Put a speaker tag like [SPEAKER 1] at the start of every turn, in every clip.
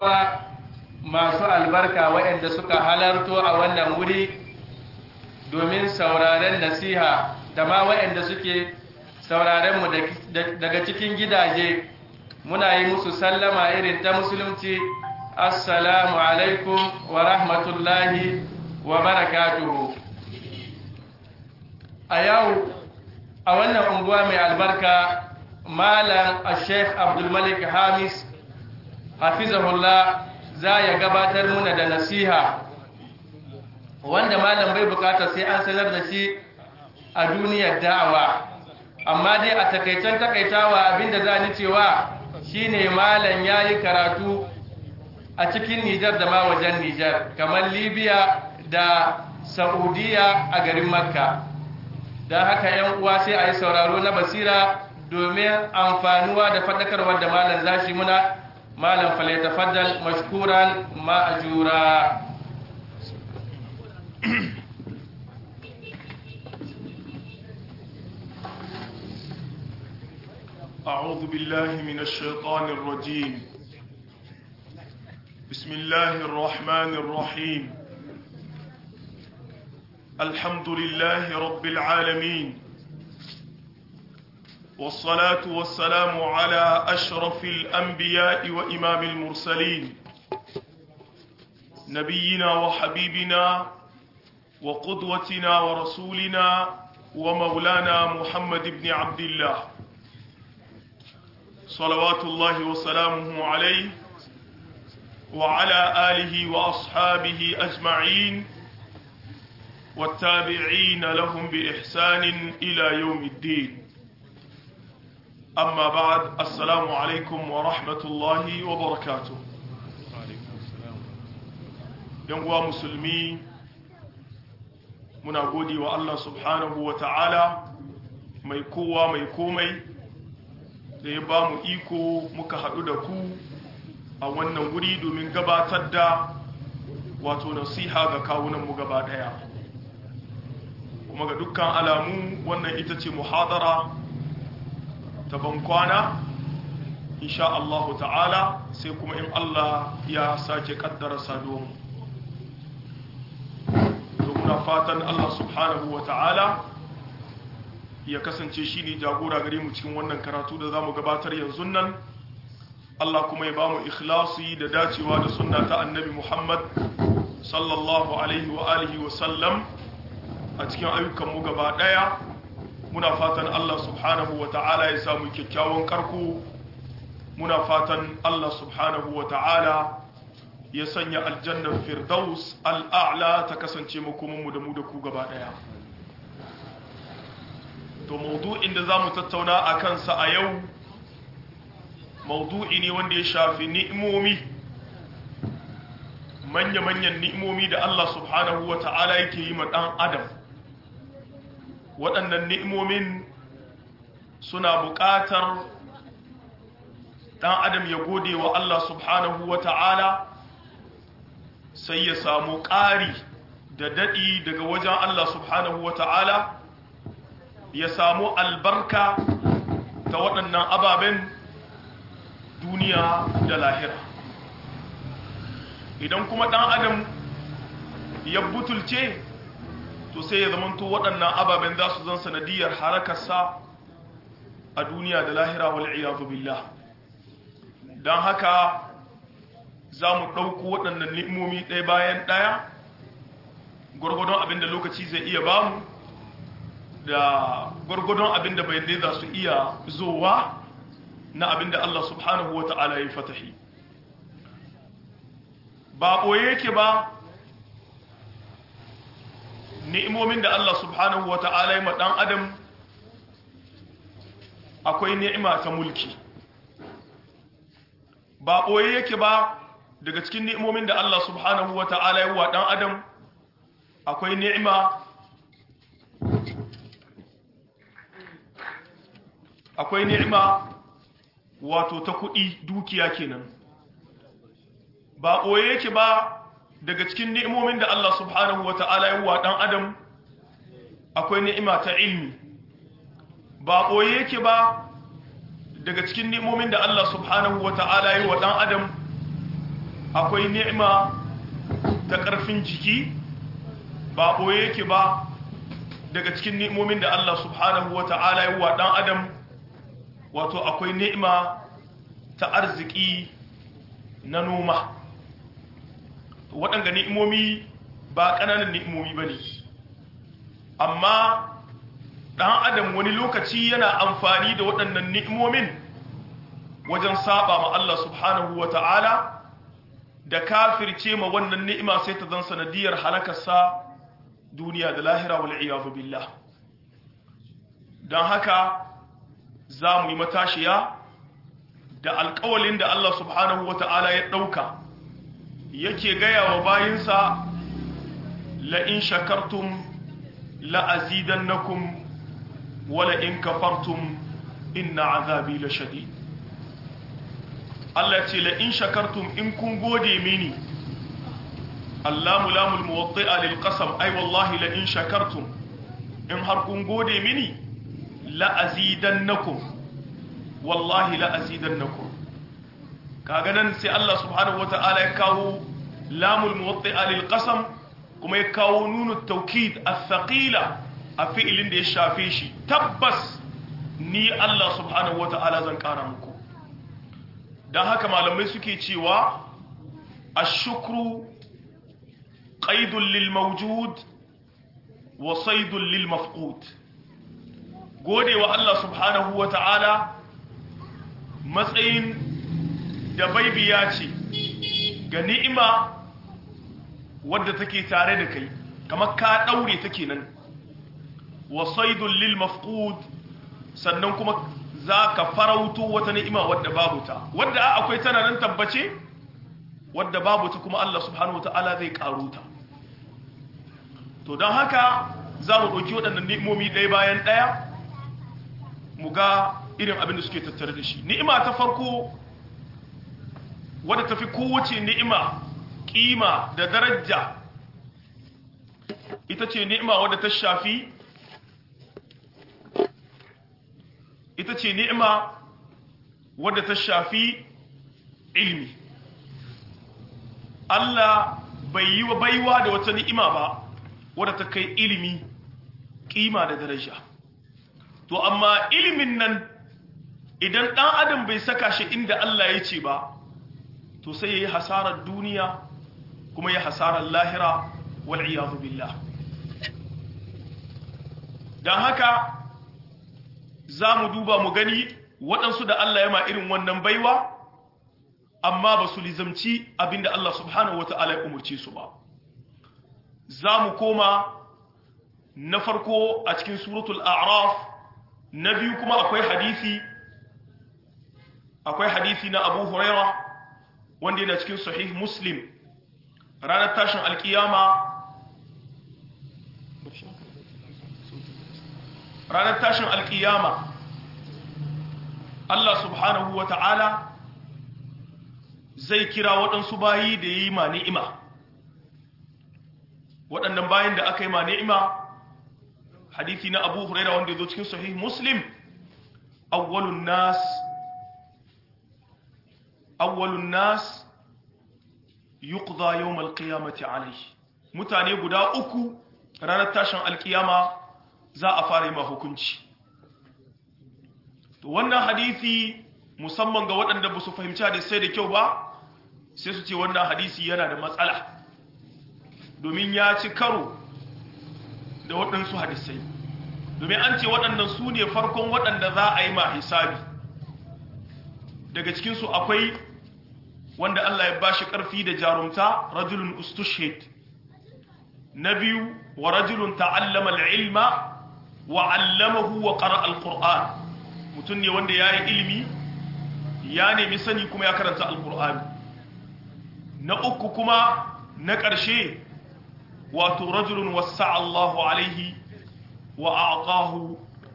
[SPEAKER 1] masu albarka waɗanda suka halarto a wannan wuri domin sauraren nasiha da ma waɗanda suke saurarenmu daga cikin gidaje muna yi musu sallama irin ta musulunci assalamu alaikum wa rahmatullahi wa barakatuhu a yau a wannan unguwa mai albarka malam a sheikh abdulmalik hamis hafizahullah za ya gabatar muna da nasiha wanda malam bai bukata sai an sanar da shi a duniyar da'awa amma dai a takaicen takaitawa abinda za ni cewa shine malam ya yi karatu a cikin nijar da ma wajen nijar kamar libya da saudiya a garin makka don haka yan uwa sai a yi sauraro na basira domin amfanuwa da faɗakarwar da malam zashi muna malam falyatafaddal mashkuran ma'ajura
[SPEAKER 2] أعوذ بالله من الشيطان الرجيم بسم الله الرحمن الرحيم الحمد لله رب العالمين والصلاة والسلام على أشرف الأنبياء وإمام المرسلين نبينا وحبيبنا وقدوتنا ورسولنا ومولانا محمد بن عبد الله صلوات الله وسلامه عليه وعلى آله وأصحابه أجمعين والتابعين لهم بإحسان إلى يوم الدين أما بعد السلام عليكم ورحمة الله وبركاته ينقوى مسلمي muna gode wa Allah subhanahu wa ta'ala mai kowa mai komai da ya ba mu iko muka haɗu da ku a wannan wuri domin gabatar da wato nasiha ga kawunanmu gaba ɗaya kuma ga dukkan alamu wannan ita ce muhadara ta bankwana insha Allah ta'ala sai kuma in Allah ya sake kaddara saduwanmu muna fatan Allah subhanahu wa ta'ala ya kasance shi ne jagora gare mu cikin wannan karatu da za mu gabatar yanzu nan Allah kuma ya ba mu ikhlasi da dacewa da sunna ta annabi Muhammad sallallahu alaihi wa alihi wa sallam a cikin ayyukanmu gaba ɗaya muna fatan Allah subhanahu wa ta'ala ya samu kyakkyawan karko muna fatan Allah subhanahu wa ta'ala ya sanya aljannar firdaus al'a'la ta kasance makomanmu da mu da ku gaba ɗaya to maudu'in da za mu tattauna a kansa a yau maudu'i ne wanda ya shafi ni'imomi manya-manyan ni'imomi da Allah subhanahu wa ta'ala yake yi ma ɗan adam waɗannan ni'imomin suna buƙatar ɗan adam ya gode wa Allah subhanahu wa ta'ala sai ya samu ƙari da daɗi daga wajen Allah subhanahu wa ta'ala ya samu albarka ta waɗannan ababen duniya da lahira idan kuma ɗan adam ya butulce to sai ya zamanto waɗannan ababen za su zan sanadiyar harakarsa a duniya da lahira wal'iyadu billah don haka za mu ɗauko waɗannan ni'imomi ɗaya bayan ɗaya gwargwadon abin da lokaci zai iya bamu da gwargwadon abin da bai za su iya zowa na abin da Allah subhanahu wa ta'ala ya fatahi ba ɓoye yake ba ni'imomin da Allah subhanahu wa ta'ala ya ɗan adam akwai ni'ima ta mulki ba ɓoye yake ba daga cikin ni'imomin da Allah subhanahu wa ta'ala ya wa ɗan adam akwai ni'ima akwai ni'ima wato ta kuɗi dukiya kenan ba ɓoye yake ba daga cikin ni'imomin da Allah subhanahu wa ta'ala ya wa ɗan adam akwai ni'ima ta ilmi ba ɓoye yake ba daga cikin ni'imomin da Allah subhanahu wa ta'ala ya wa ɗan adam akwai ni'ima ta ƙarfin jiki ba ɓoye yake ba daga cikin ni'imomin da Allah subhanahu wa ta'ala yi wa ɗan adam wato akwai ni'ima ta arziki na noma waɗanda ni'imomi ba ƙananan ni'imomi ba ne amma ɗan adam wani lokaci yana amfani da waɗannan ni'imomin wajen saba ma Allah subhanahu wa ta'ala da kafirce ma wannan ni'ima sai ta zan sanadiyar halakarsa duniya da lahira wal iyadu billah don haka za mu yi matashiya da alƙawalin da Allah subhanahu wa ta'ala ya ɗauka yake gaya wa bayinsa la'in shakartum la'azidannakum wala in kafartum inna azabi la shadid Allah ce la'in shakartum in kun gode mini Allahu lamul muwatti'a lil qasam ai wallahi la'in shakartum in har kun gode mini la'azidannakum wallahi la'azidannakum kaga nan sai Allah subhanahu wata'ala ya kawo lamul muwatti'a lil qasam kuma ya kawo nunu tawkid athqila a fi'ilin da ya shafe shi tabbas ni Allah subhanahu wata'ala zan kara muku dan haka malamai suke cewa ash-shukru qaidun lil mawjud wa saydun lil mafqud godewa Allah subhanahu wata'ala matsayin da baibiya ce ga ni'ima wadda take tare da kai kamar ka daure take nan wa saydun lil mafqud sannan kuma zaka farauto wata ni'ima wadda babu ta wadda akwai tana nan tabbace wadda babu ta kuma Allah subhanahu wataala zai karo ta to don haka za mu ɗauki waɗannan ni'imomi ɗaya bayan ɗaya mu ga irin abin da suke tattare da shi ni'ima ta farko wadda tafi kowace ni'ima kima da daraja ita ce ni'ima wadda ta shafi ita ce ni'ima wadda ta shafi ilmi Allah bai yi wa baiwa da wata ni'ima ba wadda ta kai ilimi kima da daraja to amma ilimin nan idan ɗan adam bai saka shi inda Allah ya ce ba to sai ya yi hasarar duniya kuma ya hasarar lahira wal'iyadu billah don haka za mu duba mu gani waɗansu da Allah ya ma irin wannan baiwa amma ba su lizamci abinda Allah subhanahu wa ta'ala ya umarci su ba za mu koma na farko a cikin suratul a'raf na biyu kuma akwai hadisi akwai hadisi na abu huraira wanda yana cikin sahih muslim ranar tashin alkiyama ranar tashin alkiyama Allah subhanahu wa ta'ala zai kira waɗansu bayi da yi ma ni'ima waɗannan bayin da aka yi ma ni'ima hadithi na abu huraira wanda ya zo cikin sahih muslim awwalun nas awwalun nas yuqda yawm alqiyamati alayhi mutane guda uku ranar tashin alkiyama za a fara yi ma hukunci to wannan hadisi musamman ga waɗanda ba su fahimci hadisai da kyau ba sai su ce wannan hadisi yana da matsala domin ya ci karo da waɗansu hadisai domin an ce waɗannan su ne farkon waɗanda za a yi ma hisabi daga cikinsu akwai wanda Allah ya bashi ƙarfi da jarumta rajulun ustushhid na biyu wa rajulun ta'allama al-ilma wa 'allamahu wa qara'a al-qur'an mutum ne wanda ya yi ilimi ya nemi sani kuma ya karanta al-qur'an na uku kuma na ƙarshe wato rajulun wasa Allahu alaihi wa a'aqahu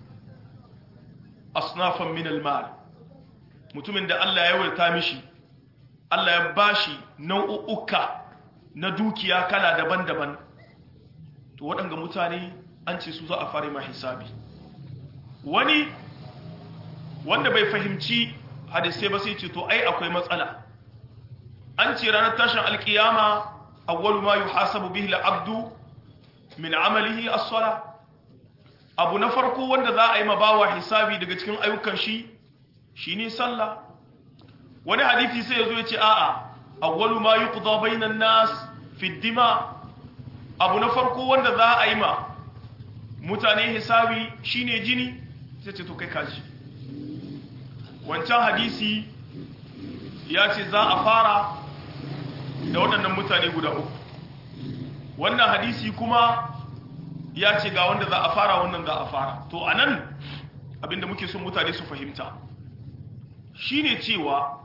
[SPEAKER 2] asnafan min al-mal mutumin da Allah ya wurta mishi Allah ya bashi nau'uka na dukiya kala daban-daban to waɗanga mutane an ce su za a fara ma hisabi wani wanda bai fahimci hadisai ba sai ce to ai akwai matsala an ce ranar tashin alkiyama awwalu ma yuhasabu bihi al-abdu min amalihi as-sala abu na farko wanda za a yi mabawa hisabi daga cikin ayyukan shi shine sallah wani hadisi sai yazo yace a'a awwalu ma yuqda bainan nas fi dima abu na farko wanda za a yi ma mutane hisabi shine jini sai ce to kai kaji wancan hadisi ya ce za a fara da waɗannan mutane guda uku wannan hadisi kuma ya ce ga wanda za a fara wannan za a fara to a nan abinda muke son mutane su fahimta shine cewa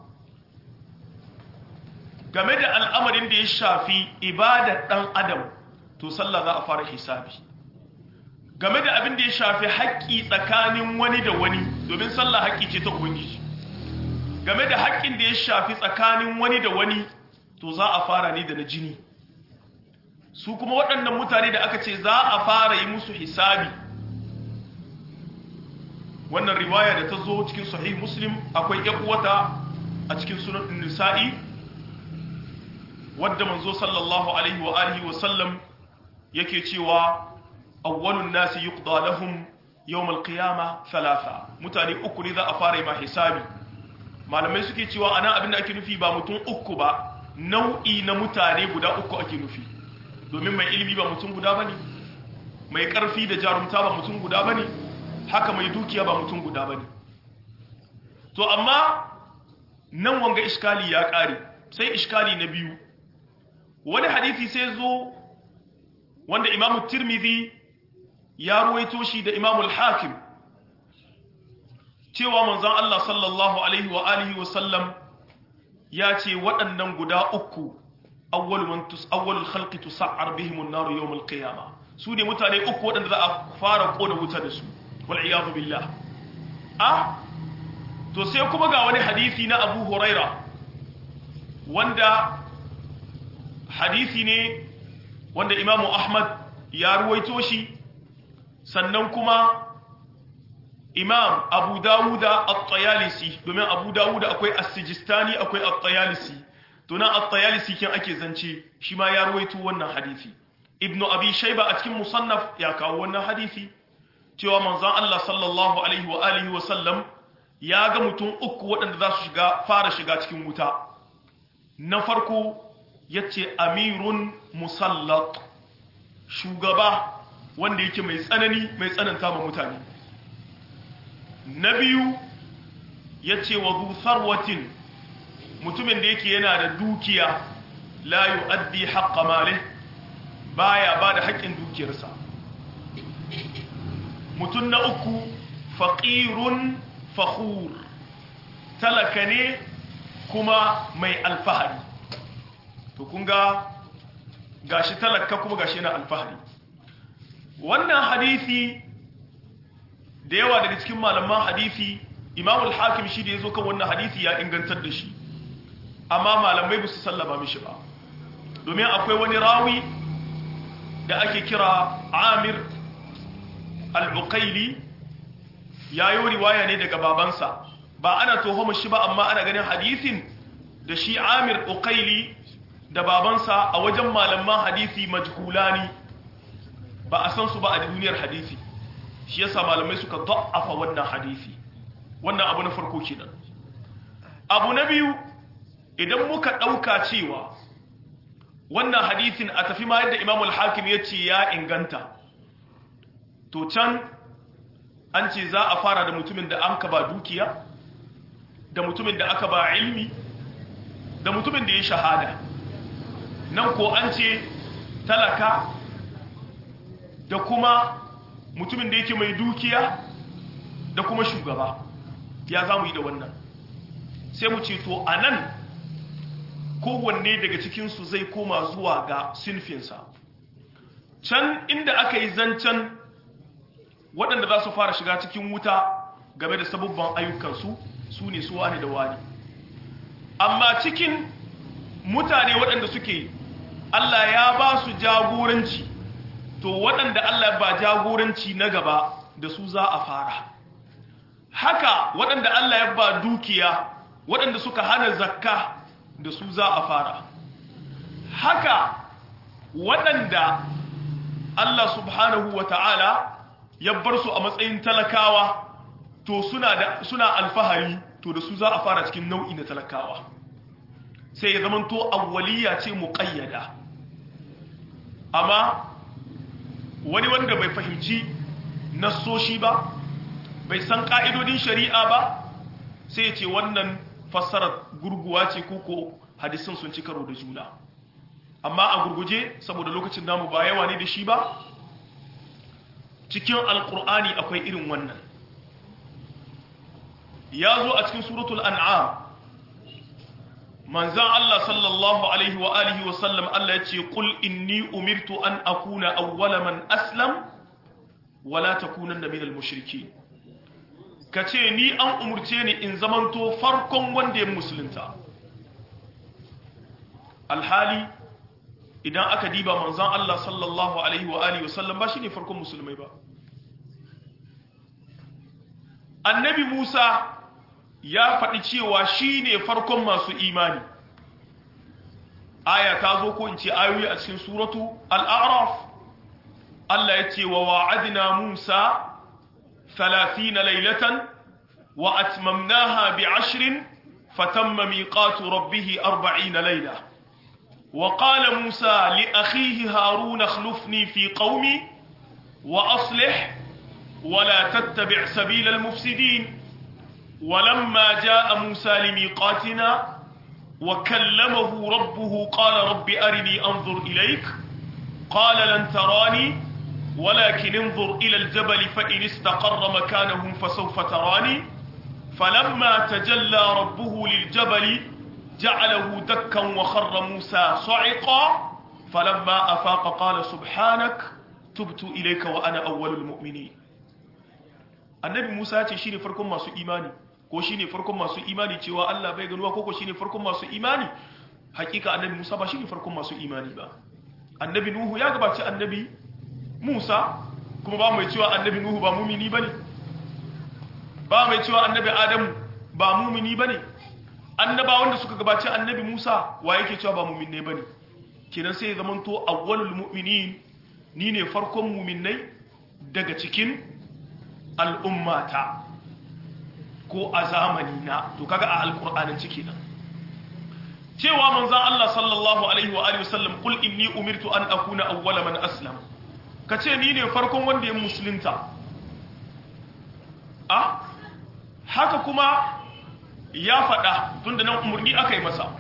[SPEAKER 2] game da al'amarin da ya shafi ibadar ɗan adam to sallah za a fara hisabi game da abin da ya shafi haƙƙi tsakanin wani da wani domin sallah haƙƙi ce ta ubangiji game da haƙƙin da ya shafi tsakanin wani da wani to za a fara ne da na jini su kuma waɗannan mutane da aka ce za a fara yi musu hisabi wannan riwaya da ta zo cikin sahih muslim akwai uwata a cikin sunan nisa'i wadda manzo sallallahu alaihi wa alihi wa sallam yake cewa awwalun nasi yuqda lahum yawm al-qiyama thalatha mutane uku ne za a fara yi ma hisabi malamai suke cewa ana abin da ake nufi ba mutum uku ba nau'i na mutane guda uku ake nufi domin mai ilimi ba mutum guda bane mai karfi da jarumta ba mutum guda bane haka mai dukiya ba mutum guda bane to amma nan wanga iskali ya kare sai iskali na biyu wani hadisi sai zo wanda imamu tirmidhi ya ruwaito shi da imamu al-hakim cewa manzon Allah sallallahu alaihi wa alihi wa sallam ya ce waɗannan guda uku awwal man tus awwalul khalqi tus'ar bihim an-nar yawm al-qiyamah su ne mutane uku waɗanda za a fara kona wuta da su wal iyadu billah a to sai kuma ga wani hadisi na Abu Huraira wanda hadisi ne wanda Imam Ahmad ya ruwaito shi sannan kuma imam abu dawuda at-tayalisi domin abu dawuda akwai as-sijistani akwai at-tayalisi to nan at-tayalisi kin ake zance shi ma ya ruwaito wannan hadisi ibnu abi shayba a cikin musannaf ya kawo wannan hadisi cewa manzon Allah sallallahu alaihi wa alihi wa sallam ya ga mutum uku waɗanda za su shiga fara shiga cikin wuta na farko yace amirun musallat shugaba wanda yake mai tsanani mai tsananta ma mutane na biyu ya ce wa sarwatin mutumin da yake yana da dukiya la yu'addi haqqa malih baya ba da haƙƙin dukiyarsa mutum na uku faqirun fakhur talaka ne kuma mai alfahari to kun ga gashi talaka kuma gashi yana alfahari wannan hadisi da yawa daga cikin malaman hadisi imamul hakim shi da ya zo kan wannan hadisi ya ingantar da shi amma malamai ba su sallama mishi ba domin akwai wani rawi da ake kira amir al-uqaili ya yi riwaya ne daga babansa ba ana tuhumar shi ba amma ana ganin hadisin da shi amir uqaili da babansa a wajen malaman hadisi majhulani ba a san su ba a duniyar hadisi shi yasa malamai suka da'afa wannan hadisi wannan abu na farko kenan abu na biyu idan muka dauka cewa wannan hadisin a tafi ma yadda Imam al-Hakim ya ce ya inganta to can an ce za a fara da mutumin da an ka ba dukiya da mutumin da aka ba ilmi da mutumin da ya shahada nan ko an ce talaka da kuma mutumin da yake mai dukiya da kuma shugaba ya za mu yi da wannan sai mu ce to a nan kowanne daga cikinsu zai koma zuwa ga sinfinsa can inda aka yi zancen waɗanda za su fara shiga cikin wuta game da sabubban ayyukansu su ne su wani da wani amma cikin mutane waɗanda suke Allah ya ba su jagoranci to waɗanda Allah ba jagoranci na gaba da su za a fara haka waɗanda Allah ya ba dukiya waɗanda suka hana zakka da su za a fara haka waɗanda Allah subhanahu wa ta'ala ya bar su a matsayin talakawa to suna, da, suna alfahari to da su za a fara cikin nau'i na talakawa sai ya zamanto awwaliya ce muƙayyada amma wani wanda bai fahimci nassoshi ba bai san ƙa'idodin shari'a ba sai ya ce wannan fassarar gurguwa ce ko hadisin sun ci karo da juna amma a gurguje saboda lokacin namu ba yawa ne da shi ba cikin alkur'ani akwai irin wannan ya zo a cikin suratul an'am manzan Allah sallallahu alaihi wa alihi wa sallam Allah ya ce qul inni umirtu an akuna awwala man aslam wala takunanna minal mushrikeen kace ni an umurce ni in zamanto farkon wanda ya musulunta alhali idan aka diba manzan Allah sallallahu alaihi wa alihi wa sallam ba shine farkon musulmai ba annabi Musa ya faɗi cewa shi ne farkon masu imani aya ta zo ko in ce ayoyi a cikin suratu al'araf Allah ya ce wa wa'adina Musa ثلاثين ليلة وأتممناها بعشر فتم ميقات ربه أربعين ليلة وقال موسى لأخيه هارون اخلفني في قومي وأصلح ولا تتبع سبيل المفسدين ولما جاء موسى لميقاتنا وكلمه ربه قال رب أرني أنظر إليك قال لن تراني ولكن انظر إلى الجبل فإن استقر مكانه فسوف تراني فلما تجلى ربه للجبل جعله دكا وخر موسى صعقا فلما أفاق قال سبحانك تبت إليك وأنا أول المؤمنين annabi Musa ya ce shine farkon masu imani ko shine farkon masu imani cewa Allah bai ganuwa ko ko shine farkon masu imani hakika annabi Musa ba shine farkon masu imani ba annabi Nuhu ya gabaci annabi Musa kuma ba mai cewa annabi Nuhu ba mumini bane ba mai cewa annabi Adamu ba mumini bane annaba wanda suka gabaci annabi Musa wa yake cewa ba muminne bane kenan sai ya zamanto awwalul mu'minin ni ne farkon muminai daga cikin al'ummata ko a zamani na to kaga a alƙur'anin ciki nan cewa manzan Allah sallallahu alaihi wa alihi wasallam kul inni umirtu an akuna awwala man aslam kace ni ne farkon wanda ya musulunta a haka kuma ya faɗa tunda nan umurni aka yi masa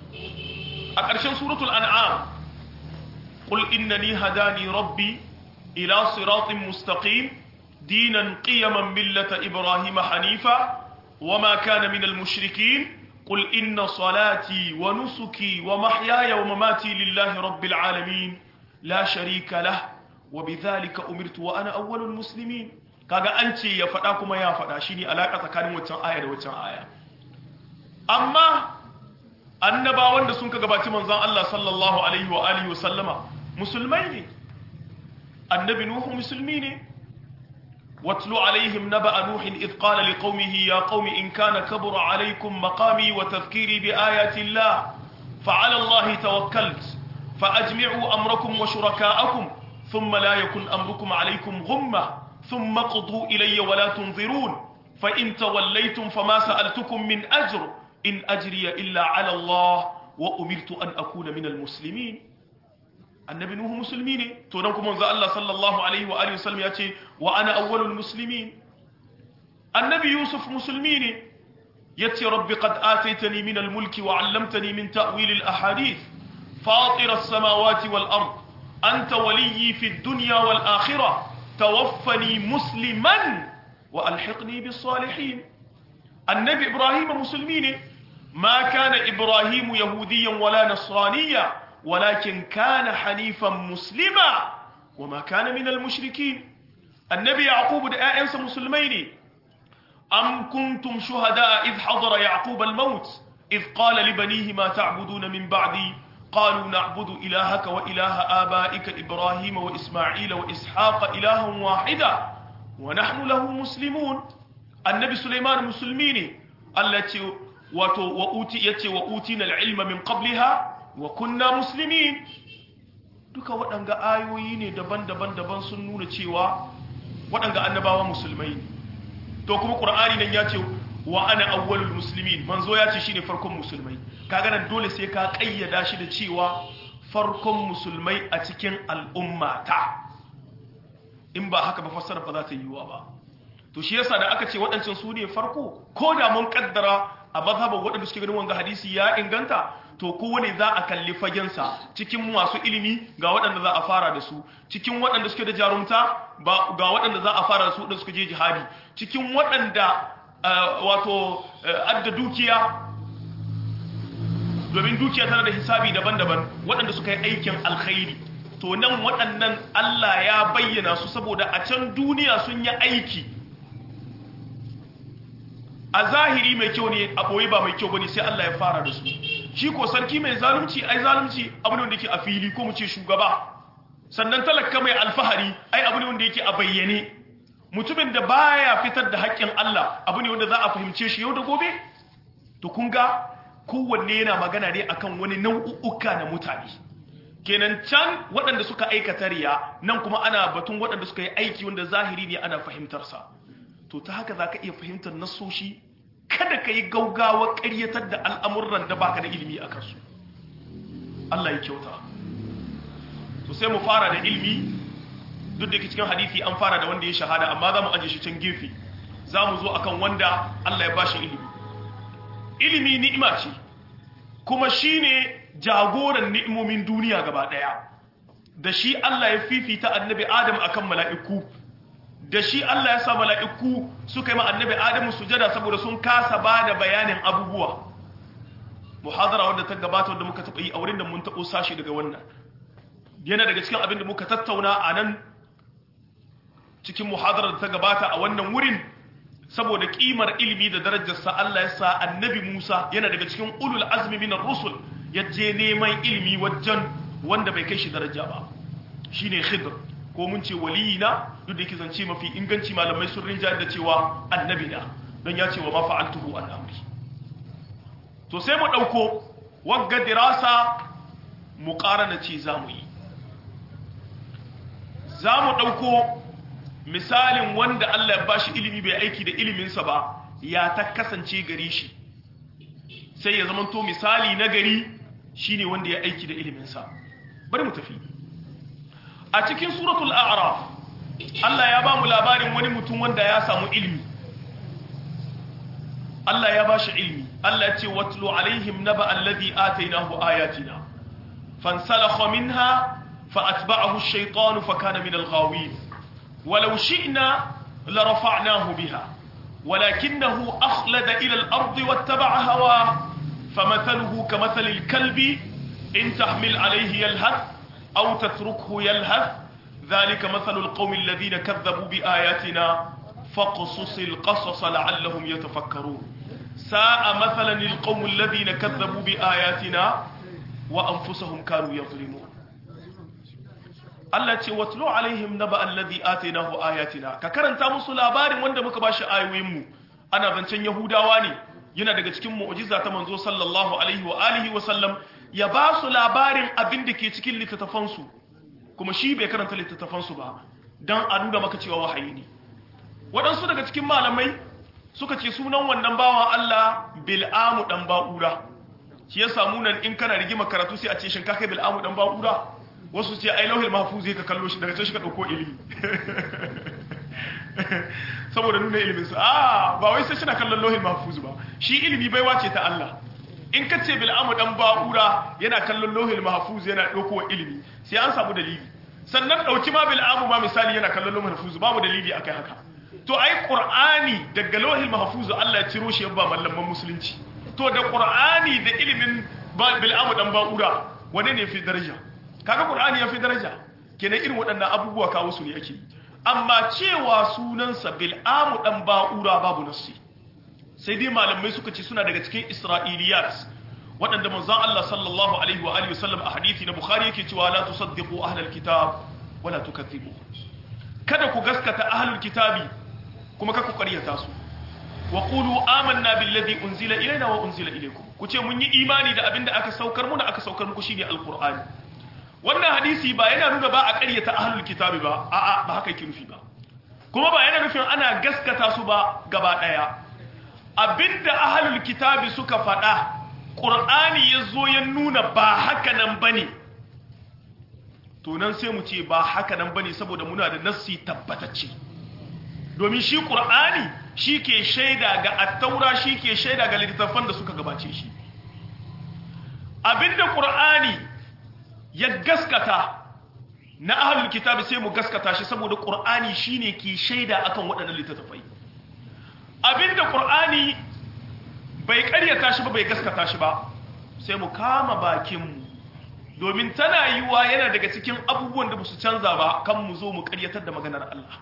[SPEAKER 2] a ƙarshen suratul an'am qul innani hadani rabbi ila siratin mustaqim دينا قيما ملة إبراهيم حنيفا وما كان من المشركين قل إن صلاتي ونسكي ومحياي ومماتي لله رب العالمين لا شريك له وبذلك أمرت وأنا أول المسلمين kaga an ce ya faɗa kuma ya faɗa shine alaka tsakanin waccan aya da waccan aya amma annabawan da sun ka gabaci manzon Allah sallallahu alaihi wa alihi wa sallama musulmai ne annabi nuhu musulmi ne واتل عليهم نبأ نوح إذ قال لقومه يا قوم إن كان كبر عليكم مقامي وتذكيري بآيات الله فعلى الله توكلت فأجمعوا أمركم وشركاءكم ثم لا يكن أمركم عليكم غمة ثم قضوا إلي ولا تنظرون فإن توليتم فما سألتكم من أجر إن أجري إلا على الله وأمرت أن أكون من المسلمين annabi nuhu musulmi ne to dan kuma manzo Allah sallallahu alaihi wa alihi wasallam ya ce wa ana awwalul muslimin annabi yusuf musulmi ne yace rabbi qad ataitani min al-mulki wa 'allamtani min ta'wil al-ahadith fatir as-samawati wal ard anta waliyyi fi ad-dunya wal akhirah tawaffani musliman wa alhiqni bis salihin annabi ibrahim musulmi ne ma kana ibrahim yahudiyan wala nasraniyan ولكن كان حنيفا مسلما وما كان من المشركين النبي يعقوب ده أنسى مسلمين أم كنتم شهداء إذ حضر يعقوب الموت إذ قال لبنيه ما تعبدون من بعدي قالوا نعبد إلهك وإله آبائك إبراهيم وإسماعيل وإسحاق إلها واحدا ونحن له مسلمون النبي سليمان مسلمين التي wato wa uti yace wa utina al-ilma min qabliha wa kunna muslimin duka waɗanga ayoyi ne daban-daban daban sun nuna cewa waɗanga annabawa musulmai ne to kuma qur'ani nan ya ce wa ana awwalul muslimin manzo ya ce shine farkon musulmai kaga nan dole sai ka kayyada shi da cewa farkon musulmai a cikin al'ummata in ba haka ba fassara ba za ta yiwuwa ba to shi yasa da aka ce waɗancan su ne farko ko da mun kaddara a mazhaban waɗanda suke ganin wanga hadisi ya inganta to kowane za a kalli fagensa cikin masu ilimi ga waɗanda za a fara da su cikin waɗanda suke da jarumta ga waɗanda za a fara da su da suka je jihadi cikin waɗanda wato adda dukiya domin dukiya tana da hisabi daban-daban waɗanda suka yi aikin alkhairi to nan waɗannan Allah ya bayyana su saboda a can duniya sun yi aiki a zahiri mai kyau ne a ɓoye ba mai kyau ba ne sai Allah ya fara da su shi ko sarki mai zalunci ai zalunci abu ne wanda yake a fili ko mu ce shugaba sannan talaka mai alfahari ai abu ne wanda yake a bayyane mutumin da baya fitar da haƙƙin Allah abu ne wanda za a fahimce shi yau da gobe to kun ga kowanne yana magana ne akan wani nau'uka na mutane kenan can waɗanda suka aikata riya nan kuma ana batun waɗanda suka yi aiki wanda zahiri ne ana fahimtarsa to ta haka za ka iya fahimtar nasoshi kada ka yi gaugawa ƙaryatar da al'amuran da baka da ilimi a kansu Allah ya kyauta to sai mu fara da ilimi duk da ke cikin hadisi an fara da wanda ya shahada amma za mu aje shi can gefe za mu zo akan wanda Allah ya ba shi ilimi ilimi ni'ima ce kuma shi ne jagoran ni'imomin duniya gaba ɗaya da shi Allah ya fifita annabi Adam akan mala'iku da shi Allah ya sa mala'iku suka yi ma annabi Adamu sujada saboda sun kasa ba da bayanin abubuwa muhadara wadda ta gabata wadda muka taɓa yi a wurin da mun taɓo sashi daga wannan yana daga cikin abin da muka tattauna a nan cikin muhadarar da ta gabata a wannan wurin saboda kimar ilimi da darajarsa Allah ya sa annabi Musa yana daga cikin ulul azmi minar rusul ya je neman ilimi wajen wanda bai kai shi daraja ba shine khidr ko mun ce waliyina duk da yake zance mafi inganci malamai sun rinja da cewa annabi na don ya ce wa ma fa'altuhu an amri to sai mu dauko wagga dirasa muqarana ce zamu yi zamu dauko misalin wanda Allah ya bashi ilimi bai aiki da iliminsa ba ya ta kasance gare shi sai ya zamanto misali na gari shine wanda ya aiki da iliminsa bari mu tafi a cikin suratul a'raf Allah ya ba mu labarin wani mutum wanda ya samu ilimi Allah ya bashi ilimi Allah ya ce watlu alaihim naba alladhi atainahu ayatina fansalakha minha fa atba'ahu ash-shaytanu fa kana min al-ghawin ولو شئنا لرفعناه بها ولكنه أخلد إلى الأرض واتبع هواه فمثله كمثل الكلب إن تحمل عليه يلهث أو تتركه يلهث ذلك مثل القوم الذين كذبوا بآياتنا فاقصص القصص لعلهم يتفكرون ساء مثلا القوم الذين كذبوا بآياتنا وأنفسهم كانوا يظلمون Allah ce watlu alaihim naba alladhi atainahu ayatina ka karanta musu labarin wanda muka bashi ayoyin mu ana zancen yahudawa ne yana daga cikin mu'jiza ta manzo sallallahu alaihi wa alihi wa sallam ya ba su labarin abin da ke cikin littattafan su kuma shi bai karanta littattafan su ba dan a nuna maka cewa wahayi ne waɗansu daga cikin malamai suka ce sunan wannan bawan Allah bil'amu dan ba'ura shi ya samu nan in kana rigima karatu sai a ce shin ka kai bil'amu dan ba'ura wasu ce ai lauhil mahfuz ka kallo shi daga can shi ka dauko ilimi saboda nuna ilimin sa ah ba wai sai shi na kallon lauhil mahfuz ba shi ilimi baiwa ce ta Allah in ka ce bil amu dan ba'ura yana kallon lauhil mahfuz yana dauko ilimi sai an samu dalili sannan dauki ma bil amu ma misali yana kallon lauhil mahfuz babu dalili akai haka to ai qur'ani daga lauhil mahfuz Allah ya ciro shi ba mallaman musulunci to da qur'ani da ilimin bil amu dan ba'ura wane ne fi daraja kaga qur'ani ya fi daraja kenan irin waɗannan abubuwa kawo su ne ake amma cewa sunansa bil'amu dan ba'ura babu nassi sai dai malamai suka ce suna daga cikin isra'iliyat waɗanda manzon Allah sallallahu alaihi wa alihi wasallam a hadisi na bukhari yake cewa la tusaddiqu ahlal kitab wala tukaththibu kada ku gaskata ahlul kitabi kuma kada ku ƙaryata su wa qulu amanna billazi unzila ilaina wa unzila ilaykum ku ce mun yi imani da abinda aka saukar muna aka saukar muku shine alqur'ani wannan hadisi ba yana nuna ba a ƙaryata ahlul kitabi ba a'a ba haka yake nufi ba kuma ba yana nufin ana gaskata su ba gaba daya abinda ahlul kitabi suka faɗa qur'ani yazo ya nuna ba haka nan bane to nan sai mu ce ba haka nan bane saboda muna da nassi tabbatacce domin shi qur'ani shi ke shaida ga attaura shi ke shaida ga littattafan da suka gabace shi abinda qur'ani ya gaskata na ahlul kitabi sai mu gaskata shi saboda qur'ani shine ke shaida akan waɗannan littattafai abinda qur'ani bai ƙaryata shi ba bai gaskata shi ba sai mu kama bakin mu domin tana yiwa yana daga cikin abubuwan da ba su canza ba kan mu zo mu ƙaryatar da maganar Allah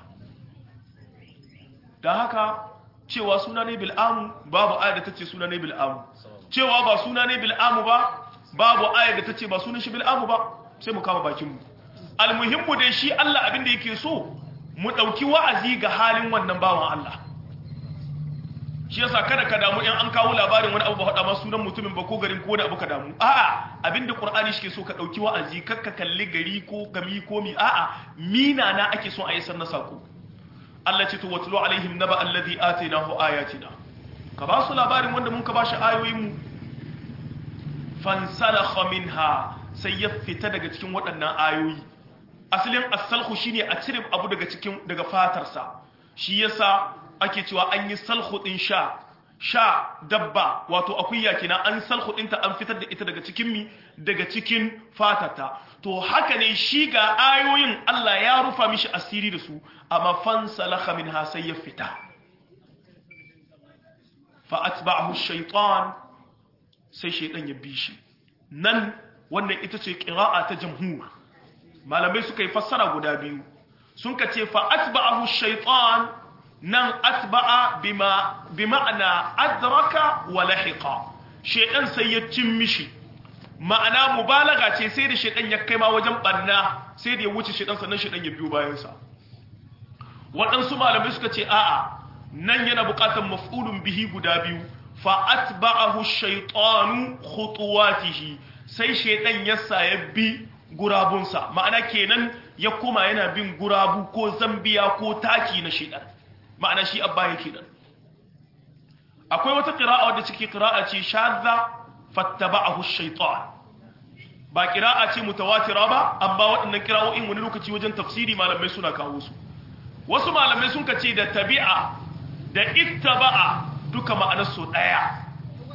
[SPEAKER 2] da haka cewa suna ne bil'amu babu ayar da ta ce suna ne bil'amu cewa ba suna ne bil'amu ba babu ayar da ta ce ba sunan shi bil'amu ba sai mu kama bakinmu almuhimmu dai shi Allah abin da yake so mu ɗauki wa'azi ga halin wannan bawan Allah shi yasa kada ka damu in an kawo labarin wani abu ba faɗa ma sunan mutumin ba ko garin ko wani abu ka damu a'a abin da Qur'ani shi ke so ka ɗauki wa'azi kar ka kalli gari ko gami ko mi a'a mina na ake so a yi sanna sako Allah ce to watlu alaihim naba alladhi atainahu ayatina ka ba su labarin wanda mun ka ba shi ayoyin mu fansalakha minha sai ya fita daga cikin waɗannan ayoyi asalin as-salhu shine a cire abu daga cikin daga fatarsa shi yasa ake cewa an yi salhu din sha sha dabba wato akuya kina an salhu dinta an fitar da ita daga cikin mi daga cikin fatata to haka ne shi ga ayoyin Allah ya rufa mishi asiri da su amma fansalakha minha sai ya fita fa atba'ahu ash-shaytan sai shaytan ya bi shi nan wannan ita ce qira'a ta jamhur malamai suka yi fassara guda biyu sun ka ce fa atba'ahu ash-shaytan nan atba'a bima bima'ana adraka wa lahiqa shaytan sai ya cin mishi ma'ana mubalaga ce sai da shaytan ya kai ma wajen barna sai da ya wuce shaytan sannan shaytan ya biyo bayan sa waɗansu malamai suka ce a'a nan yana buƙatar maf'ulun bihi guda biyu fa atba'ahu ash-shaytanu khutuwatihi sai shaytan ya sa ya bi gurabunsa ma'ana kenan ya kuma yana bin gurabu ko zambiya ko taki na shaytan ma'ana shi abba yake nan akwai wata qira'a wadda cike qira'a ce shadda fattaba'ahu ash-shaytan ba qira'a ce mutawatira ba amma waɗannan qira'o'in wani lokaci wajen tafsiri malamai suna kawo su wasu malamai sun kace da tabi'a da ittaba'a duka ma'anar su daya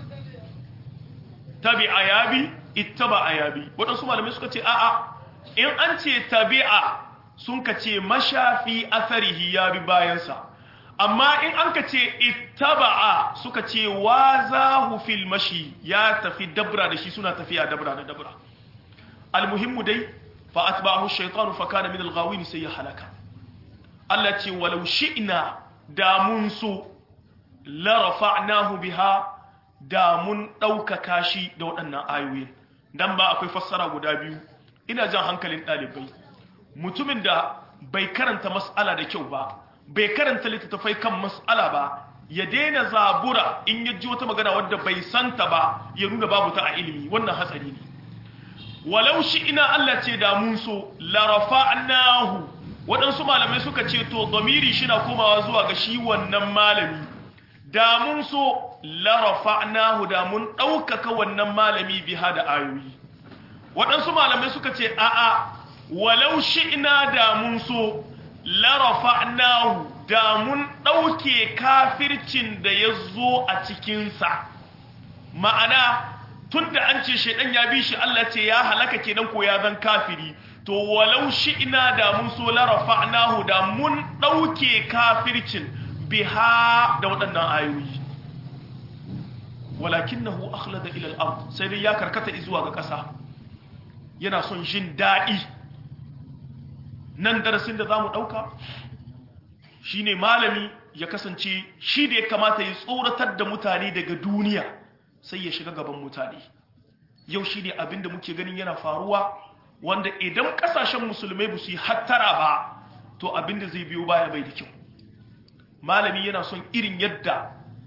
[SPEAKER 2] tabi'a yabi ittaba'a yabi waɗansu malamai suka ce a'a in an ce tabi'a sun kace mashafi atharihi yabi bayansa amma in an ka ce ittaba'a suka ce wazahu fil mashi ya tafi dabra da shi suna tafiya dabra da dabra almuhimmu dai fa atba'ahu ash-shaytanu fa kana min al-ghawin sai ya halaka Allah ce walau shi'na da mun so la rafa'nahu biha da mun ɗaukaka shi da waɗannan ayoyin dan ba akwai fassara guda biyu ina jan hankalin ɗalibai mutumin da bai karanta mas'ala da kyau ba bai karanta littattafai kan mas'ala ba ya daina zabura in ya ji wata magana wadda bai santa ba ya nuna babu ta a ilimi wannan hatsari ne walau shi ina Allah ce da mun so la rafa'nahu waɗansu malamai suka ce to domiri shi na komawa zuwa ga shi wannan malami da mun so larafa'nahu da mun ɗaukaka wannan malami biha da ayoyi waɗansu malamai suka ce a'a walau shi'na da mun so larafa'nahu da mun ɗauke kafircin da ya zo a cikinsa ma'ana tun da an ce shaidan ya bi shi Allah ce ya halaka kenan ko ya zan kafiri to walau shi'na da mun so larafa'nahu da mun ɗauke kafircin biha da waɗannan ayoyi walakinahu akhlada ila al-ard sai dai ya karkata zuwa ga ƙasa yana son jin daɗi nan darasin da zamu ɗauka shine malami ya kasance shi da ya kamata ya tsoratar da mutane daga duniya sai ya shiga gaban mutane yau shi ne abin da muke ganin yana faruwa wanda idan ƙasashen musulmai ba su yi hattara ba to abin da zai biyo baya bai da kyau malami yana son irin yadda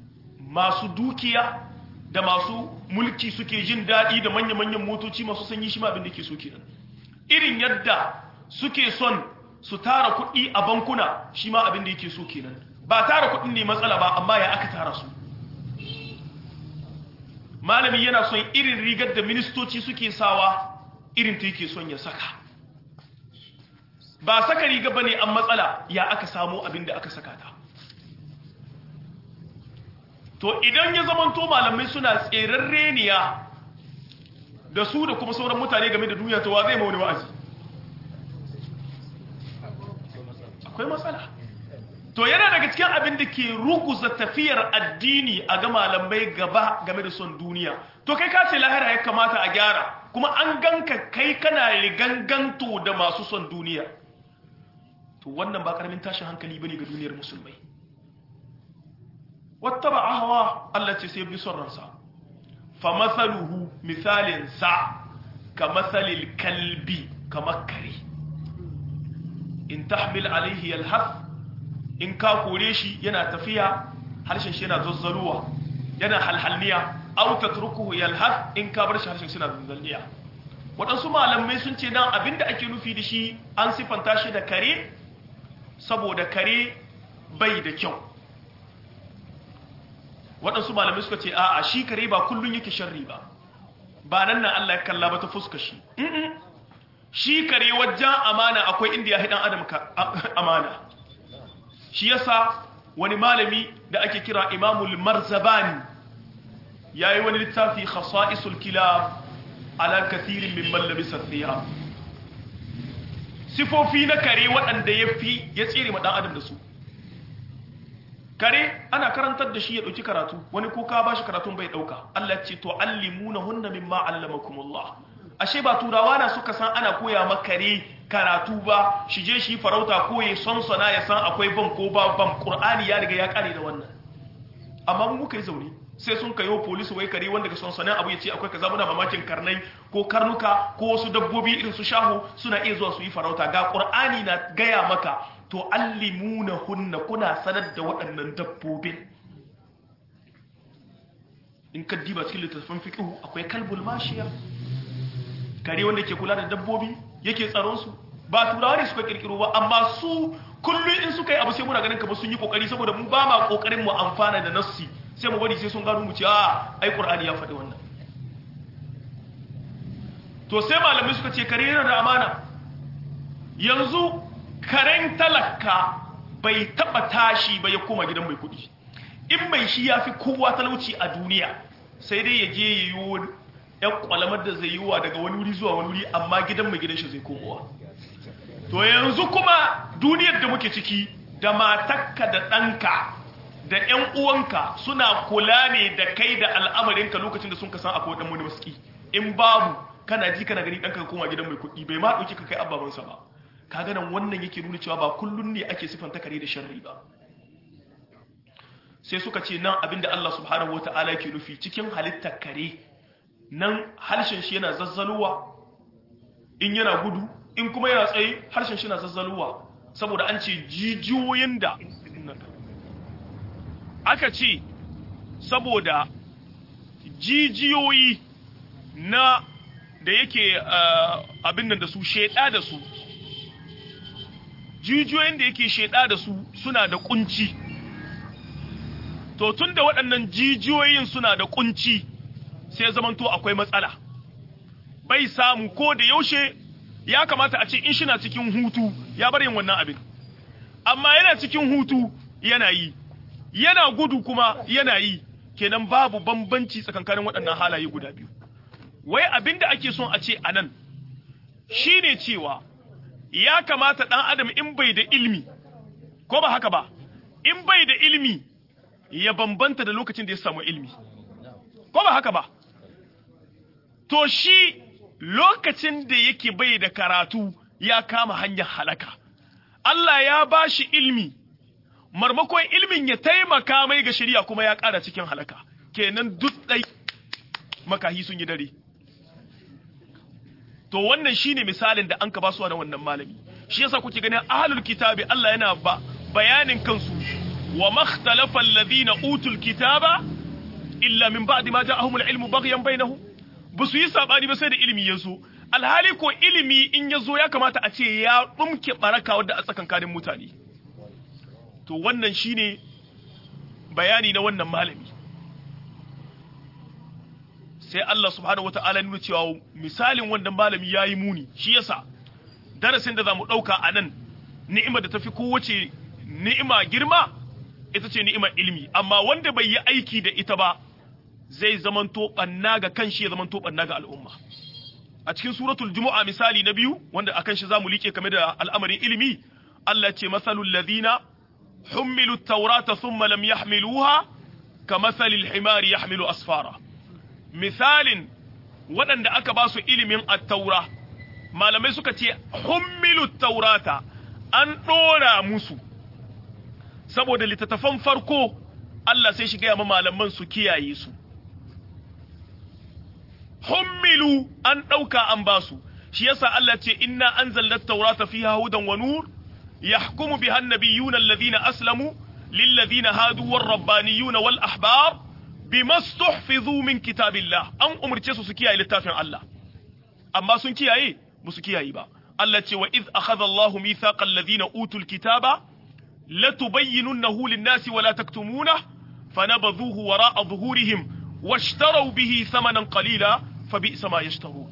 [SPEAKER 2] masu dukiya da masu mulki suke jin daɗi da manya-manyan motoci masu sanyi shi ma abin da ke so kenan irin yadda suke son su tara kuɗi a bankuna shi ma abin da yake so kenan ba tara kuɗin ne matsala ba amma ya aka tara su malami yana son irin rigar da ministoci suke sawa irin ta yake son ya saka ba saka riga ba ne an matsala ya aka samu abin da aka saka ta to idan ya zamanto malamai suna tseren reniya da su da kuma sauran mutane game da duniya to wa zai mauni wa'azi akwai matsala to yana daga cikin abin da ke ruguza tafiyar addini a ga malamai gaba game da son duniya to kai ka ce lahira ya kamata a gyara kuma an ganka kai kana riganganto da masu son duniya to wannan ba karamin tashin hankali bane ga duniyar musulmai wattaba ahwa Allah ce sai bi son ransa fa mathaluhu misalin sa ka mathalil kalbi kamar kare in tahmil alaihi yalhas in ka kore shi yana tafiya harshen shi yana zazzaruwa yana halhalniya aw tatrukuhu yalhas in ka bar shi harshen shi yana zazzalniya waɗansu malamai sun ce dan abinda ake nufi da shi an sifanta shi da kare saboda kare bai da kyau waɗansu malamai suka ce a'a shi kare ba kullun yake sharri ba ba nan na Allah ya kalla ba ta fuska shi shi kare wajen amana akwai inda ya hidan adam amana shi yasa wani malami da ake kira imamul marzabani ya yi wani littafi khasa'isul kilab ala kathirin min mallabisa thiyab sifofi na kare waɗanda ya fi ya tsere ma ɗan adam da su kare ana karantar da shi ya ɗauki karatu wani ko ka ba shi karatun bai ɗauka Allah ce to allimuna hunna mimma allamakumullah ashe ba turawa na suka san ana koya makare karatu ba shi je shi farauta ko ya sonsona ya san akwai ban ko ba ban qur'ani ya riga ya kare da wannan amma mu muka yi zaune sai sun kayo police wai kare wanda ga sonsonan abu ya ce akwai kaza muna mamakin karnai ko karnuka ko wasu dabbobi irin su shahu suna iya zuwa su yi farauta ga qur'ani na gaya maka to allimuna hunna kuna sanar da waɗannan dabbobin in ka diba cikin littattafan fiqh akwai kalbul mashiya kare wanda ke kula da dabbobi yake tsaron su ba turawa ne suka kirkiro ba amma su kullum in suka yi abu sai muna ganin kamar sun yi kokari saboda mu ba ma kokarin mu amfana da nassi sai mu bari sai sun gano mu ce a ai qur'ani ya faɗi wannan to sai malamai suka ce kare yana da amana yanzu karen talaka bai taba tashi ba ya koma gidan mai kuɗi in mai shi ya fi kowa talauci a duniya sai dai ya je ya yi yan kwalamar da zai yi wa daga wani wuri zuwa wani wuri amma gidan mai gidan shi zai komowa to yanzu kuma duniyar da muke ciki da matakka da ɗanka da ‘yan uwanka suna kula ne da kai da al'amarinka lokacin da sun ka san akwai ɗan wani maski in babu kana ji kana gani ɗanka ka koma gidan mai kuɗi bai ma ɗauki ka kai ababansa ba ka ganin wannan yake nuna cewa ba kullum ne ake sifanta kare da sharri ba sai suka ce nan abinda Allah subhanahu wata'ala yake nufi cikin halittar kare nan harshen shi yana zazzaluwa in yana gudu in kuma yana tsaye harshen shi yana zazzaluwa saboda an ce jijiyoyin da aka ce saboda jijiyoyi na da yake abin nan da su sheda da su jijiyoyin da yake sheda da su suna da kunci to tun da waɗannan jijiyoyin suna da kunci sai zamanto akwai matsala bai samu ko da yaushe ya kamata a ce in shi na cikin hutu ya bar yin wannan abin amma yana cikin hutu yana yi yana gudu kuma yana yi kenan babu bambanci tsakankanin waɗannan halaye guda biyu wai abin da ake son a ce a nan shi ne cewa ya kamata ɗan adam in bai da ilmi ko ba haka ba in bai da ilmi ya bambanta da lokacin da ya samu ilmi ko ba haka ba to shi lokacin da yake bai da karatu ya kama hanyar halaka Allah ya ba shi ilmi marmakon ilmin ya taimaka mai ga shari'a kuma ya ƙara cikin halaka kenan duk ɗai makahi sun yi dare to wannan shine misalin da an ka ba su na wannan malami shi yasa kuke ganin ahlul kitabi Allah yana ba bayanin kansu wa makhtalafa alladhina utul kitaba illa min ba'di ma ja'ahum al-ilmu baghyan bainahum ba su yi sabani ba sai da ilimi ya zo alhali ko ilimi in ya zo ya kamata a ce ya ɗumke baraka wadda a tsakankanin mutane to wannan shine bayani na wannan malami sai Allah subhanahu wata'ala nuna cewa misalin wannan malami ya yi muni shi yasa darasin da za mu ɗauka a nan ni'imar da ta fi kowace ni'ima girma ita ce ni'imar ilimi amma wanda bai yi aiki da ita ba zai zamanto ɓanna ga kanshi ya zamanto ɓanna ga al'umma a cikin suratul jumu'a misali na biyu wanda akan shi zamu like kame da al'amarin ilimi Allah ce masalul ladina hummilu taurata thumma lam yahmiluha ka masalil himari yahmilu asfara misalin waɗanda aka ba su ilimin at-taura malamai suka ce hummilu taurata an ɗora musu saboda littattafan farko Allah sai shi gaya ma malaman su kiyaye su hummilu an ɗauka an basu shi yasa Allah ce inna anzalna at-taurata fiha hudan wa nur yahkumu biha an-nabiyyuna alladhina aslamu lilladhina hadu war-rabbaniyuna wal ahbar bima stuhfizu min kitabillah an umurce su su kiyaye littafin Allah amma sun kiyaye musu kiyaye ba Allah ce wa iz akhadha Allahu mithaqa alladhina utul kitaba latubayyinunnahu lin-nasi wa la taktumunah fanabadhuhu wara'a dhuhurihim واشتروا به ثمنا قليلا فبئس ما يشترون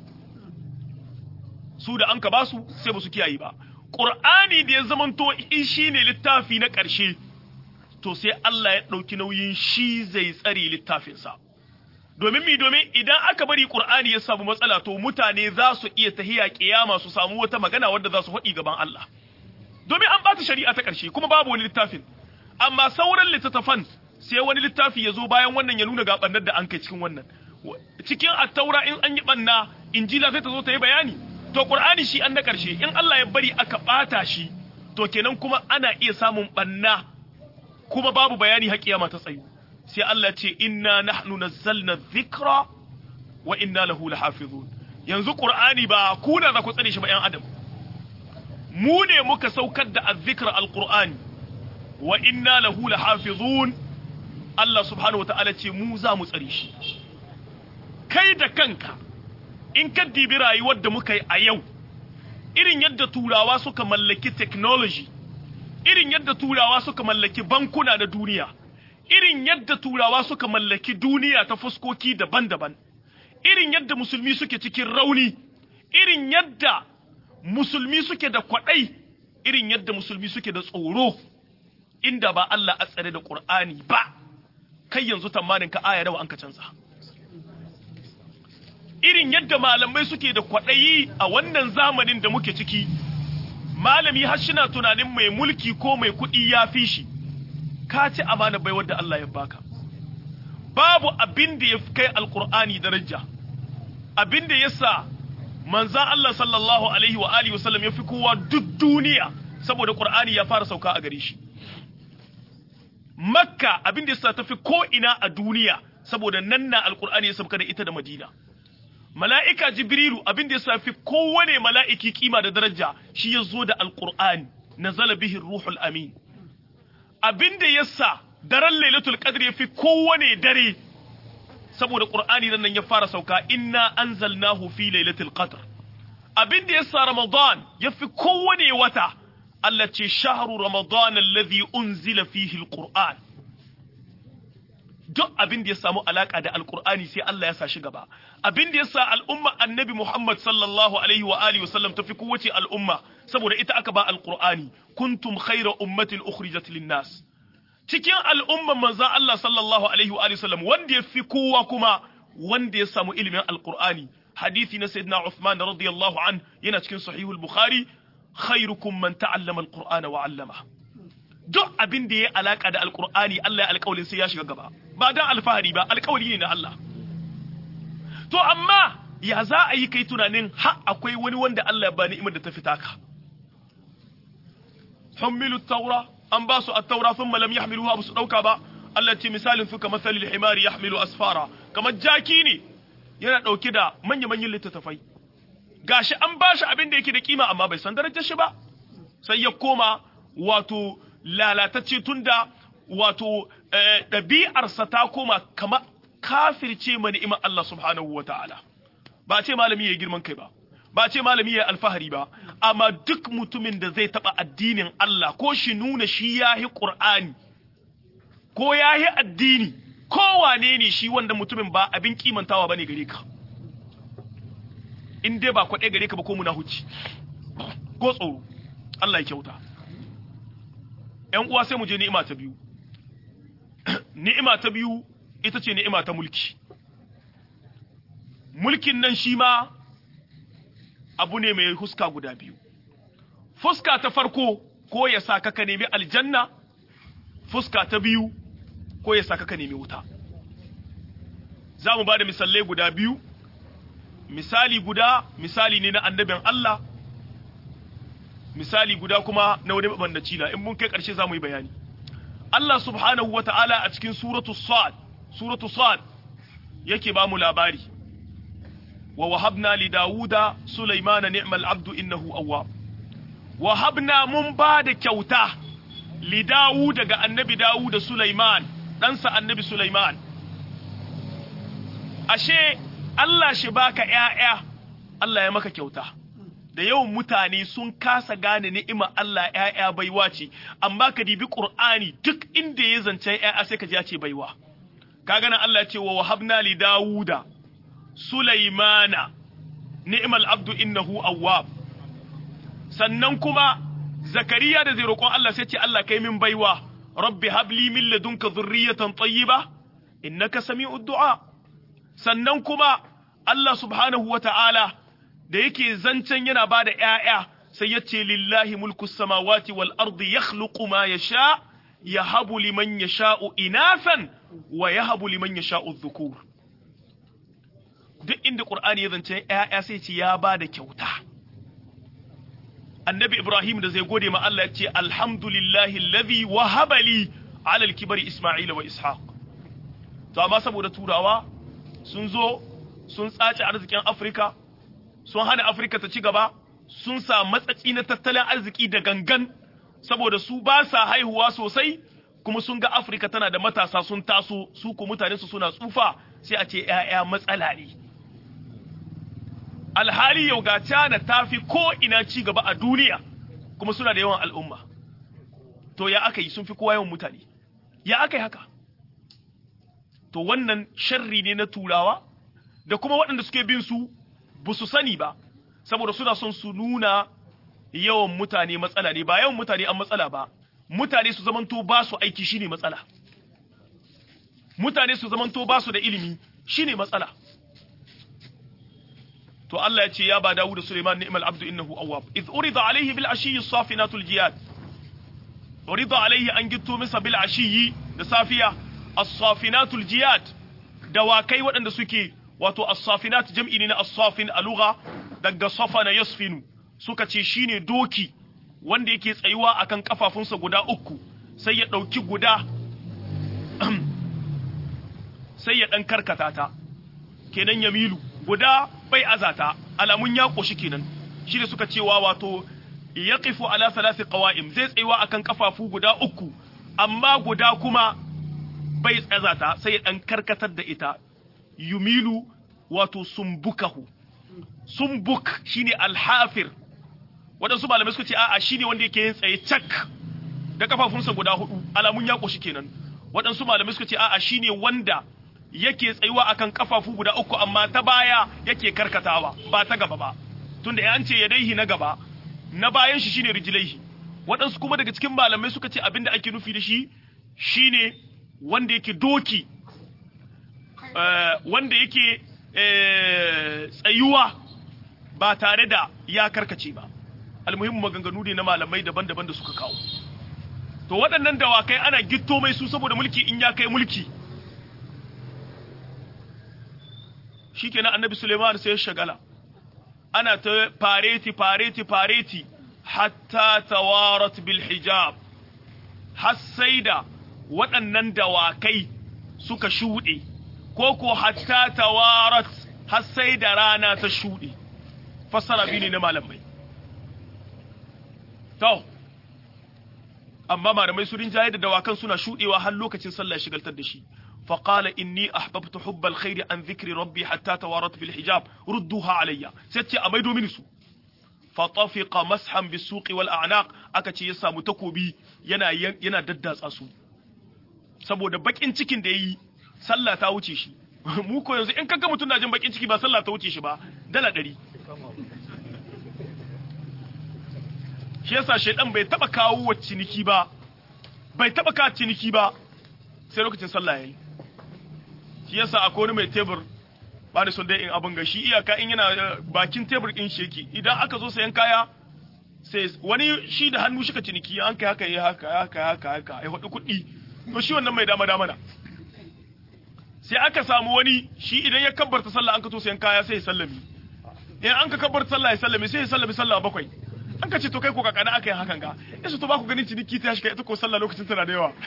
[SPEAKER 2] su da an ka basu sai ba su kiyaye ba qur'ani da ya zamanto shi ne littafi na ƙarshe to sai Allah ya ɗauki nauyin shi zai tsare littafinsa domin mi domin idan aka bari qur'ani ya samu matsala to mutane za su iya tahiya kiyama su samu wata magana wadda za su faɗi gaban Allah domin an bata shari'a ta ƙarshe kuma babu wani littafin amma sauran littattafan sai wani littafi ya zo bayan wannan ya nuna ga ɓannar da an kai cikin wannan cikin attaura in an yi ɓanna injila sai ta zo ta yi bayani to qur'ani shi an na ƙarshe in Allah ya bari aka ɓata shi to kenan kuma ana iya samun ɓanna kuma babu bayani har kiyama ta tsayu sai Allah ce inna nahnu nazzalna dhikra wa inna lahu lahafizun yanzu qur'ani ba ku da za ku tsare shi ba yan adam mu ne muka saukar da azzikra alqur'ani wa inna lahu lahafizun Allah subhanahu wata'ala ce mu za mu tsare shi kai da kanka in ka dibi rayuwar da muka yi a yau irin yadda turawa suka mallaki technology irin yadda turawa suka mallaki bankuna na duniya irin yadda turawa suka mallaki duniya ta fuskoki daban-daban irin yadda musulmi suke cikin rauni irin yadda musulmi suke da kwaɗai irin yadda musulmi suke da tsoro inda ba Allah a tsare da Qur'ani ba kai yanzu tamanin ka aya nawa an ka canza irin yadda malamai suke da kwaɗayi a wannan zamanin da muke ciki malami har shina tunanin mai mulki ko mai kuɗi ya fi shi ka ci amana bai wadda Allah ya baka babu abin da ya kai alkur'ani daraja abin da yasa manzan Allah sallallahu alaihi wa alihi wasallam ya fi kowa duk duniya saboda qur'ani ya fara sauka a gare shi makka abin da yasa tafi ko ina a duniya saboda nan na alkur'ani ya sauka da ita da madina mala'ika jibrilu abin da yasa fi kowane mala'iki kima da daraja shi ya zo da alkur'ani nazala bihi ruhul amin abin da yasa daren lailatul qadr ya fi kowane dare saboda qur'ani nan ya fara sauka inna anzalnahu fi lailatul qadr abin da yasa ramadan ya fi kowane wata Allah ce shahru ramadan alladhi unzila fihi alquran duk abin da ya samu alaka da alqur'ani sai Allah ya sa shi gaba abin da yasa al'umma annabi Muhammad sallallahu alaihi wa alihi wasallam tafi kowace al'umma saboda ita aka ba alqur'ani kuntum khayra ummatin ukhrijat lin-nas cikin al'umman manzon Allah sallallahu alaihi wa alihi wasallam wanda ya fi kowa kuma wanda ya samu ilimin alqur'ani hadisi na sayyidina Uthman radiyallahu an yana cikin sahihul bukhari khairukum man ta'allama alqur'ana wa 'allama duk abin da ya alaka da alqur'ani Allah ya alƙawalin sai ya shiga gaba ba dan alfahari ba alƙawari ne na Allah to amma ya za a yi kai tunanin ha akwai wani wanda Allah ya bani imar da ta fita ka hummilu taura an ba su at-taura thumma lam yahmiluha ba su dauka ba Allah ce misalin su kamar salil himari yahmilu asfara kamar jaki ne yana dauke da manya-manyan littattafai gashi an ba shi abin da yake da kima amma bai san darajar shi ba sai ya koma wato lalatacce tunda wato ɗabi'arsa ta koma kama kafirce ma ni'imar Allah subhanahu wa ta'ala ba ce malami ya girman kai ba ba ce malami ya alfahari ba amma duk mutumin da zai taɓa addinin Allah ko shi nuna shi ya yi ƙur'ani ko ya yi addini ko wane ne shi wanda mutumin ba abin kimantawa ba ne gare ka in dai ba kwaɗe gare ka ba ko muna huci ko tsoro Allah ya kyauta ‘yan uwa sai mu je ni'ima ta biyu ni'ima ta biyu ita ce ni'ima ta mulki mulkin nan shi ma abu ne mai huska guda biyu fuska ta farko ko ya sa ka nemi aljanna fuska ta biyu ko ya sa ka nemi wuta za mu ba da misalai guda biyu misali guda misali ne na annabin Allah misali guda kuma na wani mabandaci na in mun kai ƙarshe za mu yi bayani Allah subhanahu wa ta'ala a cikin suratu sad suratu sad yake ba mu labari wa wahabna li dawuda sulaimana ni'mal abdu innahu awwab wahabna mun ba da kyauta li dawuda ga annabi dawuda sulaiman ɗansa annabi sulaiman ashe Allah shi baka ƴaƴa Allah ya maka kyauta da yawan mutane sun kasa gane ni'ima Allah ƴaƴa baiwa ce amma ka dibi Qur'ani duk inda ya zance ƴaƴa sai ka ji ya ce baiwa kaga nan Allah ya ce wa wahabna li Dawuda Sulaimana ni'mal abdu innahu awwab sannan kuma Zakariya da zai roƙon Allah sai ce Allah kai min baiwa rabbi habli min ladunka dhurriyatan tayyiba innaka sami'ud du'a sannan kuma Allah subhanahu wa ta'ala da yake zancen yana ba da ‘ya'ya sai ya ce lillahi mulku samawati wal ardi ya ma ya sha, ya habu liman ya sha'u inafan wa ya habu liman ya sha'u zukur. Duk inda ƙur'ani ya zancen ‘ya'ya sai ce ya ba da kyauta. Annabi Ibrahim da zai gode ma Allah ya ce, Alhamdulillahi lazi wa habali alal kibari Ismaila wa Ishaq. To, amma saboda turawa sun zo sun tsace arzikin Afirka, sun hana Afirka ta ci gaba, sun sa matsatsi na tattalin arziki da gangan, saboda su ba sa haihuwa sosai, kuma sun ga Afirka tana da matasa sun taso, su ku mutane su suna tsufa, sai a ce ‘ya'ya matsala ne. Alhali yau ga Cana ta fi ko ina ci gaba a duniya, kuma suna da yawan al'umma. To ya aka yi sun fi kowa yawan mutane, ya aka yi haka? To wannan sharri ne na turawa, da kuma waɗanda suke bin su ba su sani ba saboda suna son su nuna yawan mutane matsala ne ba yawan mutane an matsala ba mutane su zamanto ba su aiki shine matsala mutane su zamanto ba su da ilimi shine matsala to Allah ya ce ya ba Dawud da Sulaiman ni'mal abdu innahu awwab iz urida alayhi bil ashiyyi safinatul jiyad urida alayhi an gitto masa bil ashiyyi da safiya as-safinatul jiyad dawakai waɗanda suke wato as-safinat jam'i ne na as-safin a lugha daga safana yasfinu suka ce shine doki wanda yake tsayuwa akan kafafunsa guda uku sai ya dauki guda sai ya dan karkata ta kenan yamilu guda bai azata alamun ya koshi kenan shi da suka cewa wato yaqifu ala thalathi qawa'im zai tsayuwa akan kafafu guda uku amma guda kuma bai tsazata sai ya dan karkatar da ita yumilu wato sumbukahu sumbuk shine alhafir waɗansu malamai suka ce a'a shine wanda yake yin tsaye cak da kafafunsa guda hudu alamun ya koshi kenan waɗansu malamai suka ce a'a shine wanda yake tsayuwa akan kafafu guda uku amma ta baya yake karkatawa ba ta gaba ba tunda ya ce yadaihi na gaba na bayan shi shine rijlaihi waɗansu kuma daga cikin malamai suka ce abinda ake nufi da shi shine wanda yake doki wanda yake tsayuwa ba tare da ya karkace ba almuhimmu maganganu ne na malamai daban-daban da suka kawo to waɗannan dawakai ana gitto mai su saboda mulki in ya kai mulki shikenan annabi Suleiman sai ya shagala ana ta fareti fareti fareti hatta tawarat bil hijab har sai da waɗannan dawakai suka shuɗe ko ko hatta tawarat har sai da rana ta shuɗe fassara biyu ne na malamai to amma malamai su rinjaye da dawakan suna shudewa har lokacin sallah ya shigaltar da shi fa qala inni ahbabtu hubbal khairi an dhikri rabbi hatta tawarat bil hijab rudduha alayya sai ce a maido mini su fa tafiqa mashan bis suqi wal a'naq aka ce ya samu takobi yana yana daddatsa su saboda bakin cikin da yayi sallah ta wuce shi mu ko yanzu in kaga mutum na jin bakin ciki ba sallah ta wuce shi ba dala ɗari shi yasa shaidan bai taba kawo wa ciniki ba bai taba kawo ciniki ba sai lokacin sallah yayi shi yasa akwai wani mai tebur ba da son dai in abin ga shi iyaka in yana bakin tebur din shi yake idan aka zo sayan kaya sai wani shi da hannu shi ka ciniki an kai haka yi haka haka haka haka ya hudu kuɗi to shi wannan mai dama dama na sai aka samu wani shi idan ya kabbarta sallah an ka to sayan kaya sai ya sallami in an ka kabbarta sallah ya sallami sai ya sallami sallah bakwai an ka ce to kai ko kakana aka yi hakan ga yasu to ba ku ganin ciniki ta shi ita ko sallah lokacin tana da yawa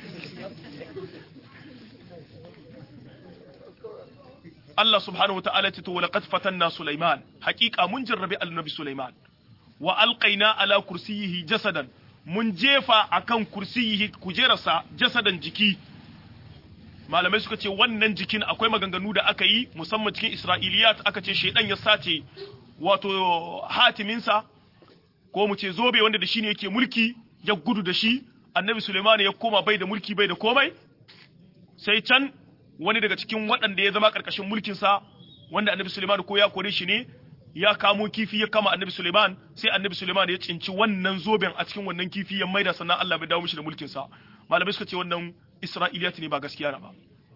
[SPEAKER 2] Allah subhanahu wataala ce to laqad fatanna Sulaiman haqiqa mun jarrabi annabi Sulaiman wa alqaina ala kursiyihi jasadan mun jefa akan kursiyihi kujerarsa jasadan jiki malamai suka ce wannan jikin akwai maganganu da aka yi musamman cikin Isra'iliyat aka ce shedan ya sace wato hatiminsa ko mu ce zobe wanda da shi ne yake mulki ya gudu da shi annabi Suleiman ya koma bai da mulki bai da komai sai can wani daga cikin waɗanda ya zama ƙarƙashin mulkinsa wanda annabi Suleiman ko ya kore shi ne ya kamo kifi ya kama annabi Suleiman sai annabi Suleiman ya cinci wannan zoben a cikin wannan kifi ya maida sannan Allah bai dawo mishi da mulkinsa malamai suka ce wannan Isra'iliyat ne ba gaskiya ba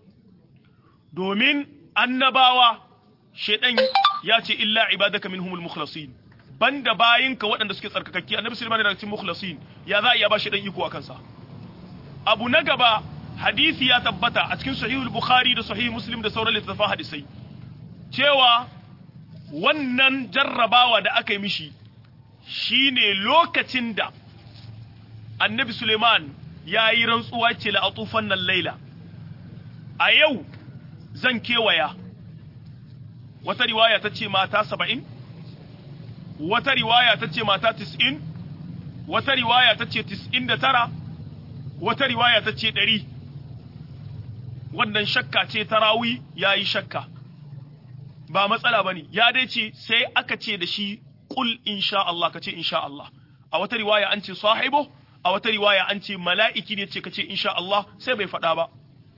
[SPEAKER 2] domin annabawa shedan ya ce illa ibadaka minhumul mukhlasin banda bayinka waɗanda suke tsarkakakki annabi sulaiman daga cikin mukhlasin ya za a iya ba shi dan iko a kansa abu na gaba hadisi ya tabbata a cikin sahihul bukhari da sahih muslim da sauran littattafan hadisai cewa wannan jarrabawa da aka yi mishi shine lokacin da annabi suleiman ya yi rantsuwa ce la atufan nan laila a yau zan kewaya wata riwaya ta ce mata saba'in wata riwaya ta ce mata tis'in wata riwaya ta ce tis'in da tara wata riwaya ta ce ɗari wannan shakka ce ta rawi ya yi shakka ba matsala ba ne ya dai ce sai aka ce da shi ƙul insha Allah ka ce insha Allah a wata riwaya an ce sahibo a wata riwaya an ce mala'iki ne ce ka ce insha Allah sai bai faɗa ba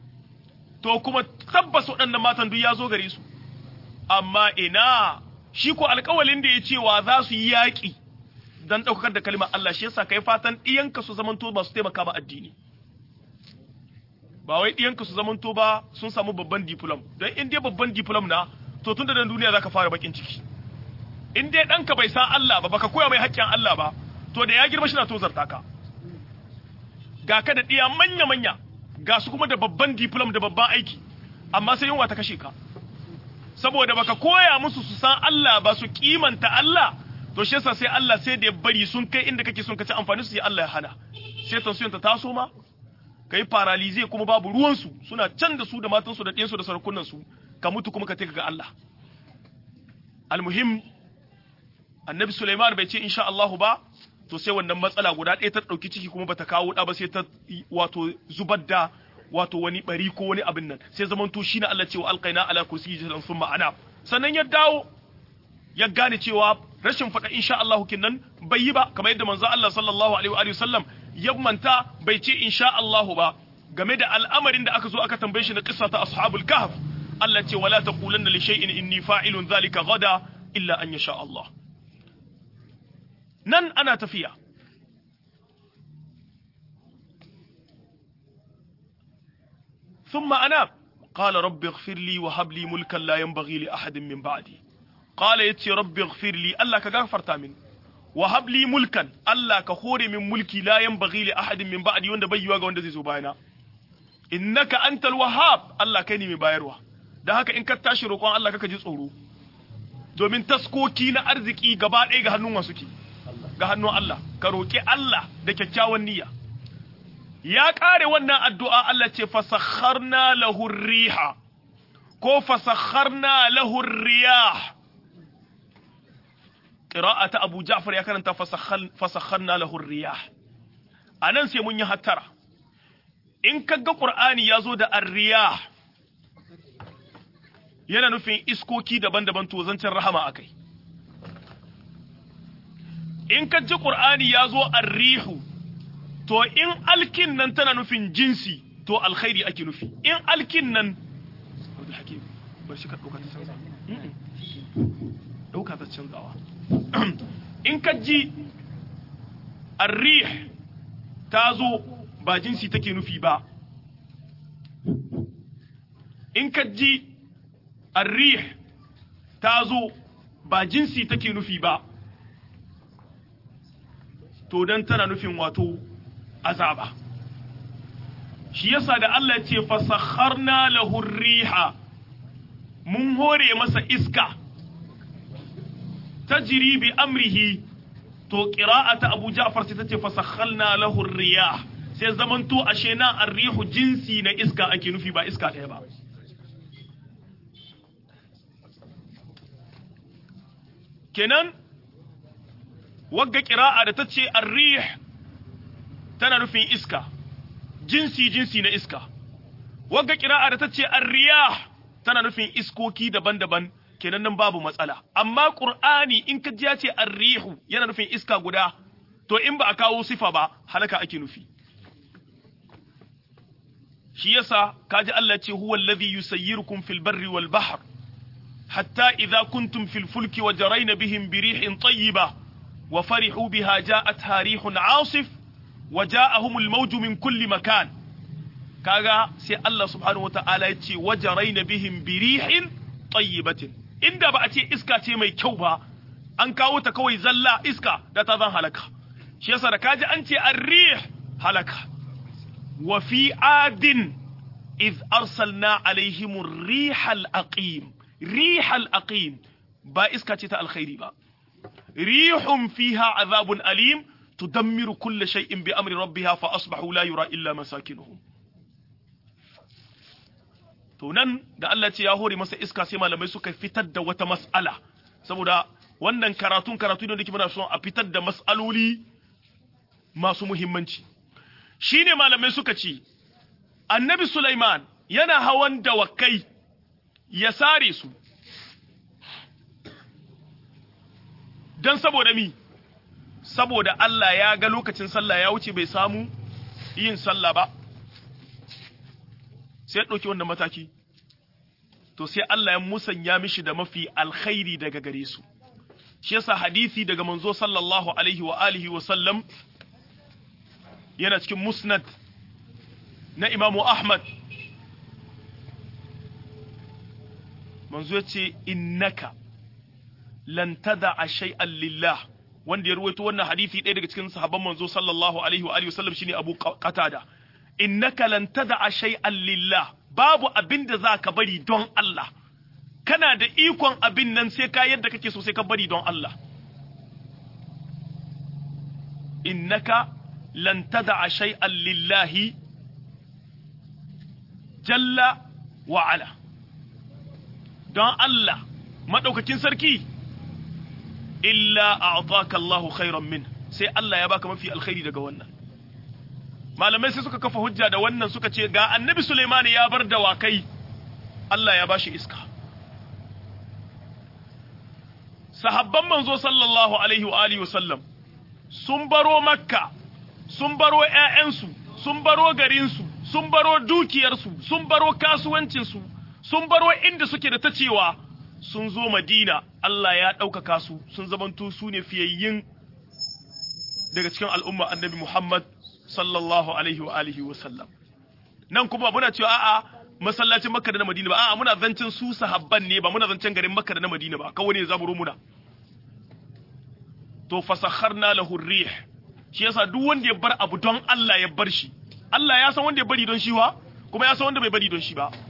[SPEAKER 2] to kuma tabbas waɗannan matan duk ya zo gare su amma ina shi ko alƙawalin da ya cewa za su yi yaƙi don ɗaukakar da kalmar Allah shi yasa kai fatan ɗiyanka su zamanto ba su taimaka ba addini ba wai ɗiyanka su zamanto ba sun samu babban diplom don in dai babban diplom na to tun da dan duniya zaka fara bakin ciki in dai ɗanka bai san Allah ba baka koya mai haƙƙin Allah ba to da ya girma shi na tozarta ka ga ka da ɗiya manya manya ga su kuma da babban diplom da babban aiki amma sai yunwa ta kashe ka saboda baka koya musu su san Allah ba su kimanta Allah to shi yasa sai Allah sai da ya bari sun kai inda kake son ka ci amfani su sai Allah ya hana sai tansiyon ta taso ma kai paralize kuma babu ruwan su suna can da su da matan su da ɗiyan su da sarakunan su ka mutu kuma ka take ga Allah almuhim annabi Sulaiman bai ce insha Allah ba to sai wannan matsala guda ɗaya ta ɗauki ciki kuma bata kawo ɗa ba sai ta wato zubar da wato wani bari ko wani abin nan sai zaman to shine Allah cewa alqaina ala kursi jalan thumma ana sannan ya dawo ya gane cewa rashin faɗa insha Allah kinnan bai yi ba kamar yadda manzo Allah sallallahu alaihi wa sallam ya manta bai ce insha Allah ba game da al'amarin da aka zo aka tambaye shi na kissa ta ashabul kahf Allah ce wala taqulanna li shay'in inni fa'ilun dhalika gada illa an yasha Allah nan ana tafiya ثم أناب قال رب اغفر لي وهب لي ملكا لا ينبغي لأحد من بعدي قال يتي رب اغفر لي الله كغفر تامن وهب لي ملكا الله كخوري من ملكي لا ينبغي لأحد من بعدي وند بيوا ga wanda zai zo bayana innaka antal wahhab Allah kai ne mai bayarwa dan haka in ka tashi roƙon Allah kaka ji tsoro domin taskoki na arziki gaba ɗaya ga hannun wasu ke ga hannun Allah ka roƙi Allah da kyakkyawan niyya ya ƙare wannan addu'a Allah ce fasakharna lahu riha ko fasakharna lahu riyah qira'ata Abu Ja'far ya karanta fasakharna lahu riyah anan sai mun yi hattara in kaga qur'ani yazo da arriyah yana nufin iskoki daban-daban to zancen rahama akai in ka ji qur'ani yazo arrihu to in alkin nan tana nufin jinsi to alkhairi ake nufi in alkin nan Abdul Hakim bar shi ka dauka ta canza dauka ta canzawa in ka ji arrih ta zo ba jinsi take nufi ba in ka ji arrih ta zo ba jinsi take nufi ba to dan tana nufin wato azaba shi yasa da Allah ya ce fasakharna lahu riha mun hore masa iska tajri bi amrihi to qira'ata Abu Ja'far sai tace fasakhalna lahu riyah sai zamanto ashe na arrihu jinsi na iska ake nufi ba iska ɗaya ba kenan wagga qira'a da tace arrih tana nufin iska jinsi jinsi na iska wagga qira'a da tace arriyah tana nufin iskoki daban-daban kenan nan babu matsala amma qur'ani in ka ji ya ce arrihu yana nufin iska guda to in ba a kawo sifa ba halaka ake nufi shi yasa kaji Allah ce huwa alladhi yusayyirukum fil barri wal bahr hatta idha kuntum fil fulki wa jarayna bihim bi rihin tayyiba wa farihu biha ja'atha rihun 'asif wa ja'ahum al mawju min kulli makan kaga sai Allah subhanahu wa ta'ala ya ce wa jarayna bihim bi rihin tayyibatin inda ba a ce iska ce mai kyau ba an kawo ta kawai zalla iska da ta zan halaka shi yasa da kaji an ce arrih halaka wa fi adin iz arsalna alaihim rihal aqim rihal aqim ba iska ce ta alkhairi ba rihun fiha azabun alim tudammiru kulla shay'in bi amri rabbiha fa asbahu la yura illa masakinuhum to nan da Allah ce ya hore masa iska sai malamai suka fitar da wata mas'ala saboda wannan karatun karatu ne da muna son a fitar da mas'aloli masu muhimmanci shine malamai suka ce annabi Sulaiman yana hawan dawakai ya sare su dan saboda mi saboda Allah ya ga lokacin sallah ya wuce bai samu yin sallah ba sai ya ɗauki wannan mataki to sai Allah ya musanya mishi da mafi alkhairi daga gare su shi yasa hadisi daga manzo sallallahu alaihi wa alihi wa sallam yana cikin musnad na Imam Ahmad manzo ya ce innaka lan tada'a shay'an lillah wanda ya ruwaito wannan hadisi ɗaya daga cikin sahabban manzo sallallahu alaihi wa alihi wa sallam shine Abu Qatada innaka lan tada'a shay'an lillah babu abin da za ka bari don Allah kana da ikon abin nan sai ka yadda kake so sai ka bari don Allah innaka lan tada'a shay'an lillahi jalla wa ala don Allah madaukakin sarki illa a'taka Allahu khairan min sai Allah ya baka mafi alkhairi daga wannan malamai sai suka kafa hujja da wannan suka ce ga annabi Suleiman ya bar dawakai Allah ya bashi iska sahabban manzo sallallahu alaihi wa alihi wasallam sun baro makka sun baro ƴaƴansu sun baro garinsu sun baro dukiyarsu sun baro kasuwancinsu sun baro inda suke da ta cewa sun zo madina Allah ya ɗaukaka su sun zamanto su ne fiyayyin daga cikin al'umma annabi Muhammad sallallahu alaihi wa alihi wa sallam nan kuma muna cewa a'a masallacin Makka da na Madina ba a'a muna zancen su sahabban ne ba muna zancen garin Makka da na Madina ba kawai ne zaburo muna to fasakharna lahu rih shi yasa duk wanda ya bar abu don Allah ya bar shi Allah ya san wanda ya bari don shi wa kuma ya san wanda bai bari don shi ba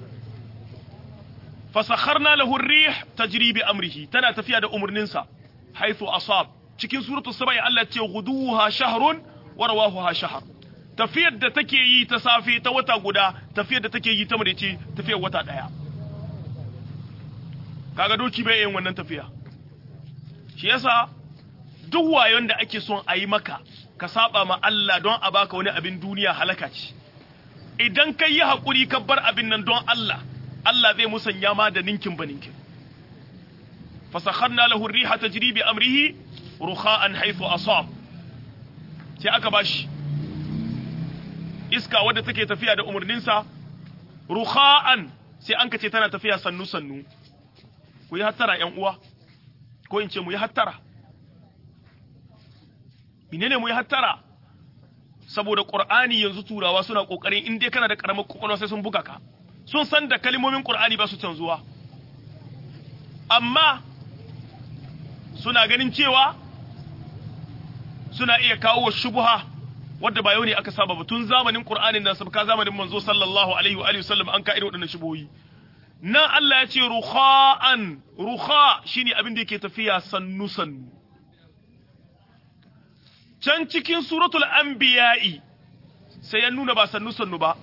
[SPEAKER 2] fasakharna lahu rih tajri bi amrihi tana tafiya da umurninsa haythu asab cikin suratul sabai Allah ya ce guduha shahrun warwahuha shahar tafiyar da take yi ta safe ta wata guda tafiyar da take yi ta madaice tafiyar wata daya kaga doki bai yin wannan tafiya shi yasa duk wayon da ake son a yi maka ka saba ma Allah don a baka wani abin duniya halaka ce idan ka yi haƙuri ka bar abin nan don Allah Allah zai musanya ma da ninkin ba ninkin fasakharna lahu riha tajri bi amrihi rukha'an haythu asab sai aka bashi iska wadda take tafiya da umarninsa rukha'an sai an kace tana tafiya sannu sannu ku yi hattara ƴan uwa ko in ce mu yi hattara menene mu yi hattara saboda qur'ani yanzu turawa suna kokarin in dai kana da karamar kokolwa sai sun buga ka sun san da kalmomin qur'ani ba su canzuwa amma suna ganin cewa suna iya kawo wa shubha wadda ba yau ne aka saba ba tun zamanin qur'anin nan sabka zamanin manzo sallallahu alaihi wa alihi wasallam an ka irin waɗannan shubuhoyi nan Allah ya ce rukha'an rukha shine abin da yake tafiya sannu sannu can cikin suratul anbiya'i sai ya nuna ba sannu sannu ba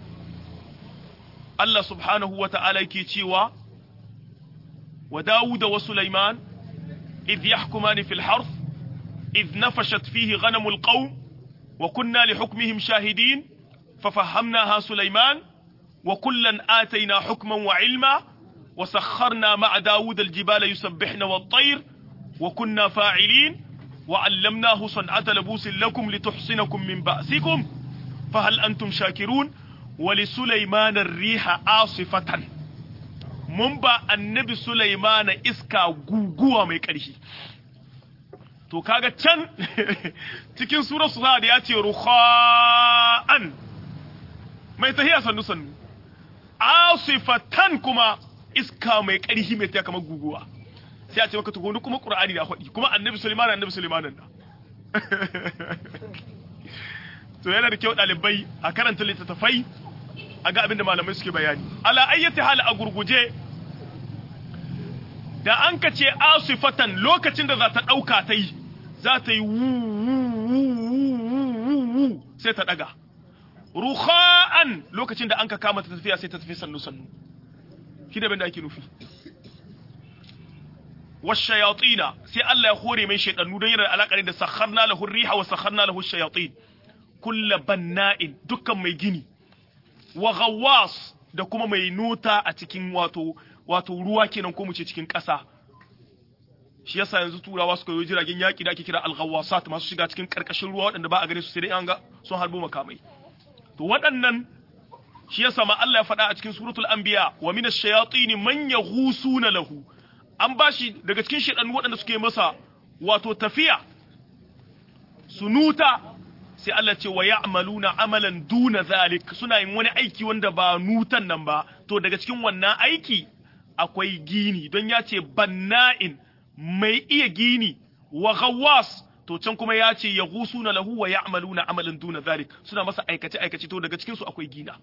[SPEAKER 2] Allah subhanahu wa ta'ala yake cewa wa Dawud wa Sulaiman idh yahkumani fil harth idh nafashat fihi ghanamul qawm wa kunna li hukmihim shahidin ففهمناها سليمان وكلا آتينا حكما وعلما وسخرنا مع داود الجبال يسبحن والطير وكنا فاعلين وعلمناه صنعة لبوس لكم لتحصنكم من بأسكم فهل أنتم شاكرون ولسليمان الريح عاصفة منبا النبي سليمان إسكا غوغوا mai ƙarfi to kaga can cikin surar su da ya ce rukha'an mai tahiya sannu sannu asifatan kuma iska mai ƙarfi mai tahiya kamar guguwa sai a ce maka tukuni kuma qur'ani da faɗi kuma annabi sulaiman annabi sulaiman nan to yana da kyau ɗalibai a karanta littattafai a ga abin da malamai suke bayani ala ayyati hal a gurguje da an ka ce asifatan lokacin da za ta ɗauka ta yi za ta yi wu sai ta ɗaga ruha'an lokacin da an ka kama ta tafiya sai ta tafi sannu sannu shi da da ake nufi washayatina sai Allah ya hore mai shaidannu don yana da alaƙa da sakharna lahu riha wa sakharna lahu shayatin kullu banna'in dukkan mai gini wa ghawwas da kuma mai nuta a cikin wato wato ruwa kenan ko mu ce cikin ƙasa shi yasa yanzu turawa suka yi jiragen yaƙi da ake kira al-ghawwasat masu shiga cikin ƙarƙashin ruwa waɗanda ba a gane su sai dai an ga sun harbo makamai to waɗannan shi yasa ma Allah ya faɗa a cikin suratul anbiya wa min ash-shayatin man yaghusuna lahu an bashi daga cikin shedanu waɗanda suke masa wato tafiya sunuta sai Allah ce wa ya'maluna amalan duna zalik suna yin wani aiki wanda ba nutan nan ba to daga cikin wannan aiki akwai gini don ya ce banna'in mai iya gini wa ghawwas to can kuma ya ce yaghusuna lahu wa ya'maluna amalan duna zalik suna masa aikace aikace to daga cikin su akwai gina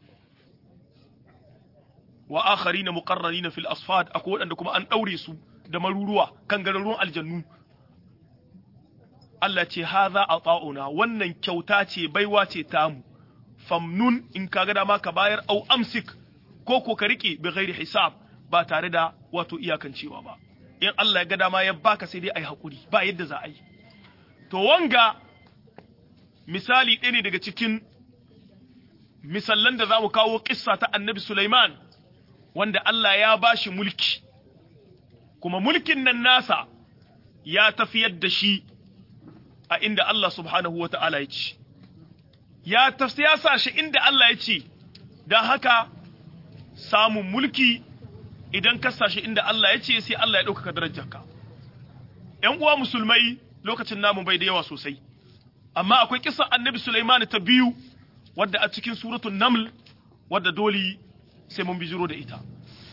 [SPEAKER 2] wa akharina muqarranina fil asfad akwai wadanda kuma an daure su da maruruwa kan gararrun aljannu Allah ce haza ata'una wannan kyauta ce baiwa ce tamu famnun in kaga dama ka bayar au amsik ko ko ka rike bi ghairi hisab ba tare da wato iyakancewa ba in Allah ya ga dama ya baka sai dai ai hakuri ba yadda za a yi to wanga misali ɗaya ne daga cikin misallan da za mu kawo kissa ta annabi Sulaiman wanda Allah ya bashi mulki kuma mulkin nan nasa ya tafiyar da shi a inda Allah subhanahu wa ta'ala ya ce, ya sa shi inda Allah ya ce, don haka samun mulki idan ka shi inda Allah ya ce sai Allah ya ɗaukaka darajarka. ‘Yan uwa musulmai lokacin namu bai da yawa sosai, amma akwai kisan annabi Sulaiman ta biyu wadda a cikin suratun Naml wadda dole sai mun bijiro da ita.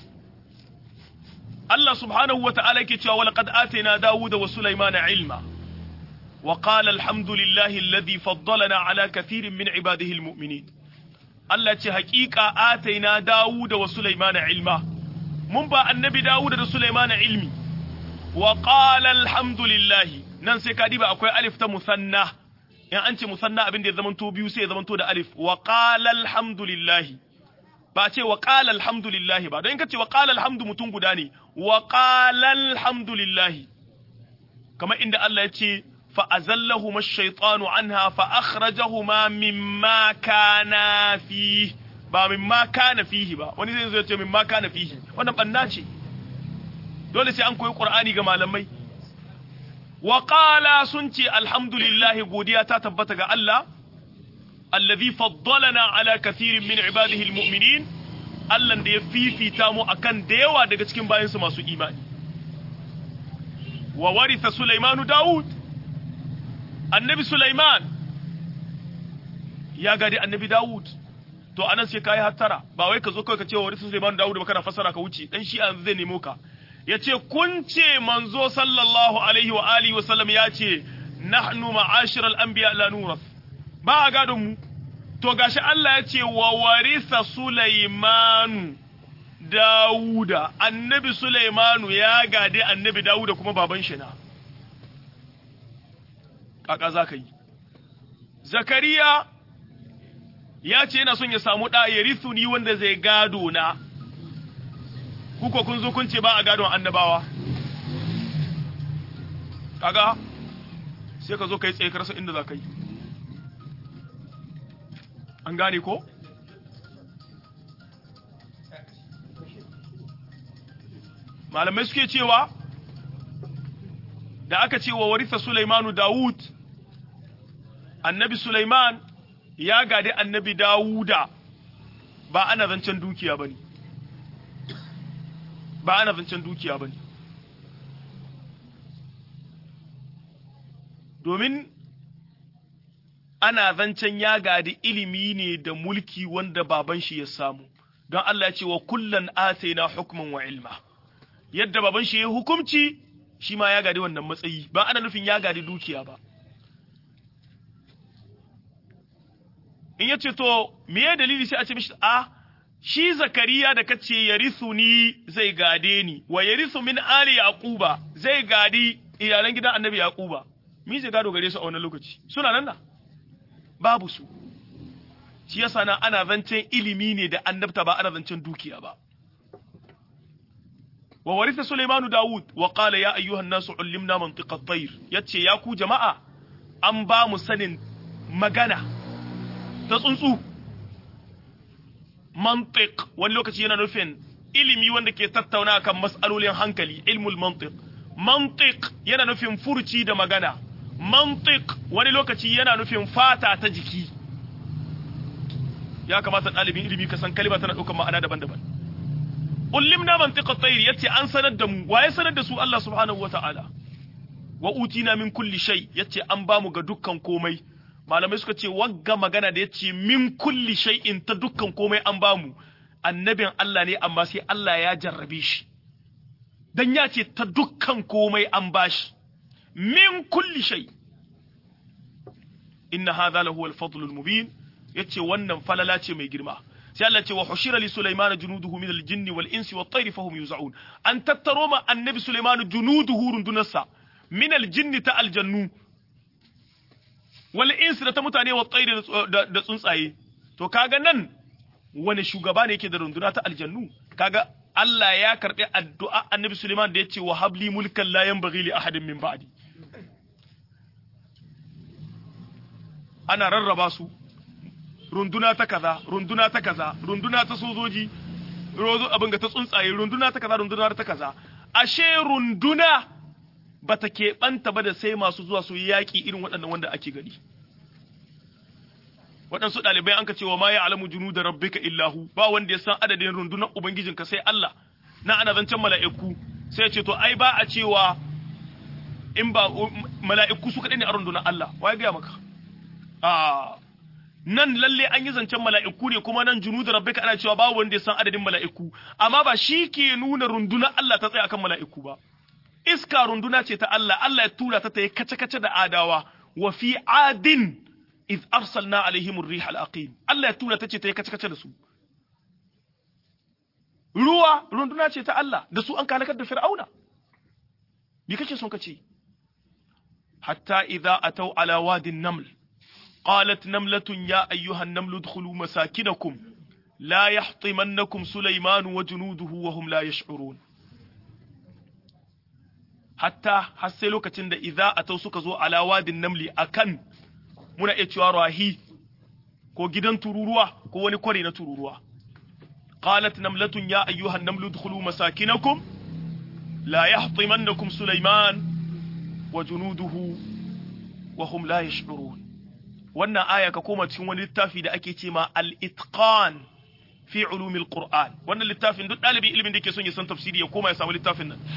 [SPEAKER 2] Allah subhanahu wa ta'ala yake cewa walaqad atayna Dawuda wa Sulaimana ilma wa qala alhamdulillahi alladhi faddalana ala kathirin min ibadihi almu'minin Allah ce haƙiƙa atayna Dawuda wa Sulaimana ilma mun ba annabi Dawuda da Sulaimana ilmi wa qala alhamdulillahi nan sai ka diba akwai alif ta musanna in an ce musanna abin da ya zamanto biyu sai ya zamanto da alif wa qala alhamdulillahi ba ce wa qala alhamdulillahi ba don in ka ce wa qala alhamdu mutum guda ne wa qala alhamdulillahi kamar inda Allah ya ce fa azallahuma ash-shaytanu anha fa akhrajahuma mimma kana fi ba mimma kana fihi ba wani zai zo ya ce mimma kana fihi wannan banna ce dole sai an koyi qur'ani ga malamai wa qala sun ce alhamdulillah godiya ta tabbata ga Allah alladhi faddalana ala kathirin min ibadihi almu'minin Allah da ya fifita mu akan da yawa daga cikin bayansu masu imani wa waritha Sulaimanu Dawud annabi Sulaiman ya gadi annabi Dawud to anan sai kai hattara ba wai ka zo kawai ka ce wa waritha Sulaimanu Dawud ba kana fassara ka wuce dan shi zai nemo ka yace kun ce manzo sallallahu alaihi wa alihi wa sallam ya ce nahnu ma'ashiral anbiya la nurath ba a gadon mu to gashi Allah ya ce wa warisa Sulaimanu Dawuda annabi Sulaimanu ya gade annabi Dawuda kuma baban shi na kaka za ka yi Zakariya ya ce yana son ya samu ɗa ya ni wanda zai gado na kuka kun zo kun ce ba a gadon annabawa kaga sai ka zo ka yi tsaye karsa inda za ka yi an gane ko? malamai suke cewa da aka ce wa warisa Sulaimanu Dawud annabi Sulaiman ya gade annabi Dawuda ba ana zancen dukiya bane ba ana zancen dukiya bane domin ana zancen ya gadi ilimi ne da mulki wanda baban shi ya samu don Allah ya ce wa kullan ataina hukman wa ilma yadda baban shi ya hukumci shi ma ya gadi wannan matsayi ba ana nufin ya gadi dukiya ba in ya ce to me ya dalili sai a ce mishi a shi zakariya da kace yarithu ni zai gade ni wa yarithu min ali yaquba zai gadi iyalan gidan annabi yaquba mi zai gado gare su a wannan lokaci suna nan da babu su shi yasa na ana zancen ilimi ne da annabta ba ana zancen dukiya ba wa warisa Sulaimanu Dawud wa qala ya ayyuhan nasu ullimna mantiqa at-tayr yace ya ku jama'a an ba mu sanin magana ta tsuntsu mantiq wani lokaci yana nufin ilimi wanda ke tattauna kan mas'alolin hankali ilmul mantiq mantiq yana nufin furci da magana mantiq wani lokaci yana nufin fata ta jiki ya kamata ɗalibin ilimi ka san kalima tana ɗaukar ma'ana daban-daban ullimna mantiqa tayr yace an sanar da mu waye sanar da su Allah subhanahu wata'ala wa utina min kulli shay yace an ba mu ga dukkan komai malamai suka ce wagga magana da yace min kulli shay'in ta dukkan komai an ba mu annabin Allah ne amma sai Allah ya jarrabe shi dan ya ce ta dukkan komai an bashi min kulli shay inna hadha lahu al-fadl al-mubin yace wannan falala ce mai girma sai Allah ce wa hushira li sulaiman junuduhu min al-jinni wal insi wat tayri fahum yuzaun an tattaro ma annabi sulaiman junuduhu rundunarsa min al-jinni ta aljannu wal insi da ta mutane wat tayri da tsuntsaye to kaga nan wani shugaba ne yake da runduna ta aljannu kaga Allah ya karɓi addu'a annabi Suleiman da ya ce wa habli mulkan la yanbaghi li ahadin min ba'di ana rarraba su runduna ta kaza runduna ta kaza runduna ta sojoji rozo abin ga ta tsuntsaye runduna ta kaza runduna ta kaza ashe runduna bata keɓanta ba da sai masu zuwa su yi yaƙi irin waɗannan wanda ake gani waɗansu ɗalibai an ka cewa ma ya alamu junu da rabbika illahu ba wanda ya san adadin rundunar ubangijinka sai Allah na ana zancen mala'iku sai ya ce to ai ba a cewa in ba mala'iku su kaɗai ne a rundunar Allah wa ya gaya maka a nan lalle an yi zancen mala'iku ne kuma nan junu da rabbika ana cewa ba wanda ya san adadin mala'iku amma ba shi ke nuna rundunar Allah ta tsaya akan mala'iku ba iska runduna ce ta Allah Allah ya tura ta ta yi kace-kace da adawa wa fi adin iz arsalna alaihim ar-rih al-aqim Allah ya tura ta ce ta yi kace-kace da su ruwa runduna ce ta Allah da su an kalakar da fir'auna me kake son kace hatta idza ataw ala wadin naml qalat namlatun ya ayyuha an-naml udkhulu masakinakum la yahtimannakum sulayman wa junuduhu wa hum la yash'urun hatta har sai lokacin da idza atau suka zo ala wadin namli akan muna iya cewa rahi ko gidan tururuwa ko wani kwari na tururuwa qalat namlatun ya ayyuhan namlu dkhulu masakinakum la yahtimannakum sulaiman wa junuduhu wa hum la yash'urun wannan aya ka koma cikin wani littafi da ake ce ma al-itqan fi ulumil qur'an wannan littafin duk dalibi ilimin da yake son ya san tafsiri ya koma ya samu littafin nan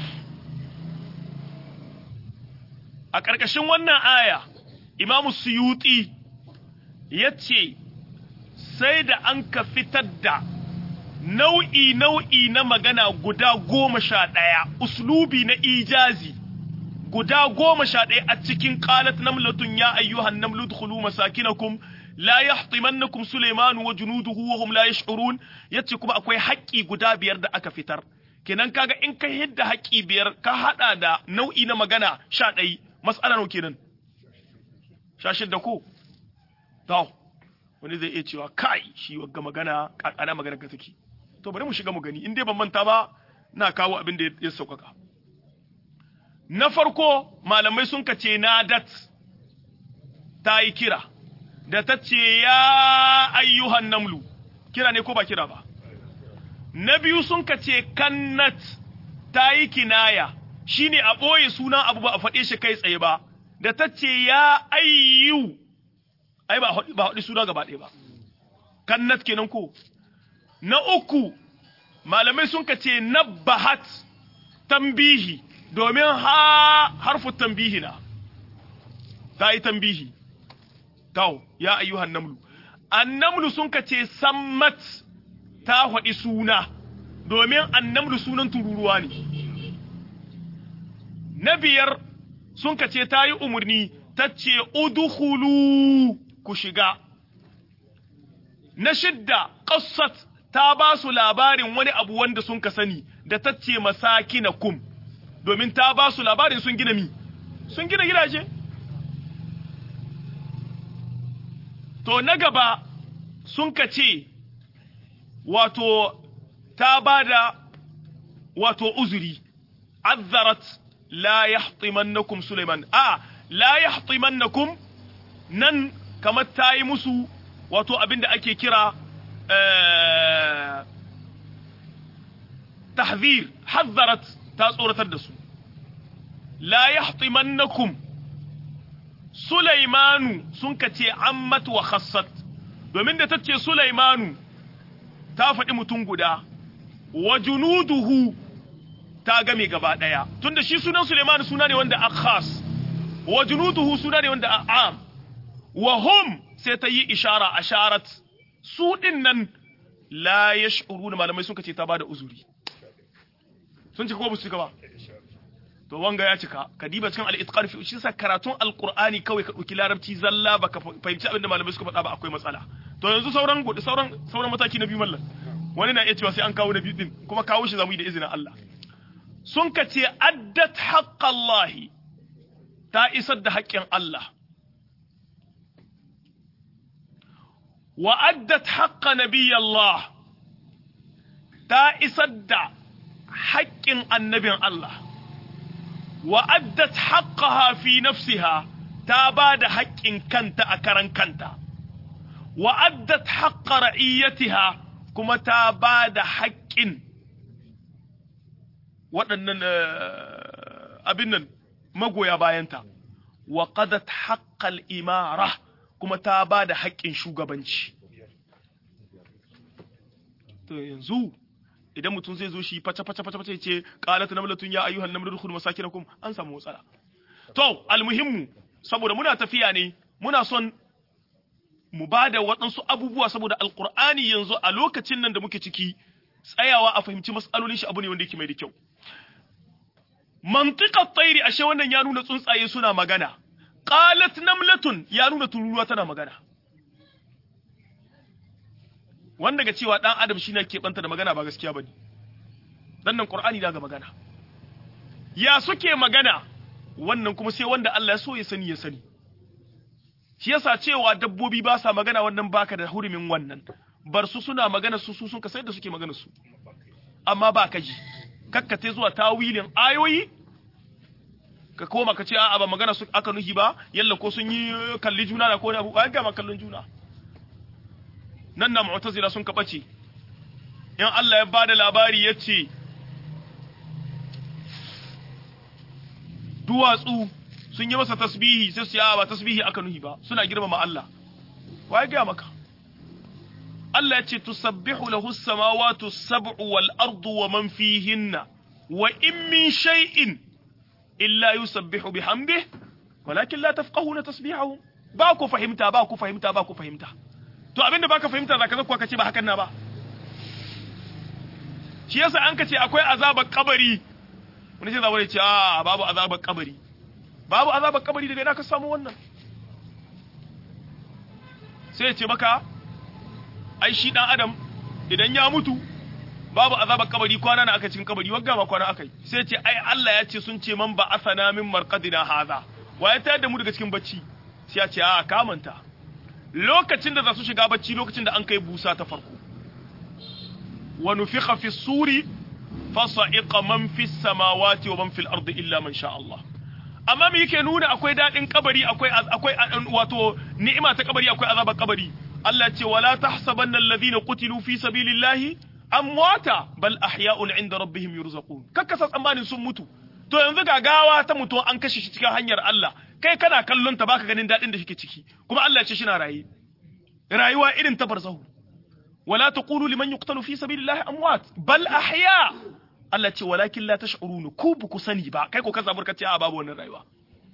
[SPEAKER 2] a ƙarƙashin wannan aya imamu suyuti ya ce sai da an ka fitar da nau'i nau'i na magana guda goma sha ɗaya uslubi na ijazi guda goma sha ɗaya a cikin qalat namlatun ya ayyuhan namlu dkhulu masakinakum la yahtimannakum sulaiman wa junuduhu wa hum la yash'urun yace kuma akwai haƙƙi guda biyar da aka fitar kenan kaga in ka hidda haƙƙi biyar ka hada da nau'i na magana sha ɗaya mas'ala nawa kenan sha shidda ko to wani zai iya cewa kai shi wagga magana ana magana ka take to bari mu shiga mu gani in dai ban manta ba na kawo abin da ya sauƙaƙa na farko malamai sun kace nadat ta yi kira da ta ce ya ayyuhan namlu kira ne ko ba kira ba na biyu sun kace kannat ta yi kinaya shine a ɓoye sunan abu ba a faɗe shi kai tsaye ba da ta ce ya ayyu ai ba ba haɗi suna gaba ɗaya ba kannat kenan ko na uku malamai sun kace nabbahat tambihi domin ha harfu tambihi na ta yi tambihi tawo ya ayyuhan namlu annamlu sun kace sammat ta faɗi suna domin annamlu sunan tururuwa ne na biyar sun kace ta yi umarni ta ce udkhulu ku shiga na shidda qassat ta ba su labarin wani abu wanda sun ka sani da ta ce masakinakum domin ta ba su labarin sun gina mi sun gina gidaje to na gaba sun ka ce wato ta ba da wato uzuri azzarat la yahtimannakum Suleiman a la yahtimannakum nan kamar ta yi musu wato abinda ake kira tahzir hazzarat ta tsoratar da su la yahtimannakum Sulaimanu sun kace ammat wa khassat domin da tace Sulaimanu ta faɗi mutum guda wa junuduhu ta game gaba ɗaya tunda shi sunan Sulaimanu suna ne wanda akhas wa junuduhu suna ne wanda a'am wa hum sai ta yi ishara asharat su din nan la yash'uruna malamai sun kace ta bada uzuri sun cika ko ba su cika ba to wanga ya cika ka diba cikin al-itqan fi shi sa karatun al-qur'ani kawai ka dauki larabci zalla baka fahimci abin da malamai suka faɗa ba akwai matsala to yanzu sauran sauran sauran mataki na biyu mallan wani na iya cewa sai an kawo na biyu din kuma kawo shi zamu yi da izinin Allah sun ka ce addat haqqallahi ta isar da haƙƙin Allah wa addat haqqa nabiyallah ta isar da haƙƙin annabin Allah wa addat haqqaha fi nafsiha ta ba da haƙƙin kanta a karan kanta wa addat haqqa ra'iyatiha kuma ta ba da haƙƙin waɗannan abin nan magoya bayanta wa qadat haqqal imara kuma ta ba da haƙƙin shugabanci to yanzu idan mutum zai zo shi fata fata fata fata ce qalat namlatun ya ayyuhan namlu dukhulu masakinakum an samu matsala to almuhimmu saboda muna tafiya ne muna son mu bada waɗansu abubuwa saboda alqur'ani yanzu a lokacin nan da muke ciki tsayawa a fahimci mas'alolin shi abu ne wanda yake mai da kyau mantiqat tayri ashe wannan ya nuna tsuntsaye suna magana qalat namlatun ya nuna tururuwa tana magana wanda ga cewa dan adam shine ke banta da magana ba gaskiya bane dan nan qur'ani daga magana ya suke magana wannan kuma sai wanda Allah ya so ya sani ya sani shi yasa cewa dabbobi ba sa magana wannan baka da hurumin wannan bar su suna magana su su sun ka sai da suke magana su amma ba ka ji kakkate zuwa tawilin ayoyi ka koma ka ce a'a ba magana su aka nuhi ba yalla ko sun yi kalli juna da ko ne abu ba ga ma kallon juna nan na mu'tazila sun ka bace in Allah ya bada labari yace duwatsu sun yi masa tasbihi sai su ya ba tasbihi aka nuhi ba suna girmama Allah waye ga maka Allah ya ce tusabbihu lahu as-samawati as-sab'u wal ardu wa man fihinna wa in min shay'in illa yusabbihu bihamdihi walakin la tafqahuna tasbihahum ba ku fahimta ba ku fahimta ba ku fahimta to abinda baka fahimta zaka zakwa ka ce ba hakan na ba shi yasa an ka ce akwai azabar kabari wani sai zawo ce a babu azabar kabari babu azabar kabari daga ina ka samu wannan sai ya ce maka ai shi dan adam idan ya mutu babu azabar kabari kwana na aka cikin kabari wagga ma kwana akai sai ya ce ai Allah ya ce sun ce man ba asana min marqadina haza wa ya tayar da mu daga cikin bacci sai ya ce a kamanta lokacin da za su shiga bacci lokacin da an kai busa ta farko wa nufikha fi suri fasa'iqa man fi samawati wa man fil ardi illa man sha Allah amma me yake nuna akwai dadin kabari akwai akwai wato ni'ima ta kabari akwai azabar kabari Allah ce wala tahsabanna alladhina qutilu fi sabilillahi amwata bal ahya'un 'inda rabbihim yurzaqun kakkasa tsammanin sun mutu to yanzu ga gawa ta mutu an kashe shi cikin hanyar Allah kai kana kallon ta baka ganin dadin da shike ciki kuma Allah ya ce shi na raye rayuwa irin ta barzahu wala taqulu liman yuqtalu fi sabilillahi amwat bal ahya Allah ce walakin la tash'urun ku bu ku sani ba kai ko ka zabar ka ce a babu wannan rayuwa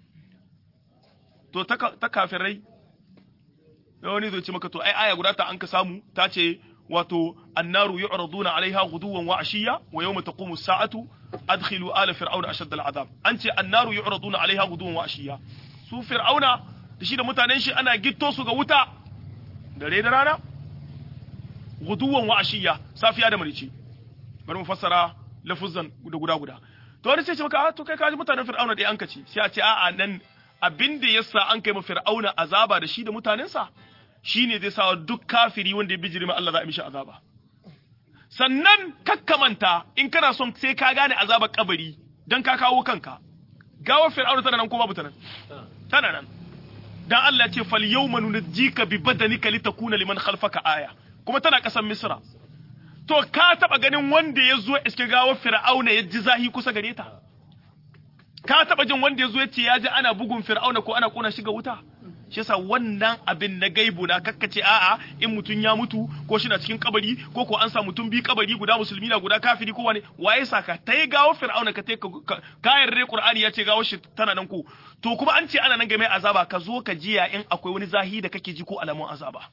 [SPEAKER 2] to ta kafirai da wani zai ce maka to ai aya guda ta an ka samu ta ce wato annaru yu'raduna alaiha ghuduwan wa ashiya wa yawma taqumu as-sa'atu adkhilu ala fir'auna ashadda al-'adab an ce annaru yu'raduna alaiha ghuduwan wa ashiya su fir'auna da shi da mutanen shi ana gitto su ga wuta dare da rana ghuduwan wa ashiya safiya da marici bari mu fassara lafuzan da guda guda to wani sai ce maka to kai kaji mutanen fir'auna dai an kace sai a ce a'a nan abin da yasa an kai ma fir'auna azaba da shi da mutanensa shine zai sa duk kafiri wanda ya bijiri ma Allah za a mishi azaba sannan kakkamanta in kana son sai ka gane azabar kabari dan ka kawo kanka gawar fir'auna tana nan ko babu tana tana nan dan Allah ya ce fal yawma nunjika bi badanika litakuna liman khalfaka aya kuma tana kasan misra to ka taba ganin wanda ya zo iske gawar fir'auna ya ji zahi kusa gare ta ka taba jin wanda ya zo ya ce ya ji ana bugun fir'auna ko ana kona shiga wuta shi yasa wannan abin na gaibu na kakkace a'a in mutum ya mutu ko shi na cikin kabari ko ko an sa mutum bi kabari guda musulmi na guda kafiri ko wani waye saka ta yi gawo fir'auna ka ka yarda qur'ani ya ce gawo shi tana nan ko to kuma an ce ana nan game azaba ka zo ka jiya in akwai wani zahi da kake ji ko alamun azaba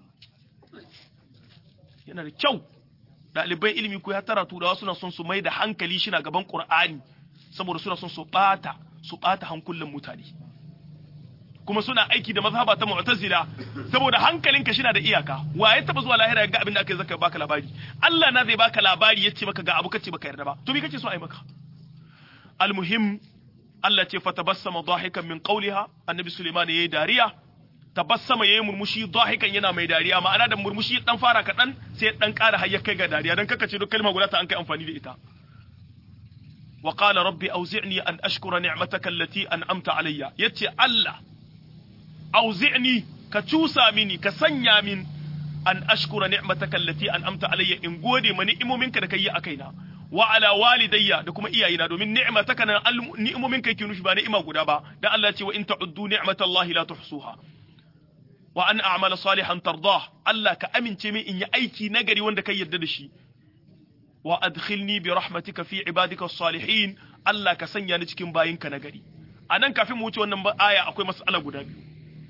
[SPEAKER 2] yana da kyau ɗalibai ilimi ko ya tara turawa suna son su mai da hankali shi na gaban qur'ani saboda suna son su bata su bata hankulan mutane kuma suna aiki da mazhaba ta mu'tazila saboda hankalinka shi na da iyaka wa ya taba zuwa lahira ga abin da aka yi zaka baka labari Allah na zai baka labari yace maka ga abu kace baka yarda ba to me kake so ai maka almuhim Allah ce fa tabassama dahikan min qawliha annabi Sulaiman yayi dariya tabassama yayi murmushi dahikan yana mai dariya ma'ana da murmushi dan fara kadan sai dan ƙara har ya kai ga dariya dan kaka ce duk kalma guda ta an kai amfani da ita wa qala rabbi awzi'ni an ashkura ni'mataka allati an'amta alayya yace Allah auzi'ni ka cusa mini ka sanya min an ashkura ni'mataka allati an'amta alayya in gode ma ni'imominka da kai a kaina wa ala walidayya da kuma iyayena domin ni'mataka na ni'imominka yake nufi ba ni'ima guda ba dan Allah ce wa in ta'uddu ni'matallahi la tuhsuha wa an a'mala salihan tardah Allah ka amince min in yi aiki nagari wanda kai yarda da shi wa adkhilni bi rahmatika fi ibadika as-salihin Allah ka sanya ni cikin bayinka nagari anan kafin mu wuce wannan aya akwai mas'ala guda biyu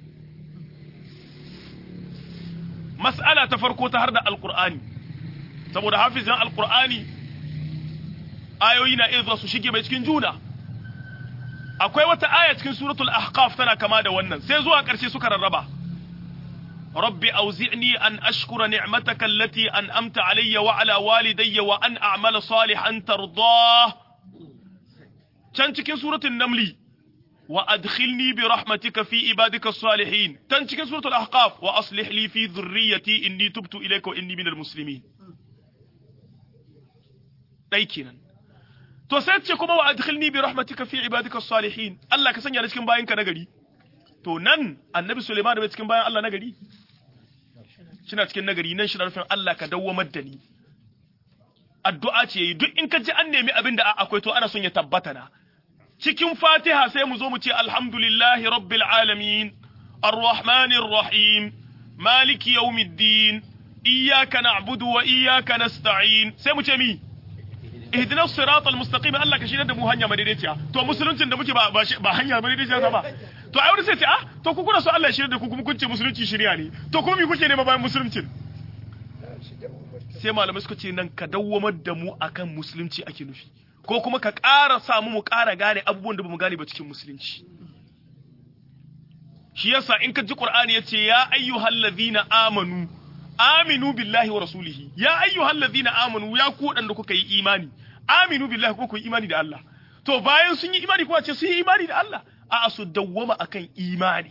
[SPEAKER 2] mas'ala ta farko ta har da alkur'ani saboda hafizin alkur'ani ayoyi na iya su shige mai cikin juna akwai wata aya cikin suratul ahqaf tana kama da wannan sai zuwa ƙarshe suka rarraba rabbi auzi'ni an ashkura ni'mataka allati an'amta alayya wa ala walidayya wa an a'mala salihan tardah can cikin suratul namli وأدخلني برحمتك في عبادك الصالحين تنشك سورة الأحقاف وأصلح لي في ذريتي إني تبت إليك وإني من المسلمين لكن to sai ce kuma wa adkhilni bi rahmatika fi ibadika salihin Allah ka sanya ni cikin bayinka nagari to nan annabi Sulaiman da cikin bayan Allah nagari shina cikin nagari nan shi nufin Allah ka dawwamar da ni addu'a ce yi duk in ka ji an nemi abin da akwai to ana son ya tabbata na cikin Fatiha sai mu zo mu ce alhamdulillahi rabbil alamin arrahmanir rahim maliki yawmiddin iyyaka na'budu wa iyyaka nasta'in sai mu ce mi ihdina siratal mustaqim Allah ka shirya da mu hanya madaidaiciya to musuluncin da muke ba ba hanya madaidaiciya ba to ai wani sai ce ah to ku kuna so Allah ya shirya da ku kuma kun ce musulunci shirya ne to kuma me kuke nema bayan musuluncin sai malamai suka ce nan ka dawwamar da mu akan musulunci ake nufi ko kuma ka ƙara samu mu ƙara gane abubuwan da bamu gane ba cikin musulunci shi yasa in ka ji Qur'ani yace ya ayyuhallazina amanu aminu billahi wa rasulihi ya ayyuhal ladina amanu ya ku wadanda kuka yi imani aminu billahi ko ku yi imani da Allah to bayan sun yi imani kuma ce sun yi imani da Allah a su dawwama akan imani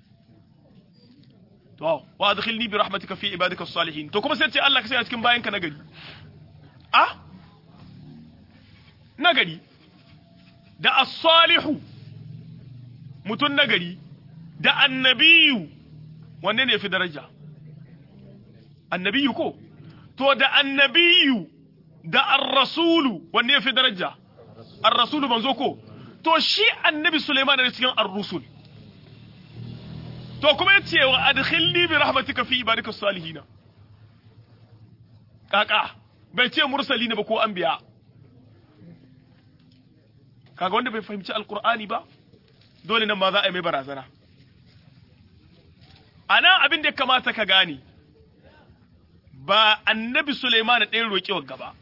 [SPEAKER 2] to wa adkhilni bi rahmatika fi ibadika salihin to kuma sai ce Allah ka sai cikin bayanka na gari ah nagari da as-salihu mutun nagari da annabiyu wanne ne fi daraja annabiyu ko to da annabiyu da ar-rasulu wanne ya fi daraja ar-rasulu manzo ko to shi annabi Sulaiman ne cikin ar-rusul to kuma yace wa adkhilni bi rahmatika fi ibadika salihin kaka bai ce mursali ne ba ko anbiya kaga wanda bai fahimci alqur'ani ba dole nan ma za a yi mai barazana ana abin da ya kamata ka gane ba annabi Suleiman ɗaya roƙi wa gaba.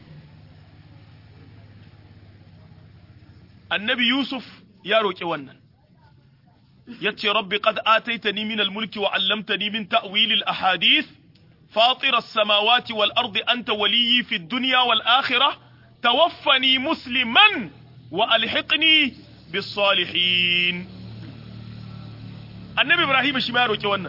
[SPEAKER 2] Annabi Yusuf ya roƙi wannan, ya ce, Rabbi qad ataitani min al-mulki wa allamtani min ta'wilil ahadith فاطر السماوات والأرض أنت ولي في الدنيا والآخرة توفني مسلما وألحقني بالصالحين النبي إبراهيم شما يروي wannan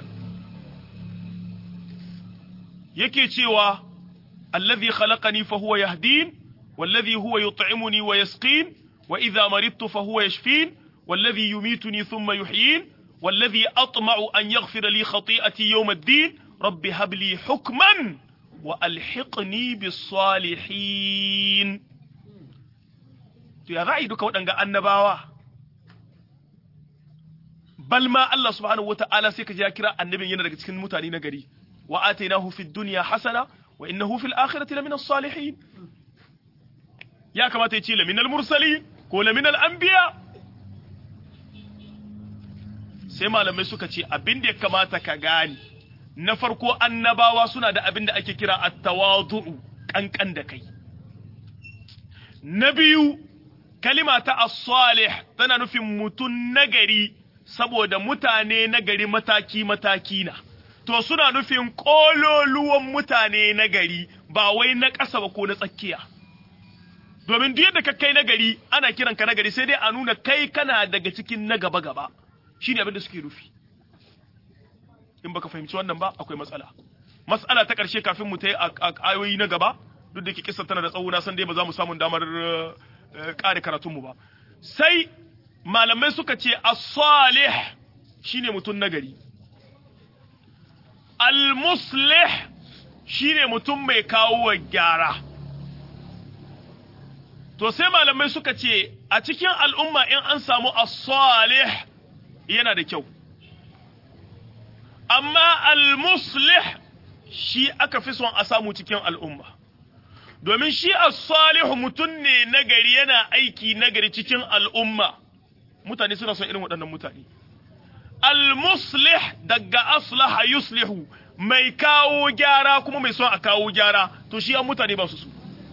[SPEAKER 2] yake cewa allazi khalaqani fa huwa yahdin wallazi huwa yut'imuni wa yasqin wa idha maridtu fa huwa yashfin wallazi yumituni thumma yuhyin wallazi atma'u an yaghfira li khati'ati yawm ad-din rabbi hab li hukman wa alhiqni bis salihin to ya za'i duka waɗanga annabawa bal ma Allah subhanahu wata'ala sai ka ji ya kira annabin yana daga cikin mutane na gari wa atainahu fid dunya hasana wa innahu fil akhirati lamina salihin ya kamata ya ce laminal mursali ko laminal anbiya sai malamai suka ce abin da ya kamata ka gane na farko annabawa suna da abin da ake kira at-tawadu'u kankan da kai na biyu kalima ta as-salih tana nufin mutun nagari saboda mutane nagari mataki mataki na to suna nufin kololuwan mutane nagari ba wai na ƙasa ba ko na tsakiya domin duk yadda ka kai nagari ana kiran ka nagari sai dai a nuna kai kana daga cikin na gaba gaba shine abin da suke nufi in baka fahimci wannan ba akwai matsala matsala ta ƙarshe kafin mu ta yi ayoyi na gaba duk da ke kisa tana da tsawo na san dai ba za mu samu damar ƙare karatunmu ba sai malamai suka ce as-salih shine mutum nagari al-muslih shine mutum mai kawo wa gyara to sai malamai suka ce a cikin al'umma in an samu as-salih yana da kyau amma al-muslih shi aka fi son a samu cikin al'umma domin shi as-salihu mutum ne nagari yana aiki nagari cikin al'umma mutane suna son irin waɗannan mutane al-muslih daga aslaha yuslihu mai kawo gyara kuma mai son a kawo gyara to shi an mutane ba su su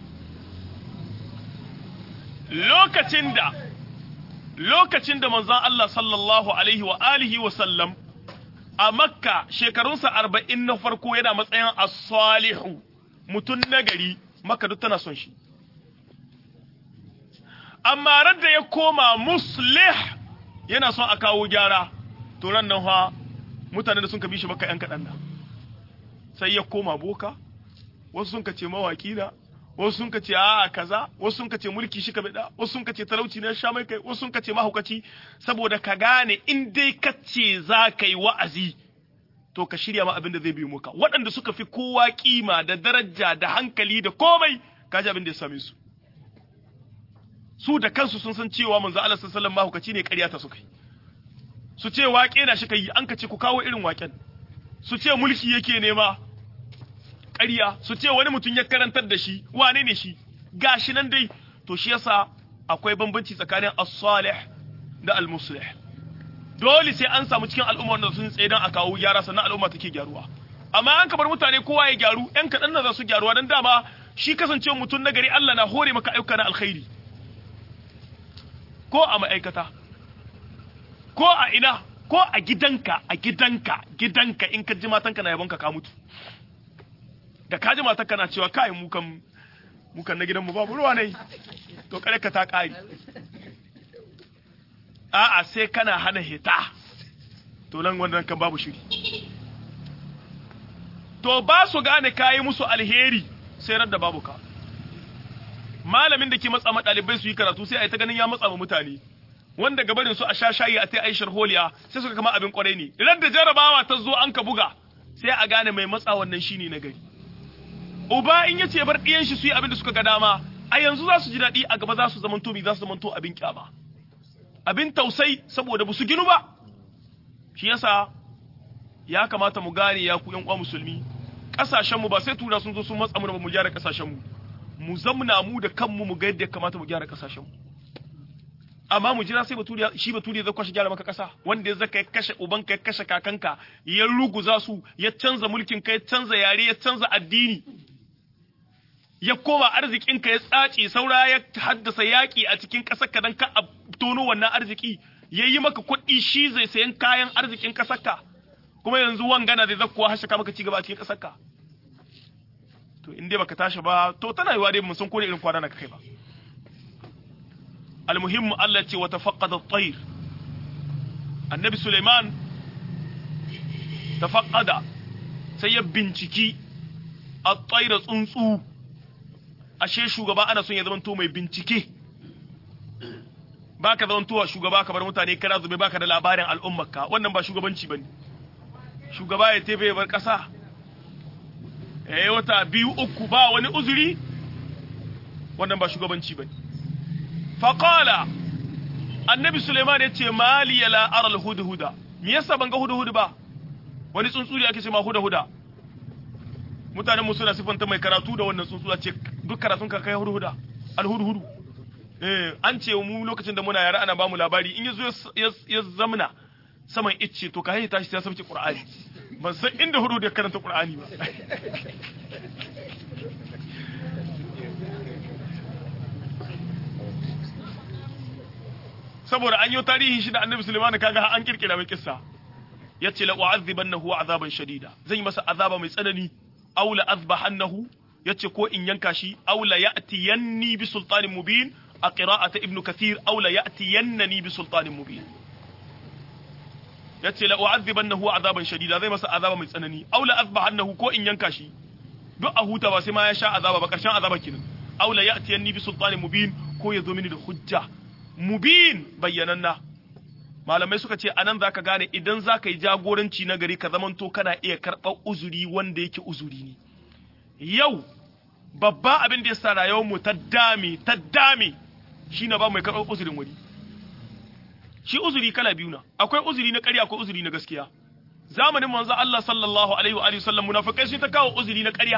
[SPEAKER 2] lokacin da lokacin da manzon Allah sallallahu alaihi wa alihi wa sallam a makka shekarunsa arba'in na farko yana matsayin as-salihu mutum nagari makka duk tana son shi amma radda ya koma muslih yana son a kawo gyara to ran nan fa mutane da sun ka bi shi makka yan kaɗan nan sai ya koma boka wasu sun ka ce mawaki na wasu sun kace a kaza wasu sun kace mulki shi ka bida wasu sun kace talauci na sha mai kai wasu sun kace mahaukaci saboda ka gane in dai kace za ka yi wa'azi to ka shirya ma abin da zai biyo muka waɗanda suka fi kowa kima da daraja da hankali da komai kaji abin da ya same su su da kansu sun san cewa manzo Allah sallallahu alaihi wasallam mahaukaci ne ƙarya ta suka yi su ce waƙe na shi kai an ka ce ku kawo irin waƙen su ce mulki yake nema ƙarya su ce wani mutum ya karantar da shi wane ne shi gashi nan dai to shi yasa akwai bambanci tsakanin as-salih da al-muslih dole sai an samu cikin al'umma da sun tsaye dan a kawo gyara sannan al'umma take gyaruwa amma an ka bar mutane kowa ya gyaru yan kaɗan na za su gyaruwa dan dama shi kasance mutum na gari Allah na hore maka ayyuka na alkhairi ko a ma'aikata ko a ina ko a gidanka a gidanka gidanka in ka ji matanka na yabonka ka mutu da ka ji matanka na cewa kai mu kan mu kan na gidanmu babu ruwa ne to kare ka ta kare a'a sai kana hana hita to nan wannan kan babu shiri to ba su gane kayi musu alheri sai radda babu ka malamin da ke matsa ma ɗalibai su yi karatu sai a yi ta ganin ya matsa ma mutane wanda gabarin su a sha shayi a ta aishar holiya sai suka kama abin kwarai ne idan da jarabawa ta zo an ka buga sai a gane mai matsa wannan shine na gari uba in yace bar ɗiyan shi su yi abin da suka ga dama a yanzu za su ji daɗi a gaba za su zamanto mi za su zamanto abin kyama abin tausai saboda ba su ginu ba shi yasa ya kamata mu gane ya ku yan uwa musulmi kasashen mu ba sai tura sun zo sun matsa mu ba mu gyara kasashen mu mu zamna mu da kanmu mu ga yadda ya kamata mu gyara kasashen mu amma mu jira sai baturiya shi baturiya zai kwashe gyara maka kasa wanda ya zaka ya kashe ubanka ya kashe kakanka ya ruguza su ya canza mulkin ka ya canza yare ya canza addini ya koma arzikin ka ya tsace saura ya haddasa yaki a cikin kasar ka dan ka tono wannan arziki yayi maka kuɗi shi zai sayan kayan arzikin kasar ka kuma yanzu wangana zai zakkuwa hashaka maka cigaba a cikin kasar ka to in dai baka tashi ba to tana yiwa dai mun san ko irin kwana na kai ba المهم التي وتفقد الطير النبي سليمان تفقد سيب binciki الطير tsuntsu ashe shugaba ana son ya zamanto mai bincike baka zamantowa shugaba ka bar mutane kana zube baka da labarin al'ummarka wannan ba shugabanci bane shugaba ya tefe bar kasa eh wata biyu uku ba wani uzuri wannan ba shugabanci bane faƙala annabi suleiman ya ce mali ya la'arar hudu-huda me yasa ban ga hudu-hudu ba wani tsuntsuri ake ce ma huda-huda mutanen suna siffanta mai karatu da wannan tsuntsu a ce duk karatun ka kai hudu-huda alhudu-hudu eh an ce mu lokacin da muna yara ana bamu labari in yazo ya zamna saman icce to ka hanyar tashi sai ya sauke qur'ani ban san inda hudu da karanta qur'ani ba saboda an yi tarihin shi da annabi Sulaiman kaga an kirkira mai kissa yace la u'adhibannahu azaban shadida zan yi masa azaba mai tsanani aw la azbahannahu yace ko in yanka shi aw la ya'tiyanni bi sultanin mubin a qira'ata ibnu kathir aw la ya'tiyannani bi sultanin mubin yace la u'adhibannahu azaban shadida zai masa azaba mai tsanani aw la azbahannahu ko in yanka shi duk a huta ba sai ma ya sha azaba ba karshen azaba kenan aw la ya'tiyanni bi sultanin mubin ko ya zo mini da hujja mubin bayyananna malamai suka ce anan zaka gane idan zaka yi jagoranci na gari ka zamanto kana iya karɓar uzuri wanda yake uzuri ne yau babba abin da ya sa rayuwar mu ta dame ta dame shine ba mai karɓar uzurin wani shi uzuri kala biyu na akwai uzuri na ƙarya akwai uzuri na gaskiya zamanin manzo Allah sallallahu alaihi wa alihi sallam munafikai sun ta kawo uzuri na ƙarya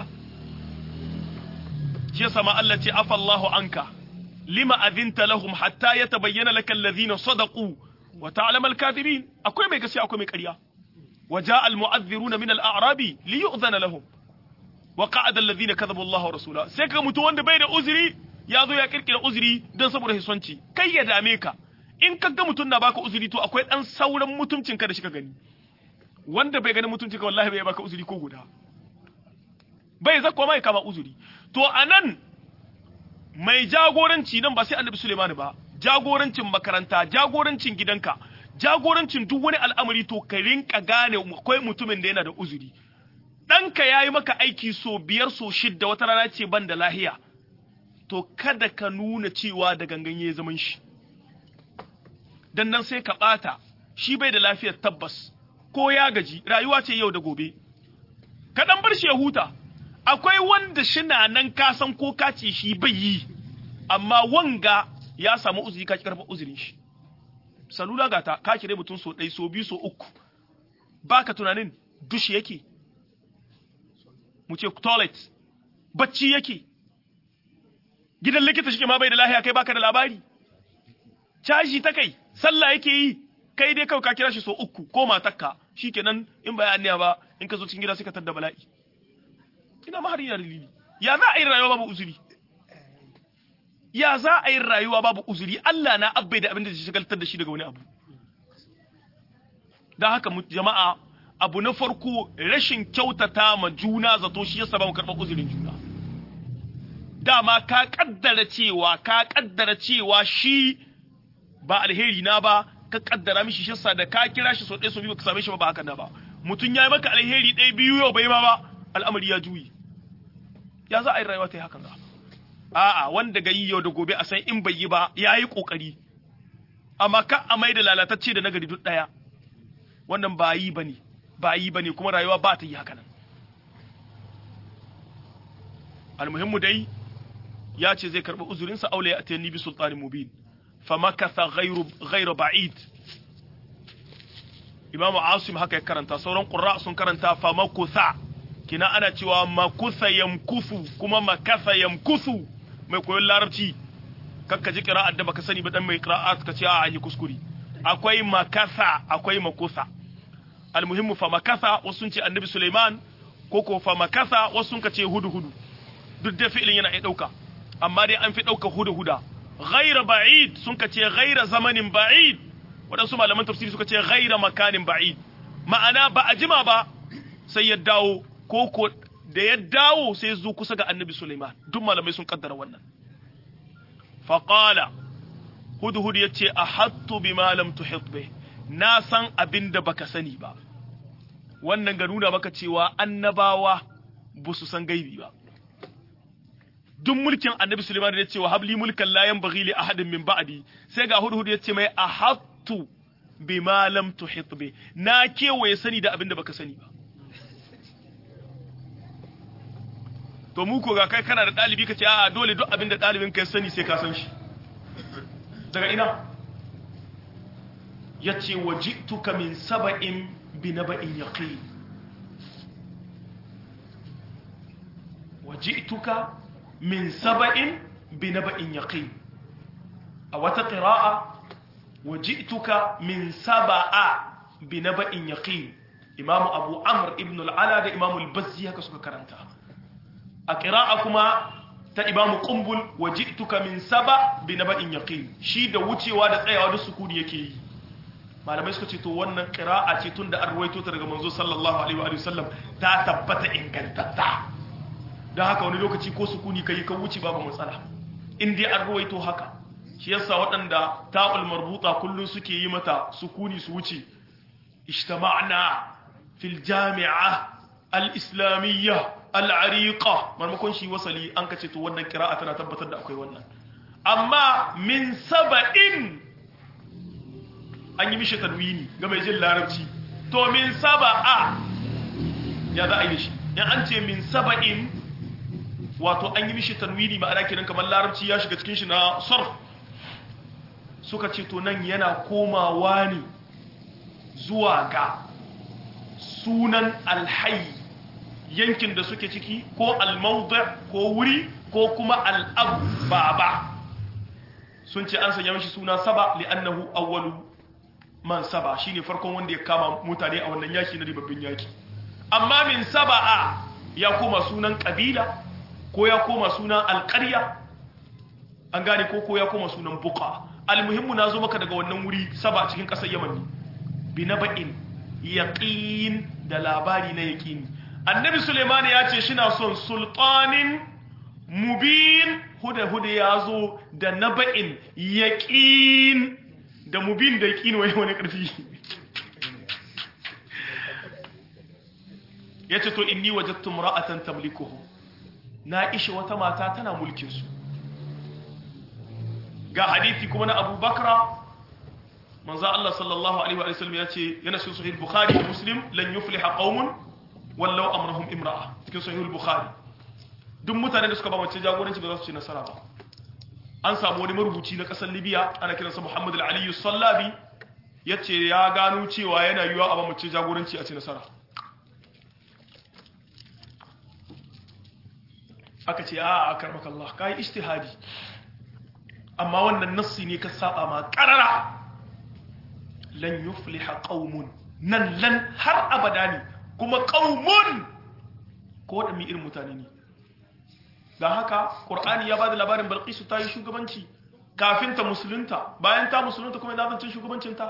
[SPEAKER 2] shi yasa ma Allah ce afallahu anka lima azinta lahum hatta yatabayyana laka alladhina sadaqu wa ta'lamu al-kadhibin akwai mai gaskiya akwai mai ƙarya wa ja'a al-mu'adhdhiruna min al-a'rabi li yu'dhana lahum wa qa'ada alladhina kadhabu Allah wa rasulahu sai ka mutu wanda bai da uzuri ya zo ya kirkira uzuri dan saboda hisonci kai ya dame ka in ka ga mutun na baka uzuri to akwai dan sauran mutuncinka da shi ka gani wanda bai gani mutuncinka wallahi bai baka uzuri ko guda bai zakwa mai kama uzuri to anan mai jagoranci nan ba sai annabi Suleiman ba jagorancin makaranta jagorancin gidanka jagorancin duk wani al'amari to ka rinka gane akwai mutumin da yana da uzuri ɗanka ya yi maka aiki so biyar so shidda wata rana ce ban da lahiya to kada ka nuna cewa da gangan ya zaman shi dan nan sai ka ɓata shi bai da lafiyar tabbas ko ya gaji rayuwa ce yau da gobe ka dan bar shi ya huta akwai wanda shina nan ka san ko ka ce shi bai yi amma wanga ya samu uzuri ka karfa uzurin shi salula gata ka kire mutum so ɗai so biyu so uku baka tunanin dushi yake mu ce toilet bacci yake gidan likita shi ma bai da lahiya kai baka da labari caji ta kai sallah yake yi kai dai kawai ka kira shi so uku ko matakka shikenan in ba ya ba in ka zo cikin gida sai ka tadda bala'i ina ma har yana dalili ya za a yi rayuwa babu uzuri ya za a yi rayuwa babu uzuri Allah na abbai da abin da zai shagaltar da shi daga wani abu don haka jama'a abu na farko rashin kyautata ma juna zato shi yasa ba mu karɓar uzurin juna dama ka kaddara cewa ka kaddara cewa shi ba alheri na ba ka kaddara mishi shi yasa da ka kira shi so ɗaya so biyu ka same shi ba ba haka na ba mutum ya yi maka alheri ɗaya biyu yau bai ma ba al'amari ya juyi ya za a yi rayuwa ta yi hakan ga a'a wanda ga yi yau da gobe a san in bai yi ba ya yi ƙoƙari amma ka a mai da lalatacce da nagari duk ɗaya wannan ba yi ba ne ba yi ba ne kuma rayuwa ba ta yi haka nan almuhimmu dai ya ce zai karɓi uzurinsa aule ya atayani bi sultanin mubin fa makatha ghairu ghairu ba'id imamu asim haka ya karanta sauran qurra sun karanta fa makutha kina ana cewa makutha yamkusu kuma makatha yamkusu mai koyon larabci kakka ji qira'at da baka sani ba dan mai qira'at ka ce a yi kuskure akwai makatha akwai makutha almuhimmu fa makatha wasu sun ce annabi Suleiman ko ko fa makatha wasu sun ce hudu hudu duk da fi'ilin yana iya dauka amma dai an fi dauka hudu huda ghaira ba'id sun ce ghaira zamanin ba'id waɗansu malaman tafsiri suka ce ghaira makanin ba'id ma'ana ba a jima ba sai ya dawo ko ko da ya dawo sai zo kusa ga annabi Suleiman duk malamai sun kaddara wannan faqala hudu hudu yace ahattu bima lam tuhit bih na san abin da baka sani ba wannan ga nuna maka cewa annabawa ba su san gaibi ba duk mulkin annabi Suleiman da ya ce wa habli mulkan la yanbaghi li ahadin min ba'di sai ga hudu ya ce mai ahattu bima lam tuhit bi na kewaye sani da abin da baka sani ba to mu ko ga kai kana da dalibi kace a'a dole duk abin da dalibin kai sani sai ka san shi daga ina yace wajituka min saba'in bi naba'in yaqin wajituka min saba'in bi naba'in yaqin a wata qira'a wajituka min saba'a bi naba'in yaqin imam abu amr ibn al-ala da imam al-bazzi haka suka karanta a qira'a kuma ta imam qumbul wajituka min saba bi naba'in yaqin shi da wucewa da tsayawa da sukuni yake yi malamai suka ce to wannan qira'a ce tunda an ruwaito ta daga manzo sallallahu alaihi wa sallam ta tabbata ingantatta don haka wani lokaci ko sukuni kai ka wuce babu matsala in dai an ruwaito haka shi yasa waɗanda ta'ul marbuta kullun suke yi mata sukuni su wuce ijtama'na fil jami'a al-islamiyya al-ariqa marmakon shi wasali an kace to wannan qira'a tana tabbatar da akwai wannan amma min saba'in an yi mishi tanwini ga mai jin larabci to min saba'a ya za a yi shi in an ce min saba'in wato an yi mishi tanwini ma'ana kenan kamar larabci ya shiga cikin shi na sarf suka ce to nan yana komawa ne zuwa ga sunan alhayi yankin da suke ciki ko almauda ko wuri ko kuma al'abbaba sun ce an sanya mishi suna saba li'annahu awwalu man saba shine farkon wanda ya kama mutane a wannan yaki na ribabbin yaki amma min saba'a ya koma sunan kabila ko ya koma sunan alƙarya an gane ko ko ya koma sunan buka almuhimmu na zo maka daga wannan wuri saba cikin ƙasar yaman ne bi na ba'in yaƙin da labari na yaƙini annabi suleiman ya ce shina son sultanin mubin huda huda ya zo da na ba'in yaƙin da mubin da yaƙin wani wani ƙarfi ya ce to inni wajattu mura'atan tamlikuhu na ishe wata mata tana mulkin su ga hadisi kuma na Abu Bakra manzo Allah sallallahu alaihi wa sallam ya ce yana cikin sahih Bukhari da Muslim lan yufliha qaumun wallau amrahum imra'a cikin sahih Bukhari duk mutane da suka ba mace jagoranci ba za su ci nasara ba an samu wani marubuci na kasar Libya ana kiransa Muhammad al-Ali sallabi yace ya gano cewa yana yiwa a ba mace jagoranci a ci nasara aka ce a a karmaka Allah ka yi ishtihadi amma wannan nassi ne ka saba ma karara lan yufliha qaumun nan lan har abada ne kuma qaumun ko da mi irin mutane ne dan haka qur'ani ya bada labarin balqisu ta yi shugabanci kafin ta musulunta bayan ta musulunta kuma ina zancin shugabancin ta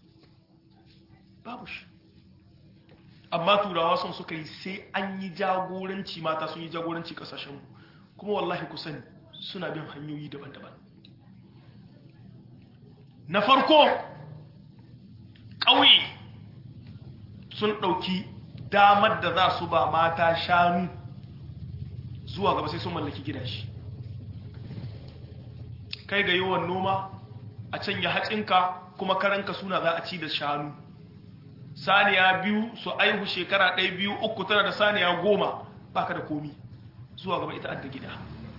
[SPEAKER 2] babu shi amma turawa sun suka yi sai an yi jagoranci mata sun yi jagoranci kasashen kuma wallahi ku sani suna bin hanyoyi daban-daban na farko ƙauye sun ɗauki damar da za su ba mata shanu zuwa gaba sai sun mallaki gidashi kai ga yawan noma a can ya hatsinka kuma karanka suna za a ci da shanu saniya biyu su aihu shekara ɗaya biyu uku tana da saniya goma baka da komi zuwa gaba ita adda gida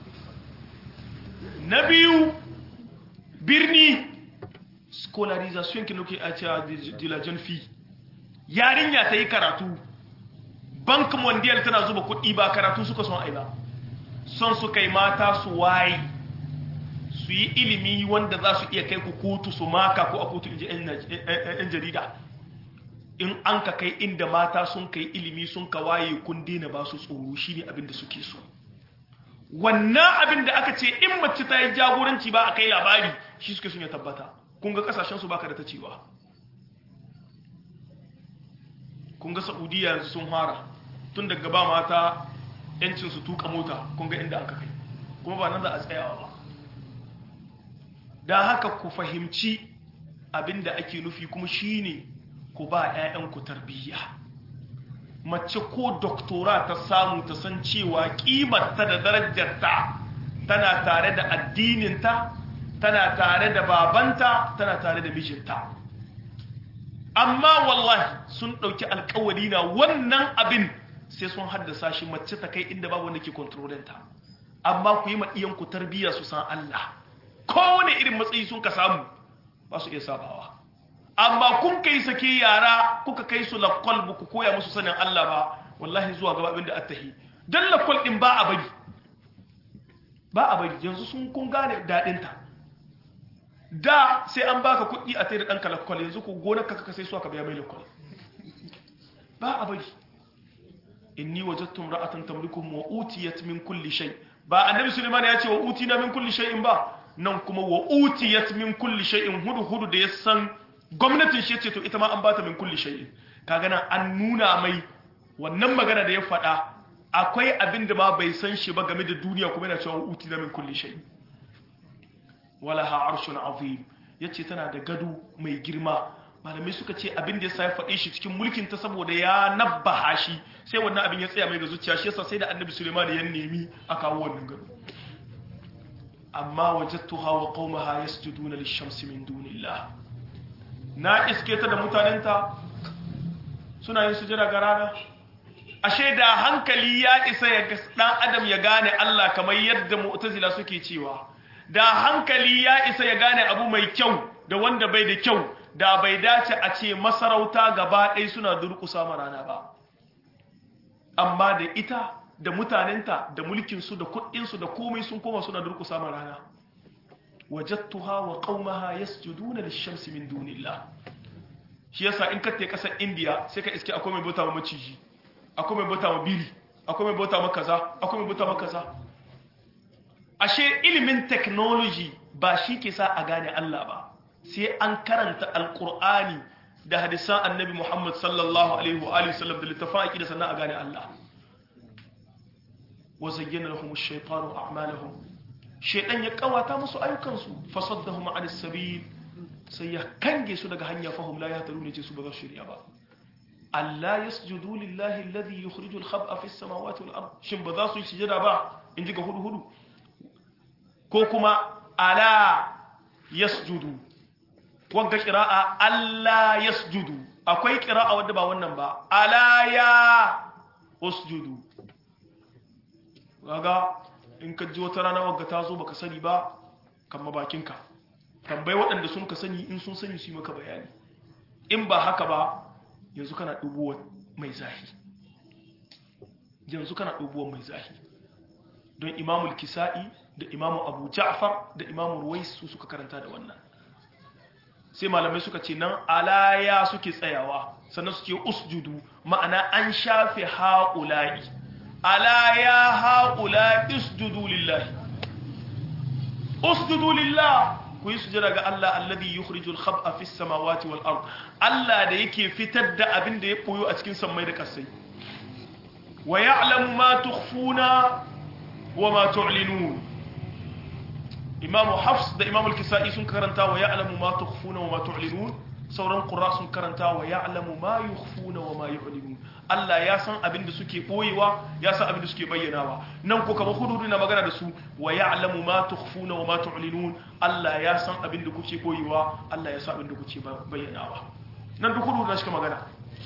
[SPEAKER 2] na biyu birni scolarization kinuke a cewa dilajen fi yarinya ta yi karatu bank mondial tana zuba kuɗi ba karatu suka son aina son su kai mata su waye su yi ilimi wanda za su iya kai ku kotu su maka ko a kotu inji 'yan jarida in an ka kai inda mata sun kai ilimi sun ka waye kun daina ba su tsoro shi ne abin da suke so wannan abin da aka ce in mace ta yi jagoranci ba a kai labari shi suke sun ya tabbata kun ga kasashen su baka da ta cewa kun ga saudiya yanzu sun fara tun daga ba mata yancin su tuka mota kun ga inda aka kai kuma ba nan za a tsayawa ba don haka ku fahimci abin da ake nufi kuma shine ne ku ba 'ya'yanku tarbiyya mace ko doktora ta samu ta san cewa ƙimarta da darajarta tana tare da addininta tana tare da babanta tana tare da mijinta amma wallahi sun ɗauki alkawari na wannan abin sai sun haddasa shi mace ta kai inda babu wanda ke kontrolinta amma ku yi maɗiyanku tarbiyya su san Allah kowane irin matsayi sun ka samu ba su iya sabawa amma kun kai sake yara kuka kai su lakwal ba ku koya musu sanin Allah ba wallahi zuwa gaba abinda attahi dan lakwal din ba a bari ba a bari yanzu sun kun gane dadin ta da sai an baka kuɗi a tsaye da ɗanka lakwal yanzu ku gonar ka sai su aka biya mai lakwal ba a bari inni wajadtum ra'atan tamlikum wa utiyat min kulli shay ba annabi sulaiman ya ce wa utina min kulli shay'in ba nan kuma wa utiyat min kulli shay'in hudu hudu da ya san gwamnatin shi ce to ita ma an bata min kulli shay'in kaga nan an nuna mai wannan magana da ya faɗa akwai abin da ma bai san shi ba game da duniya kuma yana cewa uti na min kulli shay'in wala ha arshun azim yace tana da gado mai girma malamai suka ce abin da yasa ya faɗe shi cikin mulkin ta saboda ya nabbaha shi sai wannan abin ya tsaya mai ga zuciya shi yasa sai da annabi Sulaiman ya nemi a kawo wannan gado amma wajadtuha wa qaumaha yasjuduna lish-shamsi min dunillah na iske ta da mutanenta suna yin sujada ga rana ashe da hankali ya isa ya dan adam ya gane Allah kamar yadda mu'tazila suke cewa da hankali ya isa ya gane abu mai kyau da wanda bai da kyau da bai dace a ce masarauta gaba ɗaya suna durƙusa ma rana ba amma da ita da mutanenta da mulkinsu da kuɗinsu da komai sun koma suna durƙusa ma rana wajattuha wa qaumaha yasjuduna lish-shamsi min dunillah shi yasa in ka te kasar India sai ka iske akwai mai bauta ma maciji akwai mai bauta ma biri akwai mai bauta ma kaza akwai mai bauta ma kaza ashe ilimin technology ba shi ke sa a gane Allah ba sai an karanta alqur'ani da hadisan annabi Muhammad sallallahu alaihi wa alihi wasallam da littafin aqida sannan a gane Allah wa zayyana lahum ash-shaytanu a'malahum shaidan ya kawata musu ayyukansu fasaddahum an sabil sai ya kange su daga hanya fahum la yahtadun ce su ba za su shirya ba Allah yasjudu lillahi alladhi yukhrijul khab'a fis samawati wal ard shin ba za su yi sujada ba in ji ga hudu hudu ko kuma ala yasjudu wagga qira'a alla yasjudu akwai qira'a wadda ba wannan ba ala ya usjudu kaga in ka ji wata rana wagga ta zo baka sani ba kamma bakinka tambayi waɗanda sun ka sani in sun sani su yi maka bayani in ba haka ba yanzu kana dubuwa mai zahi yanzu kana dubuwa mai zahi don imamul kisa'i da imamu abu ja'far da imamu ruwais su suka karanta da wannan sai malamai suka ce nan alaya suke tsayawa sannan suke usjudu ma'ana an shafe ha'ula'i alaya ha'ula'i usjudu lillahi usjudu lillahi ku yi sujada ga Allah alladhi yukhrijul khab'a fis samawati wal ard Allah da yake fitar da abin da ya koyo a cikin sammai da kasai wa ya'lamu ma tukhfuna wa ma tu'linun Imam Hafs da Imam Al-Kisa'i sun karanta wa ya'lamu ma tukhfuna wa ma tu'linun sauran qurra sun karanta wa ya'lamu ma yukhfuna wa ma yu'linun Allah ya san abin da suke boyewa ya san abin da suke bayyanawa nan ko kamar hududu na magana da su wa ya'lamu ma tukhfuna wa ma tu'linun Allah ya san abin da kuke boyewa Allah ya san abin da kuke bayyanawa nan duk hududu na shi magana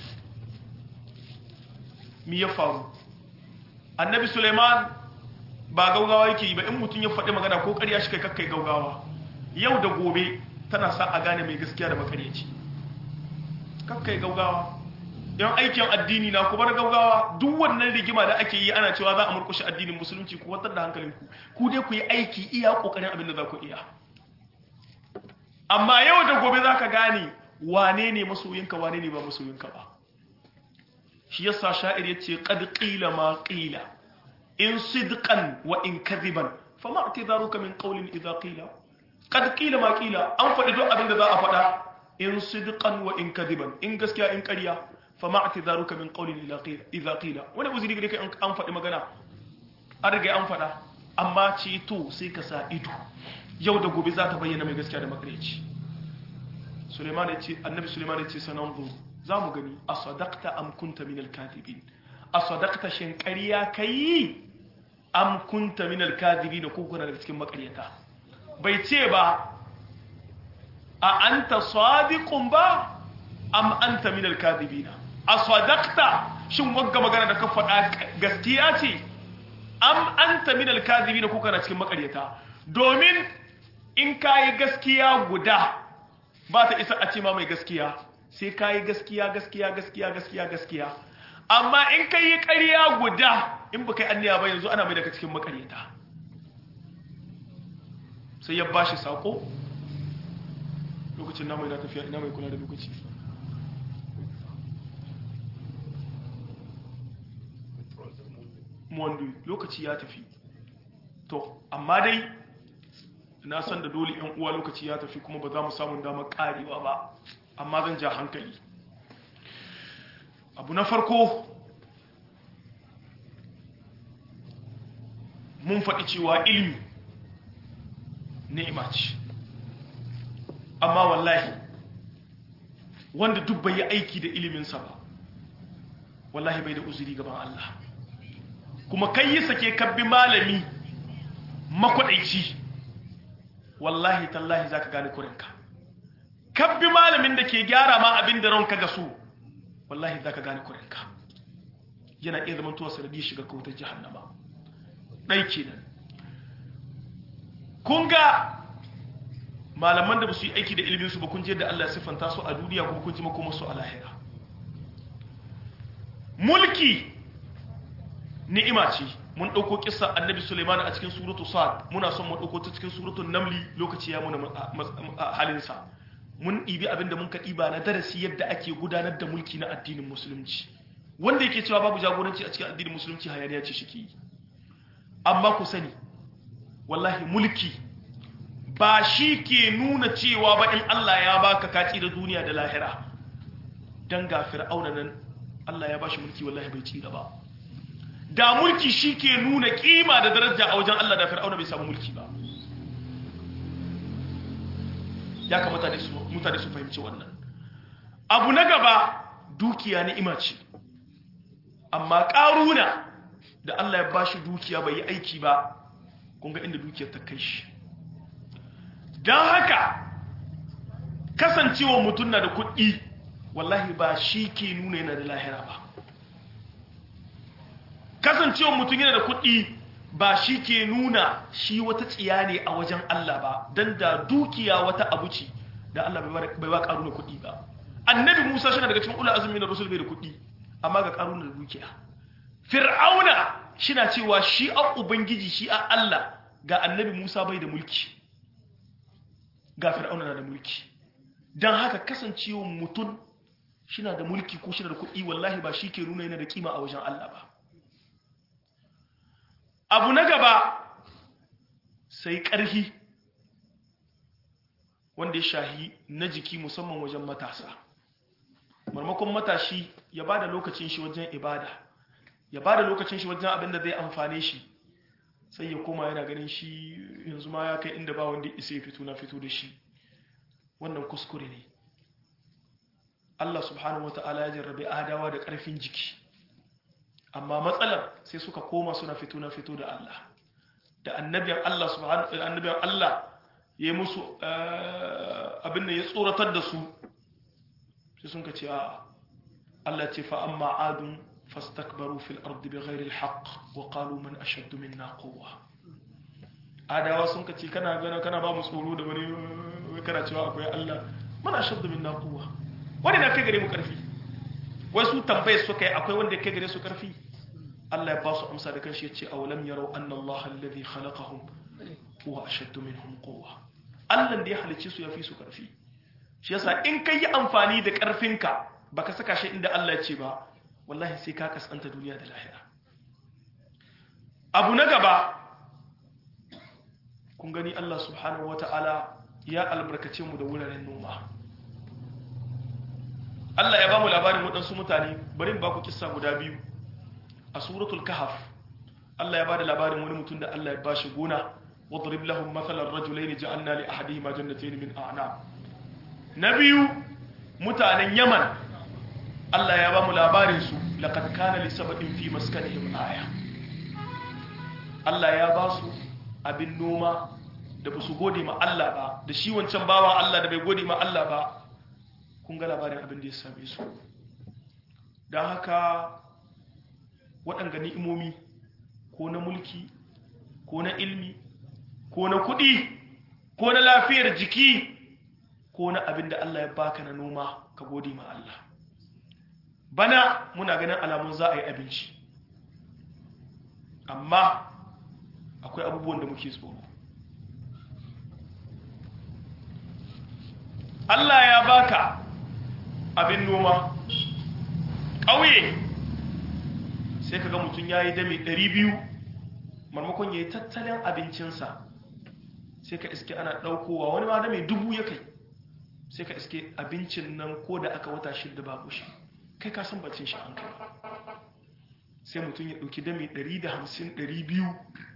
[SPEAKER 2] mi ya faru annabi Suleiman ba gaugawa yake yi ba in mutum ya faɗi magana ko ƙarya shi kai kakkai gaugawa yau da gobe tana sa a gane mai gaskiya da makaryaci kakkai gaugawa yan aikin addini na kuma gaugawa duk wannan rigima da ake yi ana cewa za a murkushe addinin musulunci ku watar da hankalinku ku dai ku yi aiki iya kokarin abin da za ku iya amma yau da gobe za ka gane wane ne masoyinka wane ne ba masoyinka ba shi yasa sha'ir ya ce qad qila ma qila in sidqan wa in kadhiban fama i'tidaruka min qawlin idha qila qad qila ma qila an faɗi duk abin da za a faɗa in sidqan wa in kadhiban in gaskiya in ƙarya fama i'tidaruka min qawlin idha qila wani uzuri gare kai an faɗi magana an riga an faɗa amma ce to sai ka sa ido yau da gobe za ta bayyana mai gaskiya da makareci Suleiman ya ce annabi Suleiman ya ce sananzu za mu gani a sadaqta am kunta min al-kadhibin a sadaqta shin ƙarya kai am kunta min al-kadhibin ko kuna daga cikin makaryata bai ce ba a anta sadiqun ba am anta min al-kadhibin a sadaqta shin wagga magana da ka faɗa gaskiya ce am anta min al-kadhibin ko kana cikin makaryata domin in kayi gaskiya guda ba ta isa a ce ma mai gaskiya sai kayi gaskiya gaskiya gaskiya gaskiya gaskiya amma in kai ƙarya guda in ba kai anniya ba yanzu ana mai daga cikin makaryata sai ya bashi sako lokacin na mai na tafiya ina mai kula da lokaci mondu lokaci ya tafi to amma dai na san da dole yan uwa lokaci ya tafi kuma ba za mu samu damar karewa ba amma zan ja hankali abu na farko mun faɗi cewa ilmi ni'ima ce amma wallahi wanda duk bai yi aiki da iliminsa ba wallahi bai da uzuri gaban Allah kuma kai yi sake kabbi malami makwadaici wallahi tallahi za ka gane kurinka kabbi malamin da ke gyara ma abin da ranka ga su wallahi za ka gane kurinka yana iya zama tuwa sanadiyar shiga kautar jihannama ɗai kenan kun ga malaman da ba su yi aiki da iliminsu ba kun je da Allah ya siffanta su a duniya kuma kun ji makoma su a lahira mulki ni'ima ce mun ɗauko kisa annabi Suleiman a cikin suratu Sa'ad muna son mu ɗauko ta cikin suratu Namli lokaci ya muna halinsa mun ɗibi abinda mun ka ɗiba na darasi yadda ake gudanar da mulki na addinin musulunci wanda yake cewa babu jagoranci a cikin addinin musulunci hayaniya ce shike yi amma ku sani wallahi mulki ba shi ke nuna cewa ba in Allah ya baka kaci da duniya da lahira dan ga fir'auna nan Allah ya bashi mulki wallahi bai ci ba da mulki shi ke nuna kima da daraja a wajen Allah da fir'auna bai samu mulki ba ya kamata mutane su fahimci wannan abu na gaba dukiya ni'ima ce amma ƙaruna da Allah ya bashi dukiya bai yi aiki ba kun ga inda dukiyar ta kai shi don haka kasancewa mutum na da kuɗi wallahi ba shi ke nuna yana da lahira ba kasancewa mutum yana da kuɗi ba shi ke nuna shi wata tsiya ne a wajen Allah ba don da dukiya wata abu ce da Allah bai ba ƙaruna kuɗi ba annabi musa shi na daga cikin ula azumi na rasul bai da kuɗi amma ga ƙaruna da dukiya fir'auna shi na cewa shi a ubangiji shi a Allah ga annabi musa bai da mulki ga fir'auna na da mulki don haka kasancewa mutum shi na da mulki ko shi na da kuɗi wallahi ba shi ke nuna yana da kima a wajen Allah ba abu na gaba sai ƙarhi wanda ya shahi na jiki musamman wajen matasa marmakon matashi ya ba da lokacin shi wajen ibada ya ba da lokacin shi wajen abin da zai amfane shi sai ya koma yana ganin shi yanzu ma ya kai inda ba wanda isa ya fito na fito da shi wannan kuskure ne Allah subhanahu wa ta'ala ya jarrabe adawa da ƙarfin jiki amma matsalar sai suka koma suna fito na fito da Allah da annabiyan Allah subhanahu annabiyan Allah ya musu abin da ya tsoratar da su sai sun ka ce a Allah ce fa amma adun fastakbaru fil ardi bighairi alhaq wa qalu man ashaddu minna quwwa adawa sun ka ce kana gana kana ba mu tsoro da wani kana cewa akwai Allah man ashaddu minna quwwa wani na kai gare mu karfi wai su tambaye su kai akwai wanda kai gare su karfi Allah ya ba su amsa da kanshi yace awalam yarau anna Allah alladhi khalaqahum huwa ashaddu minhum quwwa Allah da ya halice su yafi su karfi shi yasa in kai yi amfani da karfinka baka saka shi inda Allah ya ce ba wallahi sai ka kasanta duniya da lahira abu na gaba kun gani Allah subhanahu wataala ya albarkace mu da wuraren noma Allah ya ba mu labarin waɗansu mutane bari ba ku kissa guda biyu a suratul kahaf Allah ya ba da labarin wani mutum da Allah ya ba shi gona wadrib lahum mathalan rajulayn ja'alna li ahadihima jannatayn min a'nab na biyu mutanen Yaman Allah ya ba mu labarin su laqad kana li sababin fi maskanihim aya Allah ya ba su abin noma da ba su gode ma Allah ba da shi wancan bawan Allah da bai gode ma Allah ba kun ga labarin abin da ya same su don haka waɗanga ni'imomi ko na mulki ko na ilmi ko na kuɗi ko na lafiyar jiki ko na abin da Allah ya baka na noma ka gode ma Allah bana muna ganin alamun za a yi abinci amma akwai abubuwan da muke tsoro Allah ya baka abin noma ƙauye sai kaga mutum ya yi dame 200 marmakon ya yi tattalin abincinsa sai ka iske ana ɗaukowa wani ma dame dubu ya kai sai ka iske abincin nan ko da aka wata shidda babu shi kai ka san bacin shi an kai sai mutum ya ɗauki dame 150-200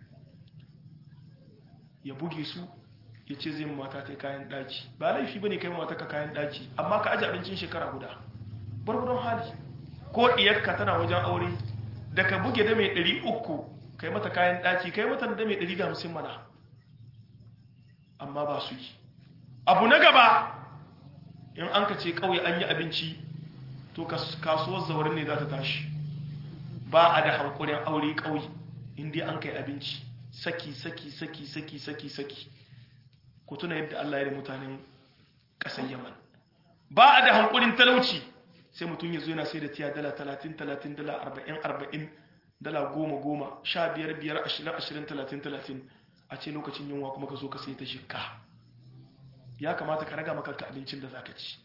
[SPEAKER 2] ya buge su ya ce zai mata ta kayan ɗaki ba laifi ba ne kai mata ka kayan ɗaki amma ka aji abincin shekara guda barbudan hali ko ɗiyarka tana wajen aure da ka buge da mai ɗari uku kai mata kayan ɗaki kai mata da mai ɗari da hamsin mana amma ba su yi abu na gaba in an ka ce ƙauye an yi abinci to kasuwar zaurin ne za ta tashi ba a da hankulin aure ƙauye inda an kai abinci saki saki saki saki saki saki ku tuna yadda Allah ya da mutanen ƙasar Yaman ba a da hankulin talauci sai mutum ya zo yana sai da tiya dala 30 30 dala 40 40 dala 10 10 15 5 20 20 30 30 a ce lokacin yunwa kuma ka zo ka sai ta shikka ya kamata ka raga maka abincin da zaka ci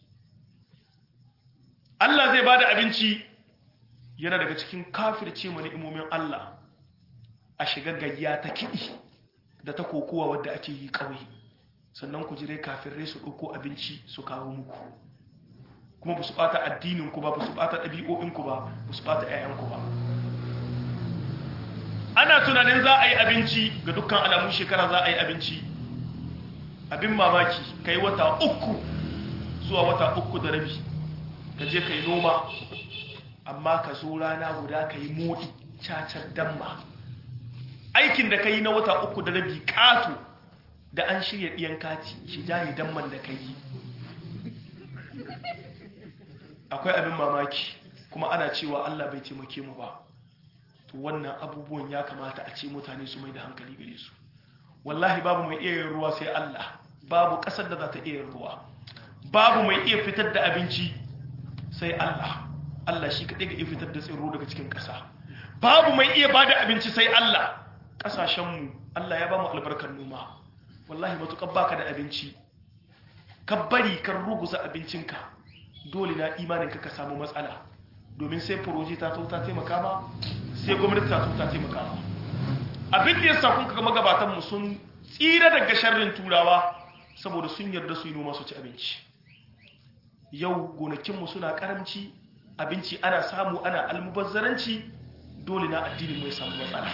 [SPEAKER 2] Allah zai bada abinci yana daga cikin kafirce mu ni'imomin Allah a shiga gayya ta kiɗi da ta kokowa wadda ake yi ƙauye sannan ku jire kafirai su ɗauko abinci su kawo muku kuma ba su ɓata addininku ba ba su ɓata ɗabi'o'inku ba ba su ɓata ‘ya'yanku ba ana tunanin za a yi abinci ga dukkan alamun shekara za a yi abinci abin mamaki ka yi wata uku zuwa wata uku da rabi ka je ka yi noma amma ka zo rana guda ka yi moɗi cacar damma aikin da ka yi na wata uku da rabi ƙato da an shirya ɗiyan kati shi jaye damman da kai akwai abin mamaki kuma ana cewa Allah bai taimake mu ba to wannan abubuwan ya kamata a ce mutane su mai da hankali gare su wallahi babu mai iya yin ruwa sai Allah babu ƙasar da za ta iya yin ruwa babu mai iya fitar da abinci sai Allah Allah shi kaɗai ga iya fitar da tsiro daga cikin ƙasa babu mai iya ba da abinci sai Allah ƙasashenmu Allah ya ba mu albarkar noma wallahi matuƙar baka da abinci ka bari kan ruguza abincinka dole na imaninka ka samu matsala domin sai furoji ta to ta taimaka ma sai gwamnati ta to ta taimaka ma abin da ya sa kun kaga magabatan mu sun tsira daga sharrin turawa saboda sun yarda su yi noma su ci abinci yau gonakinmu suna karamci abinci ana samu ana almubazzaranci dole na addinin mu ya samu matsala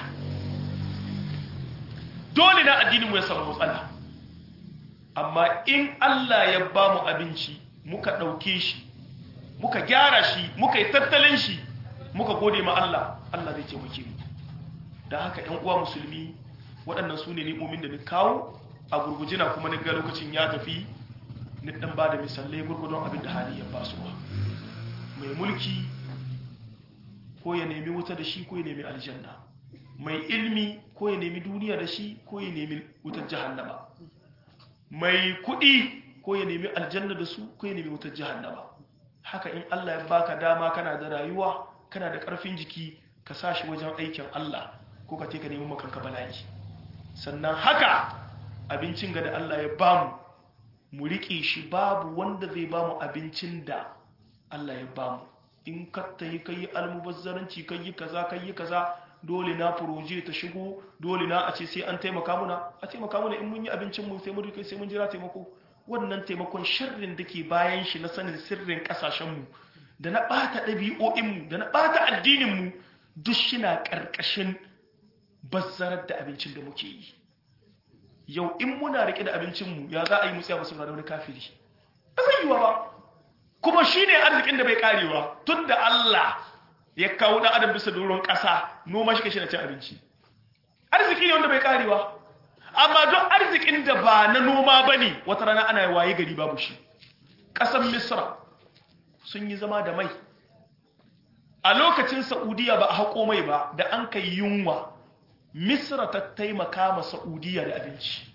[SPEAKER 2] dole na addinin mu ya samu matsala amma in Allah ya ba mu abinci muka ɗauke shi muka gyara shi muka yi tattalin shi muka gode ma Allah Allah zai taimake mu da haka ‘yan uwa musulmi waɗannan su ne ni'omin da ni kawo a gurgujina kuma ni ga lokacin ya tafi ni ɗan ba da misalai gurgudun abin da hali ya basuwa mai mulki ko ya nemi wuta da shi ko ya nemi aljanna mai ilmi ko ya nemi duniya da shi ko ya nemi wutar jahannama mai kuɗi ko ya nemi aljanna da su ko ya nemi wutar jahannama haka in Allah ya baka dama kana da rayuwa kana da ƙarfin jiki ka sa shi wajen aikin Allah ko ka ka nemi makanka bala'i sannan haka abincin ga da Allah ya bamu mu riƙe shi babu wanda zai bamu abincin da Allah ya bamu in ka tayi kai almubazzaranci kai kaza kai kaza dole na furoje ta shigo dole na a ce sai an taimaka muna a taimaka muna in mun yi abincin mu sai mun rike sai mun jira taimako wannan taimakon sharrin da ke bayan shi na sanin sirrin kasashen mu da na bata ɗabi'o'in mu da na bata addinin mu duk shina karkashin bazzarar da abincin da muke yi yau in muna rike da abincin mu ya za a yi mu tsaya musu da wani kafiri ba zai yiwa ba kuma shine arzikin da bai karewa tunda Allah ya kawo dan adam bisa doron ƙasa noma shi kashi na cin abinci arziki ne wanda bai karewa amma don arzikin da ba na noma ba ne wata rana ana waye gari babu shi ƙasar misra sun yi zama da mai a lokacin saudiya ba a haƙo mai ba da an kai yunwa misra ta taimaka ma saudiya da abinci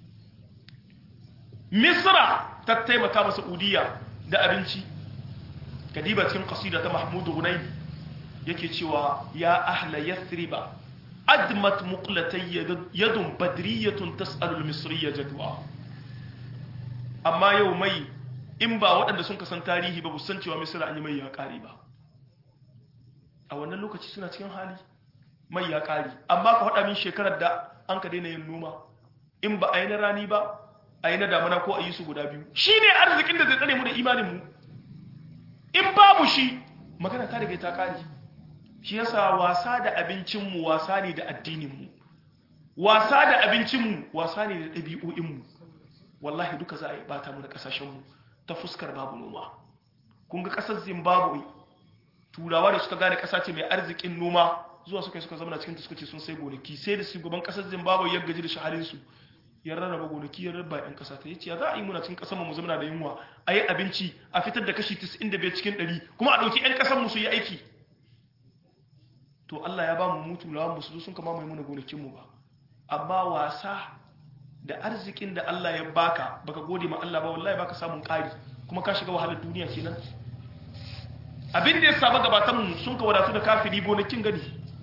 [SPEAKER 2] misra ta taimaka ma saudiya da abinci kadiba cikin kasida ta mahmudu hunayi yake cewa ya ahla yathriba admat muqlatay yadun badriyatun tas'alu al-misriyya jadwa amma yau mai in ba waɗanda sun kasan tarihi ba san cewa misra an yi mai ya ƙare ba a wannan lokaci suna cikin hali mai ya ƙare amma ka faɗa min shekarar da an ka daina yin noma in ba a yi na rani ba a yi na damana ko a yi su guda biyu shi ne arzikin da zai tsare mu da imaninmu in babu shi magana ta riga ta ƙare shi yasa wasa da abincinmu wasa ne da addininmu wasa da abincinmu wasa ne da ɗabi'o'inmu wallahi duka za a yi bata mu da ƙasashenmu ta fuskar babu noma kun ga ƙasar zimbabwe turawa da suka gane ƙasa ce mai arzikin noma zuwa suka suka zama cikin suka ce sun sai gonaki sai da shugaban ƙasar zimbabwe ya gaji da shahalinsu ya rarraba gonaki ya rarraba 'yan ƙasa ta yace ya za a yi muna cikin ƙasar mu zama da yunwa a yi abinci a fitar da kashi 95 cikin 100 kuma a ɗauki 'yan ƙasar mu su yi aiki to Allah ya ba mu mutu lawan musu sun kama mai muna gonakinmu ba amma wasa da arzikin da Allah ya baka baka gode ma Allah ba wallahi baka samun ƙari kuma ka shiga wahalar duniya kenan abin da ya samu gabatan mu sun ka wadatu da kafiri gonakin gani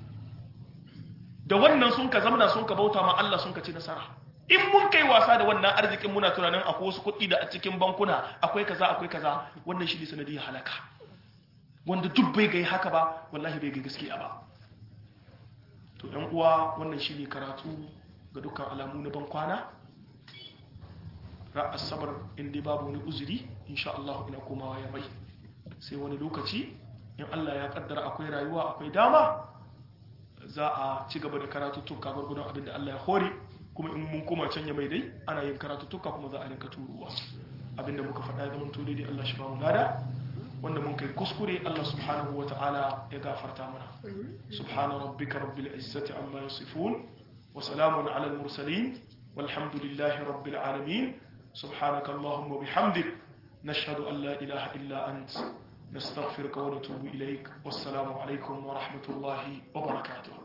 [SPEAKER 2] da wannan sun ka zamana sun ka bauta ma Allah sun ka ci nasara in mun kai wasa da wannan arzikin muna tunanin akwai wasu kuɗi da a cikin bankuna akwai kaza akwai kaza wannan shi ne sanadiyar halaka wanda duk bai gai haka ba wallahi bai gai gaskiya ba to ɗan uwa wannan shi ne karatu ga dukkan alamu na ban kwana ra'as sabar inda babu wani uzuri insha Allah ina komawa ya mai sai wani lokaci in Allah ya kaddara akwai rayuwa akwai dama za a ci gaba da karatuttuka gwargwadon abin da Allah ya hore kuma in mun koma can ya mai dai ana yin karatuttuka kuma za a rinka turuwa abin da muka faɗa ya zama to daidai Allah shi ba mu lada wanda mun kai kuskure Allah subhanahu wa ta'ala ya gafarta mana subhana rabbika rabbil izzati amma yasifun wa salamun ala al mursalin walhamdulillahi rabbil alamin subhanaka allahumma bihamdik nashhadu an la ilaha illa ant nastaghfiruka wa natubu ilaik wassalamu alaikum wa rahmatullahi wa barakatuh